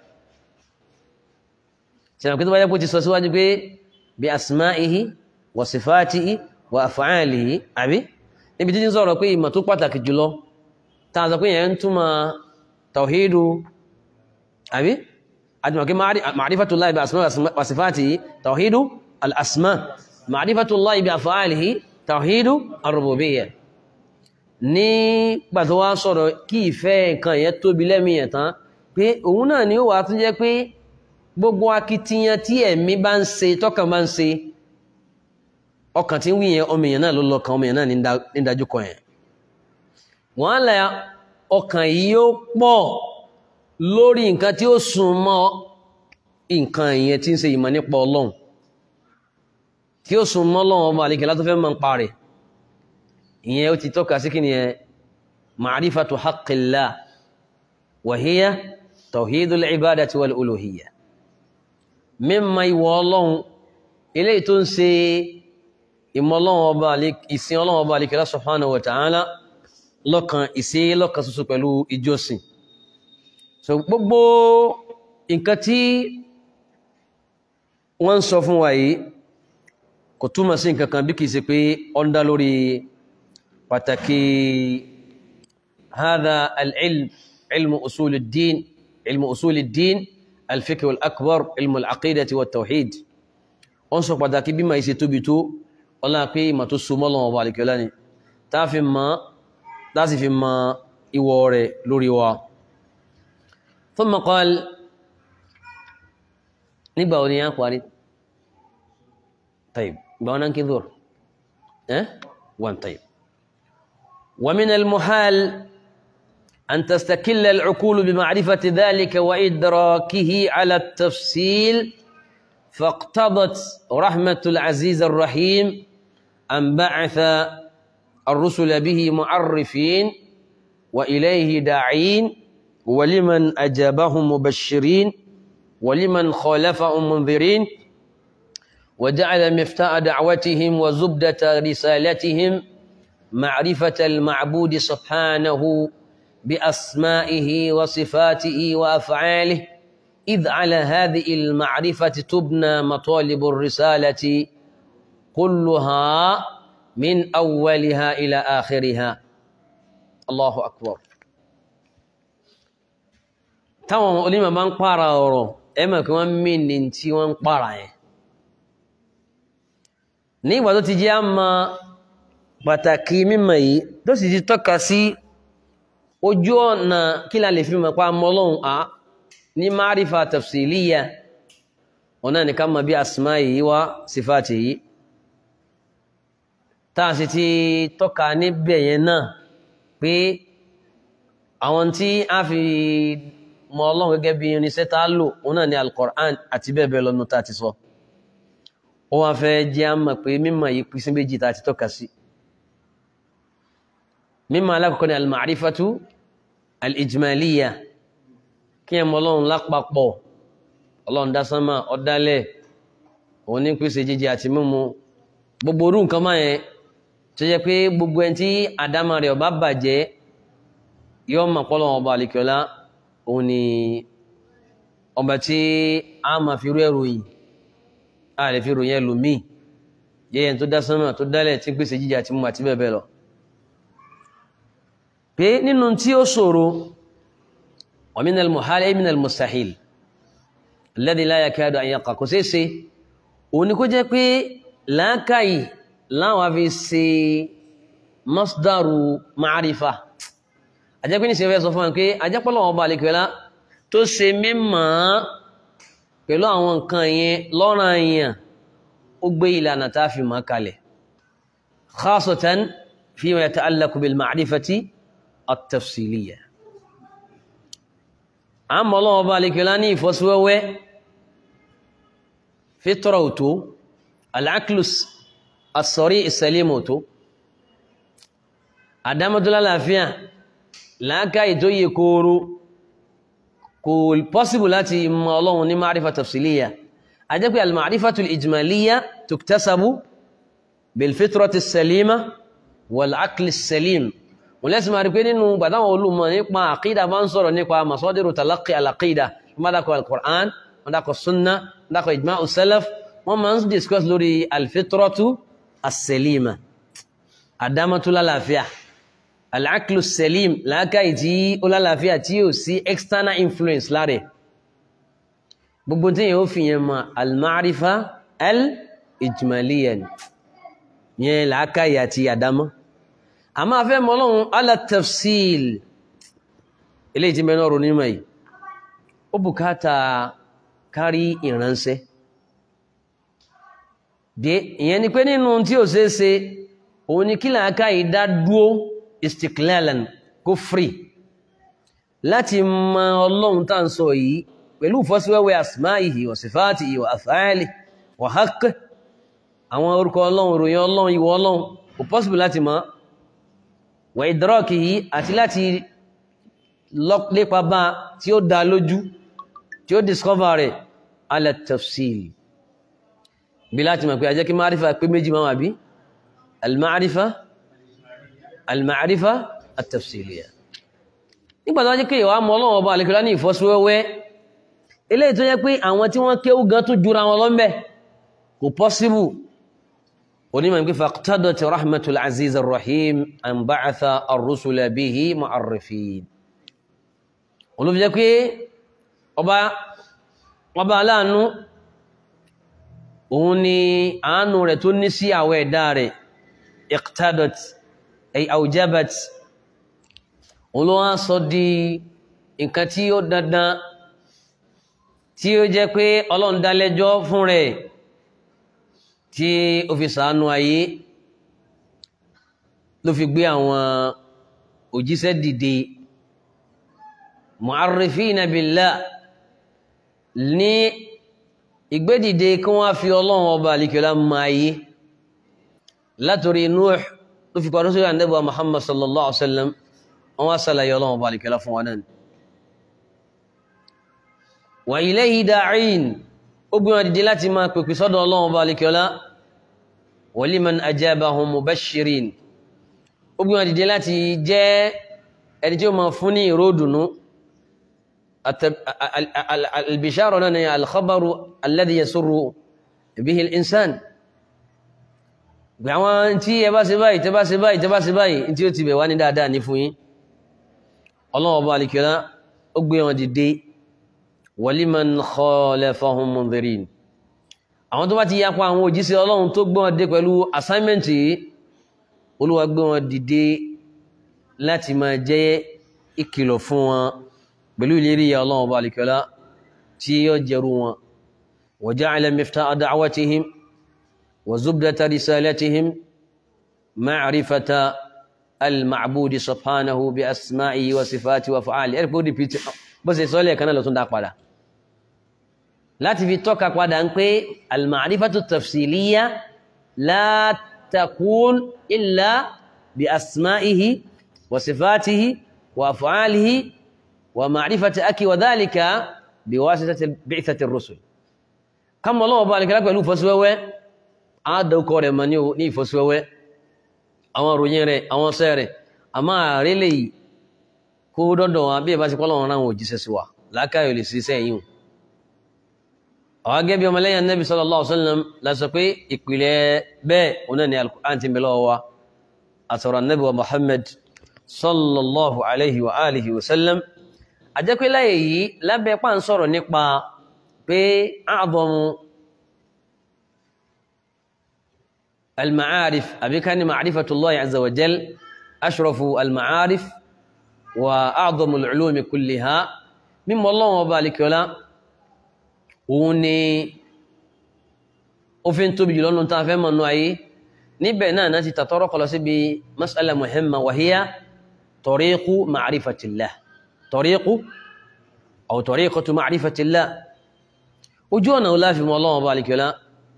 سنة كتب يقول تسوسوا بأسمائه وصفاته وأفعاله أبي níbi títí sọ̀rọ̀ pé ìmọ̀ tó pàtàkì jùlọ tàà sọ pé yẹn ń túnmọ̀ tawhidu àbí àjùmọ̀ kí ma'rifatullahi bi asma wa sifatihi tawhidu al-asma ma'rifatullahi bi af'alihi tawhidu ar-rububiyyah ní gbàtọ́ wá sọ̀rọ̀ kí ìfẹ́ nǹkan yẹn tóbi lẹ́mìyàn tán pé òun náà ni ó wà tún jẹ́ pé gbogbo akitiyan tí ẹ̀mí bá ń ṣe tọ́kàn bá ń ṣe ọkàn tí ń wí yẹn ọmọ èèyàn náà ló lọ́kàn ọmọ èèyàn náà ní dájú kọ yẹn wọ́n á lẹ ọkàn yìí ó pọ̀ lórí nǹkan tí ó sùn mọ́ nǹkan ìyẹn tí ń ṣe ìmọ̀ nípa ọlọ́run tí ó sùn mọ́ ọlọ́run ọmọ àlekèlá tó fẹ́ mọ̀ ń parẹ́ ìyẹn ó ti tọ́ka sí kí ni yẹn ma'rifatu haqqillah wa hiya tawhidul ibadati wal uluhiyya mímọ̀ ìwọ ọlọ́run eléyìí tó ń ṣe ìmọ̀ ọlọ́run ọba ìsìn ọlọ́run ọba àlekèlá subhanahu wa ta'ala lọ́kan ìsí lọ́kan ṣoṣo pẹ̀lú ìjọsìn so gbogbo nǹkan tí wọ́n ń sọ fún wa yìí kò túmọ̀ sí nǹkan kan bí kìí ṣe pé ó ń dá lórí pàtàkì hadha al-ilm ilmu usul ad-din ilmu usul ad-din al-fiqh al-akbar ilmu al-aqidati wa tawhid wọ́n sọ pàtàkì bí ma ṣe tóbi tó ọlá pé ìmọ̀ tó so mọ́lọ́wọ́ ọba àlekèlá ni tá fi mọ́ láti fi mọ ìwọ rẹ̀ lórí wa ثم قال nígbà wo ni a parí طيب ìgbà wọn kí ظهر ẹ́ wọn طيب ومن المحال أن تستكل العقول بمعرفة ذلك وإدراكه على التفصيل فاقتضت رحمة العزيز الرحيم أن بعث الرسل به معرفين وإليه داعين ولمن أجابهم مبشرين ولمن خالفهم منذرين وجعل مفتاح دعوتهم وزبدة رسالتهم معرفة المعبود سبحانه بأسمائه وصفاته وأفعاله إذ على هذه المعرفة تبنى مطالب الرسالة كلها من أولها إلى آخرها الله أكبر táwọn onímọ̀ bá ń pààrà ọ̀rọ̀ ẹ mọ̀ kí wọ́n mí ní tí wọ́n ń pààrà yẹn ní ìgbà tó ti jẹ́ àmà pàtàkì mímọ̀ yìí tó sì ti tọ́ka sí ojú ọ̀nà kí la lè fi mọ̀ pa mọ́lọ́hun a ní márífà tafsiliya ọ̀nà nìkan mọ̀ bí asma yìí wá sífàtì yìí tá a sì ti tọ́ka níbẹ̀ yẹn náà pé àwọn tí a fi mọ̀ ọlọ́run gẹ́gẹ́ bí irinṣẹ́ tá a lò òun náà ni al-Qur'an àti bẹ́ẹ̀ bẹ́ẹ̀ lọ́nu tá a ti sọ ó wá fẹ́ jẹ́ a mọ̀ pé mímọ̀ yìí pín sí méjì tá a ti tọ́ka sí mímọ̀ alákọ̀ọ́kọ́ ni al-ma'rifatu al-ijmaliya kí ẹ mọ̀ ọlọ́run lápapọ̀ ọlọ́run dá sánmà ọ̀dálẹ̀ òun ní pèsè jíjẹ àti mímu gbogbo orú nǹkan máa yẹn tó jẹ́ pé gbogbo ẹni tí àdámà rẹ̀ ọba bàjẹ́ yóò mọ̀ pọ́ lọ́wọ́ ọba àlìkọ́lá òun ni ọba tí a máa fi rú ẹrù yìí a lè fi ròyìn ẹlòmíì yẹ́yẹn tó dá sánmà tó dálẹ̀ tí ń pèsè jíjẹ àti mímu àti bẹ́ẹ̀ bẹ́ẹ̀ lọ pé nínú tí ó ṣòro wa min al-muhal ay min al-mustahil alladhi la yakadu an yaqa kò ṣeé ṣe òun ni kó jẹ́ pé làákàyè láwọn afi ṣe masdaru ma'arifa àjẹ́pẹ́ ní ṣe fẹ́ sọ fún wọn pé àjẹ́pọ́lọ́ ọba àlekèọ́lá tó ṣe mímọ́ pẹ̀lú àwọn nǹkan yẹn lọ́ràn yẹn ó gbé ìlànà tá a fi mọ́ kalẹ̀ khasatan fima yata'allaqu bil ma'rifati at-tafsiliyya àmọ́ ọlọ́wọ́ ọba àlekèọ́lá ní ìfọ́síwẹ́wẹ́ fitra òtó al-aqlus as-sari as-salim òtó àdámọ́tólá láàfíà láàkáì tó yẹ kóòrò kò pọ́síbù láti mọ ọlọ́run ní ma'arifa tafsiliya a jẹ́ pé al-ma'arifatul ijmaliya tuktasabu bilfitrati salima wal-aqli salim wọ́n lẹ́sìn máa rí pé nínú gbàdáwọn olùmọ̀ nípa àkídà bá ń sọ̀rọ̀ nípa masadiru talaqi al-aqida wọ́n dákọ̀ al-Qur'an wọ́n dákọ̀ sunna wọ́n dákọ̀ ijma'u salaf wọ́n máa ń discuss lórí al-fitratu as-salima àdámọ́tólá láàfíà al-aqlu salim láàkàí tí ó lálàáfíà tí ó sí external influence láre gbogbo tí yóò fi yẹn ma al-ma'rifa al-ijmaliya yẹn láàkàí àti àdámọ́ a máa fẹ́ mọ́lọ́run ala tafsil ilé tí mẹ́nà ọ̀rọ̀ nímọ̀ yìí ó bùkátà kárí ìránṣẹ́ ìyẹn ni pé nínú tí ó ṣeé ṣe òun ni kí làákàí dá dúó istiklalan kó free láti mọ ọlọ́run tá ń sọ yìí pẹ̀lú fọ́síwẹ́wẹ́ asmáìhì wa sifatihi wa af'ali wa haqq àwọn orúkọ ọlọ́run ìròyìn ọlọ́run ìwọ ọlọ́run kò possible láti mọ̀ wa idrakihi àti láti lépa bá tí ó dá lójú tí ó discover rẹ̀ ala tafsil bí láti mọ̀ pé ajẹ́ kí márífà pé méjì máa wà bí al-ma'rifa al-ma'rifa at-tafsiliya nígbà tó wá jẹ́ pé ìwà mọ́ ọlọ́wọ́ ọba àlekọ́lá ní ìfọ́síwẹ́wẹ́ eléyìí tó jẹ́ pé àwọn tí wọ́n kéwú gan tó jura wọn lọ́mbẹ̀ kò pọ́síbù onímọ̀ pé faqtadat rahmatul aziz ar-rahim an ba'atha ar-rusula bihi mu'arrifin olùfi jẹ́ pé ọba ọba aláàánú òun ni àánú rẹ̀ tó ní sí àwọ̀ ẹ̀dá rẹ̀ iqtadat ay aujabat olówó sọ di nǹkan tí ó dandan tí ó jẹ́ pé ọlọ́run dálẹ́jọ́ fún rẹ̀ tí ó fi ṣàánú ayé ló fi gbé àwọn òjíṣẹ́ dìde mu'arrifina billah ní ìgbédìde kí wọ́n fi ọlọ́run ọba àlìkẹ́lá máa yé látòrí Nuh ló fi parí sórí àndẹ́bà Muhammad sallallahu alaihi wasallam wọ́n wá sàlàyé ọlọ́run ọba àlìkẹ́lá fún wa náà wa ilayhi da'in ó gbé wọn dìde láti máa pèpè sọ́dọ̀ ọlọ́run bá alikiola wa liman ajabahum mubashirin ó gbé wọn dìde láti jẹ́ ẹni tí ó máa fún ní ìró dùnú albishara náà ni alkhabaru alladhi yasurru bihi al-insan àwọn tí ẹ bá ṣe báyìí tẹ bá ṣe báyìí tẹ bá ṣe báyìí tí ó ti bẹ̀ wá ní dáadáa ní fún yín ọlọ́run bá alikiola ó gbé wọn dìde waliman khalafahum mundhirin àwọn tó bá ti yapa àwọn òjíṣẹ́ ọlọ́run tó gbé wọn dé pẹ̀lú assignment yìí olúwa gbé wọn dìde láti máa jẹ́ ìkìlọ̀ fún wọn pẹ̀lú ìlérí ya ọlọ́run ọba alìkọ́lá tí yóò jẹrú wọn wa ja'ala miftaha da'watihim wa zubdata risalatihim ma'rifata al-ma'budi subhanahu bi asma'ihi wa sifati wa fa'ali ẹ̀rì pé ó dìpítì bó ṣe sọ́lẹ̀ kan náà lọ tún dá padà láti fi tọ́ka padà ń pé al-ma'rifatu tafsiliya la takun illa bi asma'ihi wa sifatihi wa af'alihi wa ma'rifati aki wa dhalika bi wasitati bi'thati ar-rusul kam Ọlọ́hun bá nìkan pẹ̀lú ìfọ́síwẹ́wẹ́ àádọ́kọ rẹ̀ mọ̀ ní ìfọ́síwẹ́wẹ́ àwọn ròyìn rẹ̀ àwọn sẹ́ rẹ̀ a máa rí lè kó dọ́dọ̀ wọn bí ẹ bá ti pọ́lọ̀ wọn ráwọn òjíṣẹ́ sí wa lákàyò lè ṣiṣẹ́ yìí àwọn agẹ́ bí ọmọlẹ́yìn Nabi sallallahu alaihi wasallam la sọ pé ìpìlẹ̀ bẹ́ẹ̀ oná ni al-Qur'an ti bẹ̀lọ́ wa àtọ̀rọ̀ Nabi wa Muhammad sallallahu alaihi wa alihi wasallam a jẹ́ pé láyé yìí lábẹ́ pà ń sọ̀rọ̀ nípa pé a'zamu المعارف أبي كان معرفة الله عز وجل أشرف المعارف وأعظم العلوم كلها مما الله وبارك ولا وني وفين تبجي لون تافهم أنه أي نبنا ناتي تطرق لسبي مسألة مهمة وهي طريق معرفة الله طريق أو طريقة معرفة الله وجونا ولا في الله وبارك ولا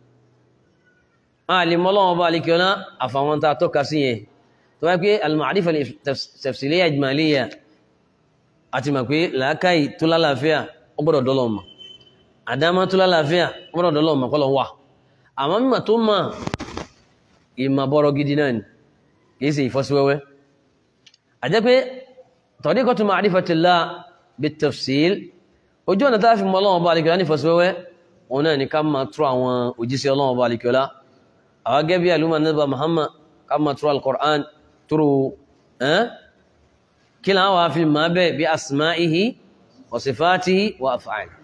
àlèmọ́ lọ́wọ́ bá alikẹ́ ọ̀nà àfàwọn tàà tọ́ka sí yẹn tó wáyé pé al-ma'rifa tafsiliyya ijmaliyya àti mọ̀ pé làákàí tó lálàáfíà ó gbọ́dọ̀ dọ́lọ́ mọ̀ àdámá tó lálàáfíà ó gbọ́dọ̀ dọ́lọ́ mọ̀ kọ́lọ̀ wà àmọ́ mímọ̀ tó mọ̀ ìmọ̀ bọ́rọ̀ gidi náà ni kìí ṣe ìfọ́síwẹ́wẹ́ àjẹ́ pé tariqatu ma'rifatillah bit-tafsil ojú ọ̀nà táà fi mọ̀ lọ́wọ́ bá alikẹ́ ọ̀nà ìfọ́síwẹ́wẹ́ òun náà ni ká máa tú àwọn òjíṣẹ́ ọlọ́wọ́ bá alikẹ́ ọlá àwọn gẹ́bí alúmọ̀ nígbà Muhammad ká máa tú al-Qur'an túrò kí láwọn wá fi máa bẹ́ bí asma'ihi wa sifatihi wa af'ali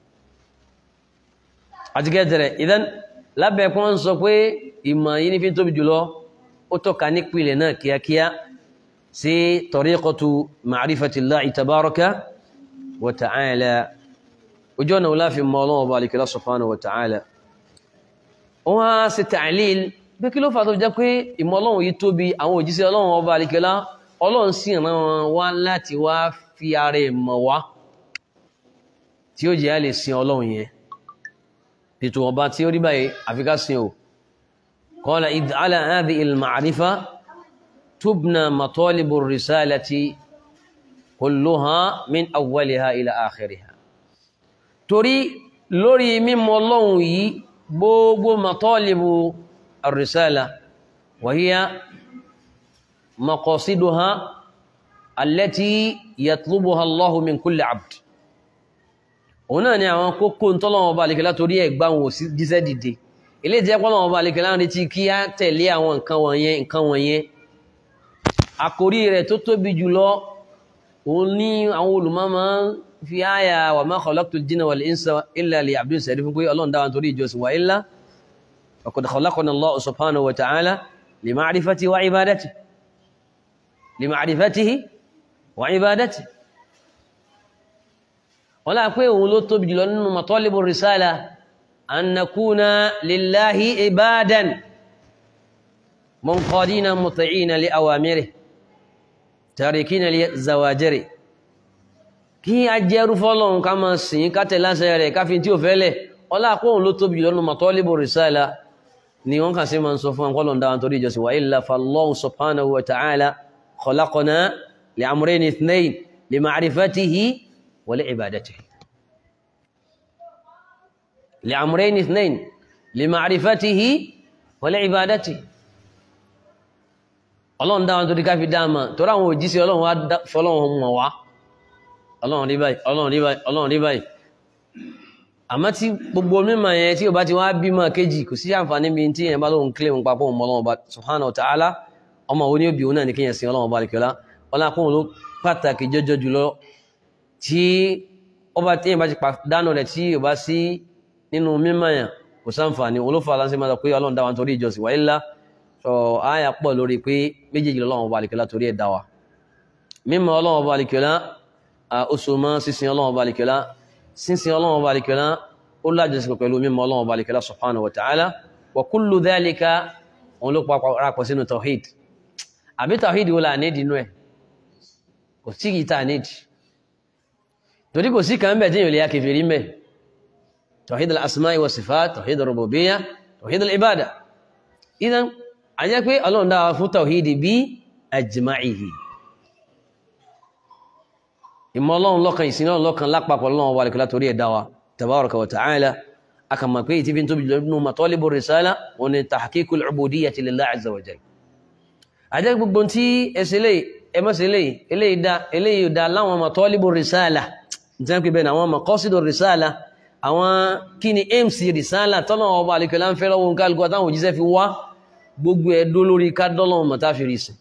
àti gẹ́tẹ̀rẹ̀ idan lábẹ́ kún wọ́n sọ pé ìmọ̀ yìí ní fi tóbi jùlọ ó tọ́ka nípìlẹ̀ náà kíákíá sí tariqatu ma'rifatillahi tabaraka wa ta'ala ojú ọ̀nà láfi mọ́ ọlọ́wọ́ bá alìkìlá subhanahu wa ta'ala wọ́n á ṣe ta'lil bí kí ló fà tó jẹ́ pé ìmọ̀ ọlọ́run yìí tóbi àwọn òjíṣẹ́ ọlọ́run ọba alìkìlá ọlọ́run sì rán wọn wá láti wá fi ara ìmọ̀ wá tí ó jẹ́ a lè sin ọlọ́run yẹn ètò ọba tí ó rí báyìí àfikà sin o qala idh ala hadhihi al-ma'rifa tubna matalibu risalati kulluha min awwaliha ila akhiriha torí lórí mímọ̀ Ọlọ́run yìí gbogbo matalibu ar-risala wa hiya maqasiduha allati yatlubuha Allahu min kulli abd òun náà ni àwọn kókó tọ́lọ́wọ́ bá alìkẹ́lá torí ẹgbà wọn ò sí jíṣẹ́ dìde ilé jẹ́ pọ́lọ́wọ́ bá alìkẹ́lá ń retí kí á tẹ̀lé àwọn nǹkan wọ̀nyẹn nǹkan wọ̀nyẹn àkórí rẹ̀ tó tóbi jùlọ òun ní àwọn olùmọ̀ máa ń fi àyà wa ma khalaqtul jinna wal insa illa liya'budun sẹ̀rí fún pé ọlọ́run dáwọn torí ìjọsìn wa illa faqad khalaqana Allahu subhanahu wa ta'ala li ma'rifatihi wa ibadatihi li ma'rifatihi wa ibadatihi wọ́n láà pé òun ló tóbi jùlọ nínú matalibu risala an nakuna lillahi ibadan munqadina muti'ina li awamirihi tarikina li zawajiri kí a jẹ́rú fọ́lọ́run ká máa sìn ká tẹ̀ láṣẹ rẹ̀ káfí tí ó fẹ́lẹ̀ ọlápọ̀hùn ló tóbi lọ́nà matalibu risala ni wọ́n kà sí ma ń sọ fún ọkọ̀lọ̀ dáwọn torí ìjọsìn wa illa fallahu subhanahu wa ta'ala khalaqana li amrayni ithnayn li ma'rifatihi wa li ibadatihi li amrayn ithnayn li ma'rifatihi wa li ibadatihi ọlọ́run dáwọn tó di ká fi dáàmà tó ráwọn òjíṣẹ́ ọlọ́run wá fọlọ́run mọ̀ wá ọlọ́run rí báyìí ọlọ́run rí báyìí ọlọ́run rí báyìí àmọ́ tí gbogbo mímọ̀ yẹn tí o bá ti wá bímọ kejì kò sí àǹfààní bí tí yẹn bá lóun kílè ń papọ̀ mọ́ ọlọ́run ọba subhanahu wa ta'ala ọmọ wo ni ó bí òun náà ní kíyàn sin ọlọ́run ọba àlekèọ́lá ọlá kún ló pàtàkì jọjọ jùlọ tí ọba tí yẹn bá ti pàdánù rẹ̀ tí o bá sí nínú mímọ̀ yẹn kò sáǹfààní òun ló fà láǹsẹ̀ máa sọ pé ọlọ́run dá wa nítorí ìjọsìn wáyé ńlá sọ àyà pọ̀ lórí pé méjèèjì lọ́wọ́ ọba àlekèọ́lá torí ẹ̀ dá wa mímọ̀ ọlọ́wọ́ ọba àlekèọ́lá oṣù mọ́ sísin ọlọ́wọ́ ọba àlekèọ́lá sísin ọlọ́wọ́ ọba àlekèọ́lá ó lájọsìn pẹ̀lú mímọ̀ ọlọ́wọ́ ọba àlekèọ́lá subhanahu wa ta'ala wa kullu dhalika òun ló papọ̀ sínú tawhid àbí tawhid wo la nídìí inú ẹ̀ kò sí kìí tá a nídìí torí kò sí kan bẹ̀ tí yóò lè ya kèfèrí mẹ́ tawhid al-asma'i wa sifat tawhid al-rububiyyah tawhid al-ibada idan a jẹ́ pé ọlọ́run dáwà fún tàwídì bí ajma'ihi ìmọ̀ ọlọ́run lọ́kan ìsìn ọlọ́run lọ́kan lápapọ̀ ọlọ́run wà lẹ́kọ̀ọ́ torí ẹ̀dá wa tabaraka wa ta'ala aka mọ̀ pé ìtìbí tóbi lọ́nà matalibu risala wọn ni tahqiqul ubudiyyati lillahi azza wa jalla a jẹ́ gbogbo tí ẹsẹ̀ lè ẹmọ́sẹ̀ lè eléyìí dá láwọn matalibu risala jẹ́ pé bẹ́ẹ̀ àwọn maqasidu risala àwọn kí ni aims risala tọ́nà ọba àlekọ̀ọ́ láńfẹ́ lọ́wọ́ nǹkan alùpùpù àtàwọn òjíṣẹ́ fi wá gbogbo ẹ̀dó lórí kádọ́lọ́wọ́ mọ̀ táfìrí sí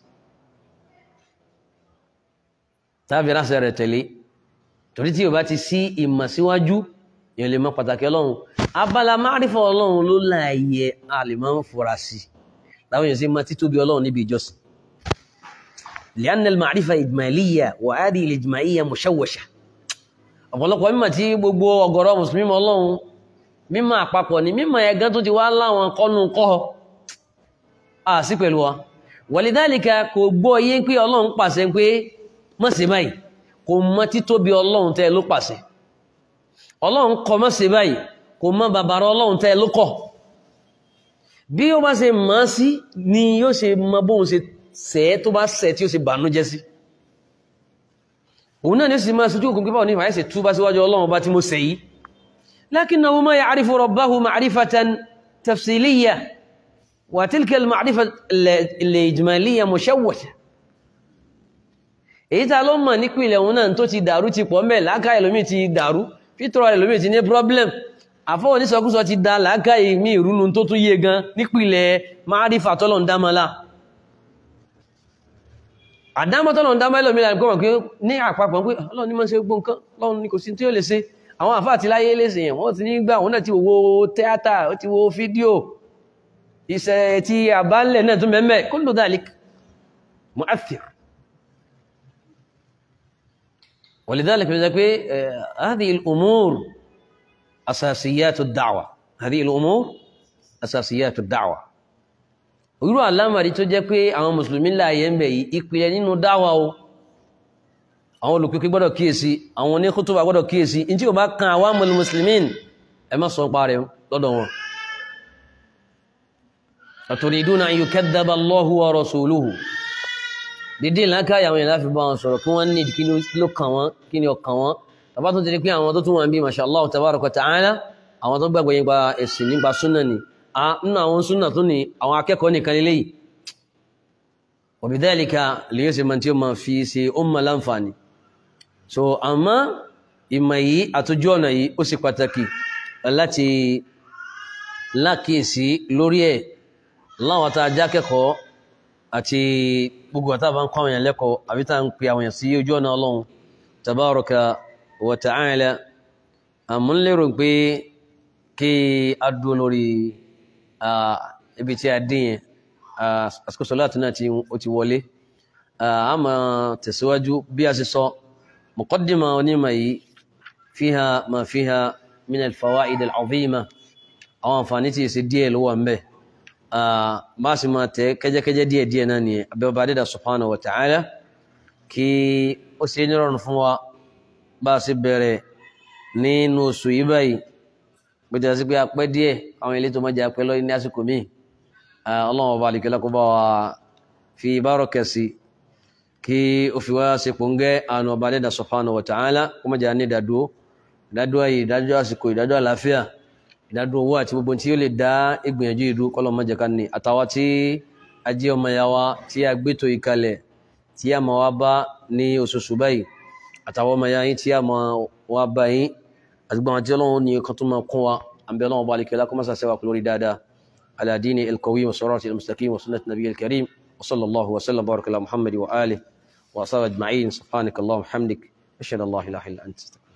táfìrí àṣẹ rẹ̀ tẹ̀lé torí tí o bá ti sí ìmọ̀ síwájú èèyàn lè mọ̀ pàtàkì ọlọ́run abala márífọ̀ ọlọ́run ló láàyè àlèmọ́ ń fura sí láwọn èèyàn sí máa títóbi ọlọ́run níbi ìjọsìn li'anna al-ma'rifa ijmaliyya wa hadhihi al-ijmaliyya mushawwasha ọ̀pọ̀lọpọ̀ mímọ̀ tí gbogbo ọ̀gọ̀rọ̀ mùsùlùmí ọlọ́run mímọ̀ àpapọ̀ ni mímọ̀ ẹ̀gán tó ti wá láwọn kọ́nu kọ́ a sí pẹ̀lú wa wàlìdálìkà kò gbọ́ yé pé ọlọ́run pàṣẹ pé má ṣe báyìí kò mọ títóbi ọlọ́run tẹ́ ló pàṣẹ ọlọ́run kọ má ṣe báyìí kò mọ bàbàrà ọlọ́run tẹ́ ló kọ̀ bí ó bá ṣe mọ̀ sí ni yóò ṣe mọ bóun ṣe ṣẹ̀ tó bá ṣẹ̀ tí ó ṣe bànújẹ́ sí òun náà ní sì máa ṣojú òkun pípa òní ìfàyẹ́sẹ̀ tú bá síwájú ọlọ́run bá tí mo ṣẹ̀ yìí lakinnahu ma ya'rifu rabbahu ma'rifatan tafsiliyya وتلك المعرفة الإجمالية مشوشة èyí tá ló mọ̀ nípìnlẹ̀ òun náà tó ti dàrú ti pọ̀ mẹ́ láàká ẹlòmí ti dàrú fítọ́rọ ẹlòmí ti ní problem àfọwọ́ onísọkúsọ ti da láàká ìmí ìrúnu tó tún yé gan nípìnlẹ̀ márífà tọ́lọ̀ ń dámọ́lá àdámọ́ tọ́lọ̀ ń dámọ́ ẹlòmí láti gbọ́mọ̀ pé ní àpapọ̀ pé ọlọ́run ní mọ́ ṣe gbọ́ nǹkan ọlọ́run ní kò sí tí ó lè ṣe àwọn àfáà ti láyé léṣe yẹn wọ́n ti ní gbà wọ́n náà ti wo tíátà ó ti wo fídíò iṣẹ́ tí a bá lẹ̀ náà tún mẹ́mẹ́ kullu dhalik mu'athir ولذلك بيقول لك هذه الأمور أساسيات الدعوة هذه الأمور أساسيات الدعوة irú àlámàrí tó jẹ́ pé àwọn mùsùlùmí láàyè ń bẹ̀ yìí ìpìlẹ̀ nínú dáwà o àwọn olùpípí gbọ́dọ̀ kíyèsí àwọn oníkútùbà gbọ́dọ̀ kíyèsí in tí ó bá kan awamul muslimin ẹ má sọ pa rẹ̀ lọ́dọ̀ wọn aturiduna an yukadhdhaba Allahu wa rasuluhu dédé lákàyà àwọn èèyàn láfi bá wọn sọ̀rọ̀ kí wọ́n ní kí ló kàn wọ́n kí ni ọkàn wọn tàbá tó ti rí pé àwọn tó tún wọn bí masha Allah tabaraka wa ta'ala àwọn tó gbàgbọ́ nípa ẹ̀sìn nípa súnà ni nínú àwọn súnà tó ní àwọn akẹ́kọ̀ọ́ nìkan lélẹ́ yìí wa bidhalika lè yóò ṣe máa tí ó máa fi ṣe ó máa láǹfààní so àmọ́ ìmọ̀ yìí àtújú ọ̀nà yìí ó ṣe pàtàkì láti lákìsí lórí ẹ̀ láwọn tá a jákẹ́kọ̀ọ́ àti gbogbo àtà bá ń kọ́ àwọn èèyàn lẹ́kọ̀ọ́ àbí tá à ń pe àwọn èèyàn sí ojú ọ̀nà ọlọ́run tabaraka wa ta'ala àmọ́ ń lérò pé kí a dúró lórí ibi tí a dín yẹn àsìkò sọláàtì náà ó ti wọlé a máa tẹ̀síwájú bí a ṣe sọ muqaddima onímọ̀ yìí fiha ma fiha min al-fawaid al-azima àwọn àǹfààní tí ṣe díẹ̀ ló wà ń bẹ bá sì máa tẹ̀ kẹ́jẹ́kẹ́jẹ́ díẹ̀ díẹ̀ náà nìyẹn abẹ́ọba dídà subhanahu wa ta'ala kí ó ṣe nírọ̀rùn fún wa bá a sì bẹ̀rẹ̀ nínú oṣù yìí báyìí gbẹdẹ sí pé apẹ́ díẹ̀ àwọn ilé tó máa jẹ apẹ́ lọ́yìn ní àsìkò míì ọlọ́run ọba àlìkẹ́lá kó bá wa fi bárọ̀kẹ́ sí kí ó fi wá ṣe pòǹgẹ́ àánú ọba dídà subhanahu wa ta'ala kó má jẹ́ ní ìdádúró ìdádúró yìí ìdájọ́ àsìkò ìdájọ́ àlàáfíà ìdádúró owó àti gbogbo tí ó lè dá ìgbìyànjú ìlú kọ́lọ̀ má jẹ́ ká ní àtàwọn tí a jẹ́ ọmọ ya wa tí a gbétò ìkalẹ̀ tí a máa wá bá ní oṣooṣù báyìí àtàwọn ọmọ ya yín tí a máa wá bá yín àti gbọ́n àti ọlọ́run ní kan tó máa kún wa àbí ọlọ́run bá alìkẹ́lá kó má sàṣẹ́wà kú lórí dáadáa ala dini al-qawim wa sirati al-mustaqim wa sunnati nabiy al-karim wa sallallahu wa sallam baraka ala muhammad wa alihi wa ashabihi ajma'in subhanaka allahumma hamdik ashhadu an la ilaha illa anta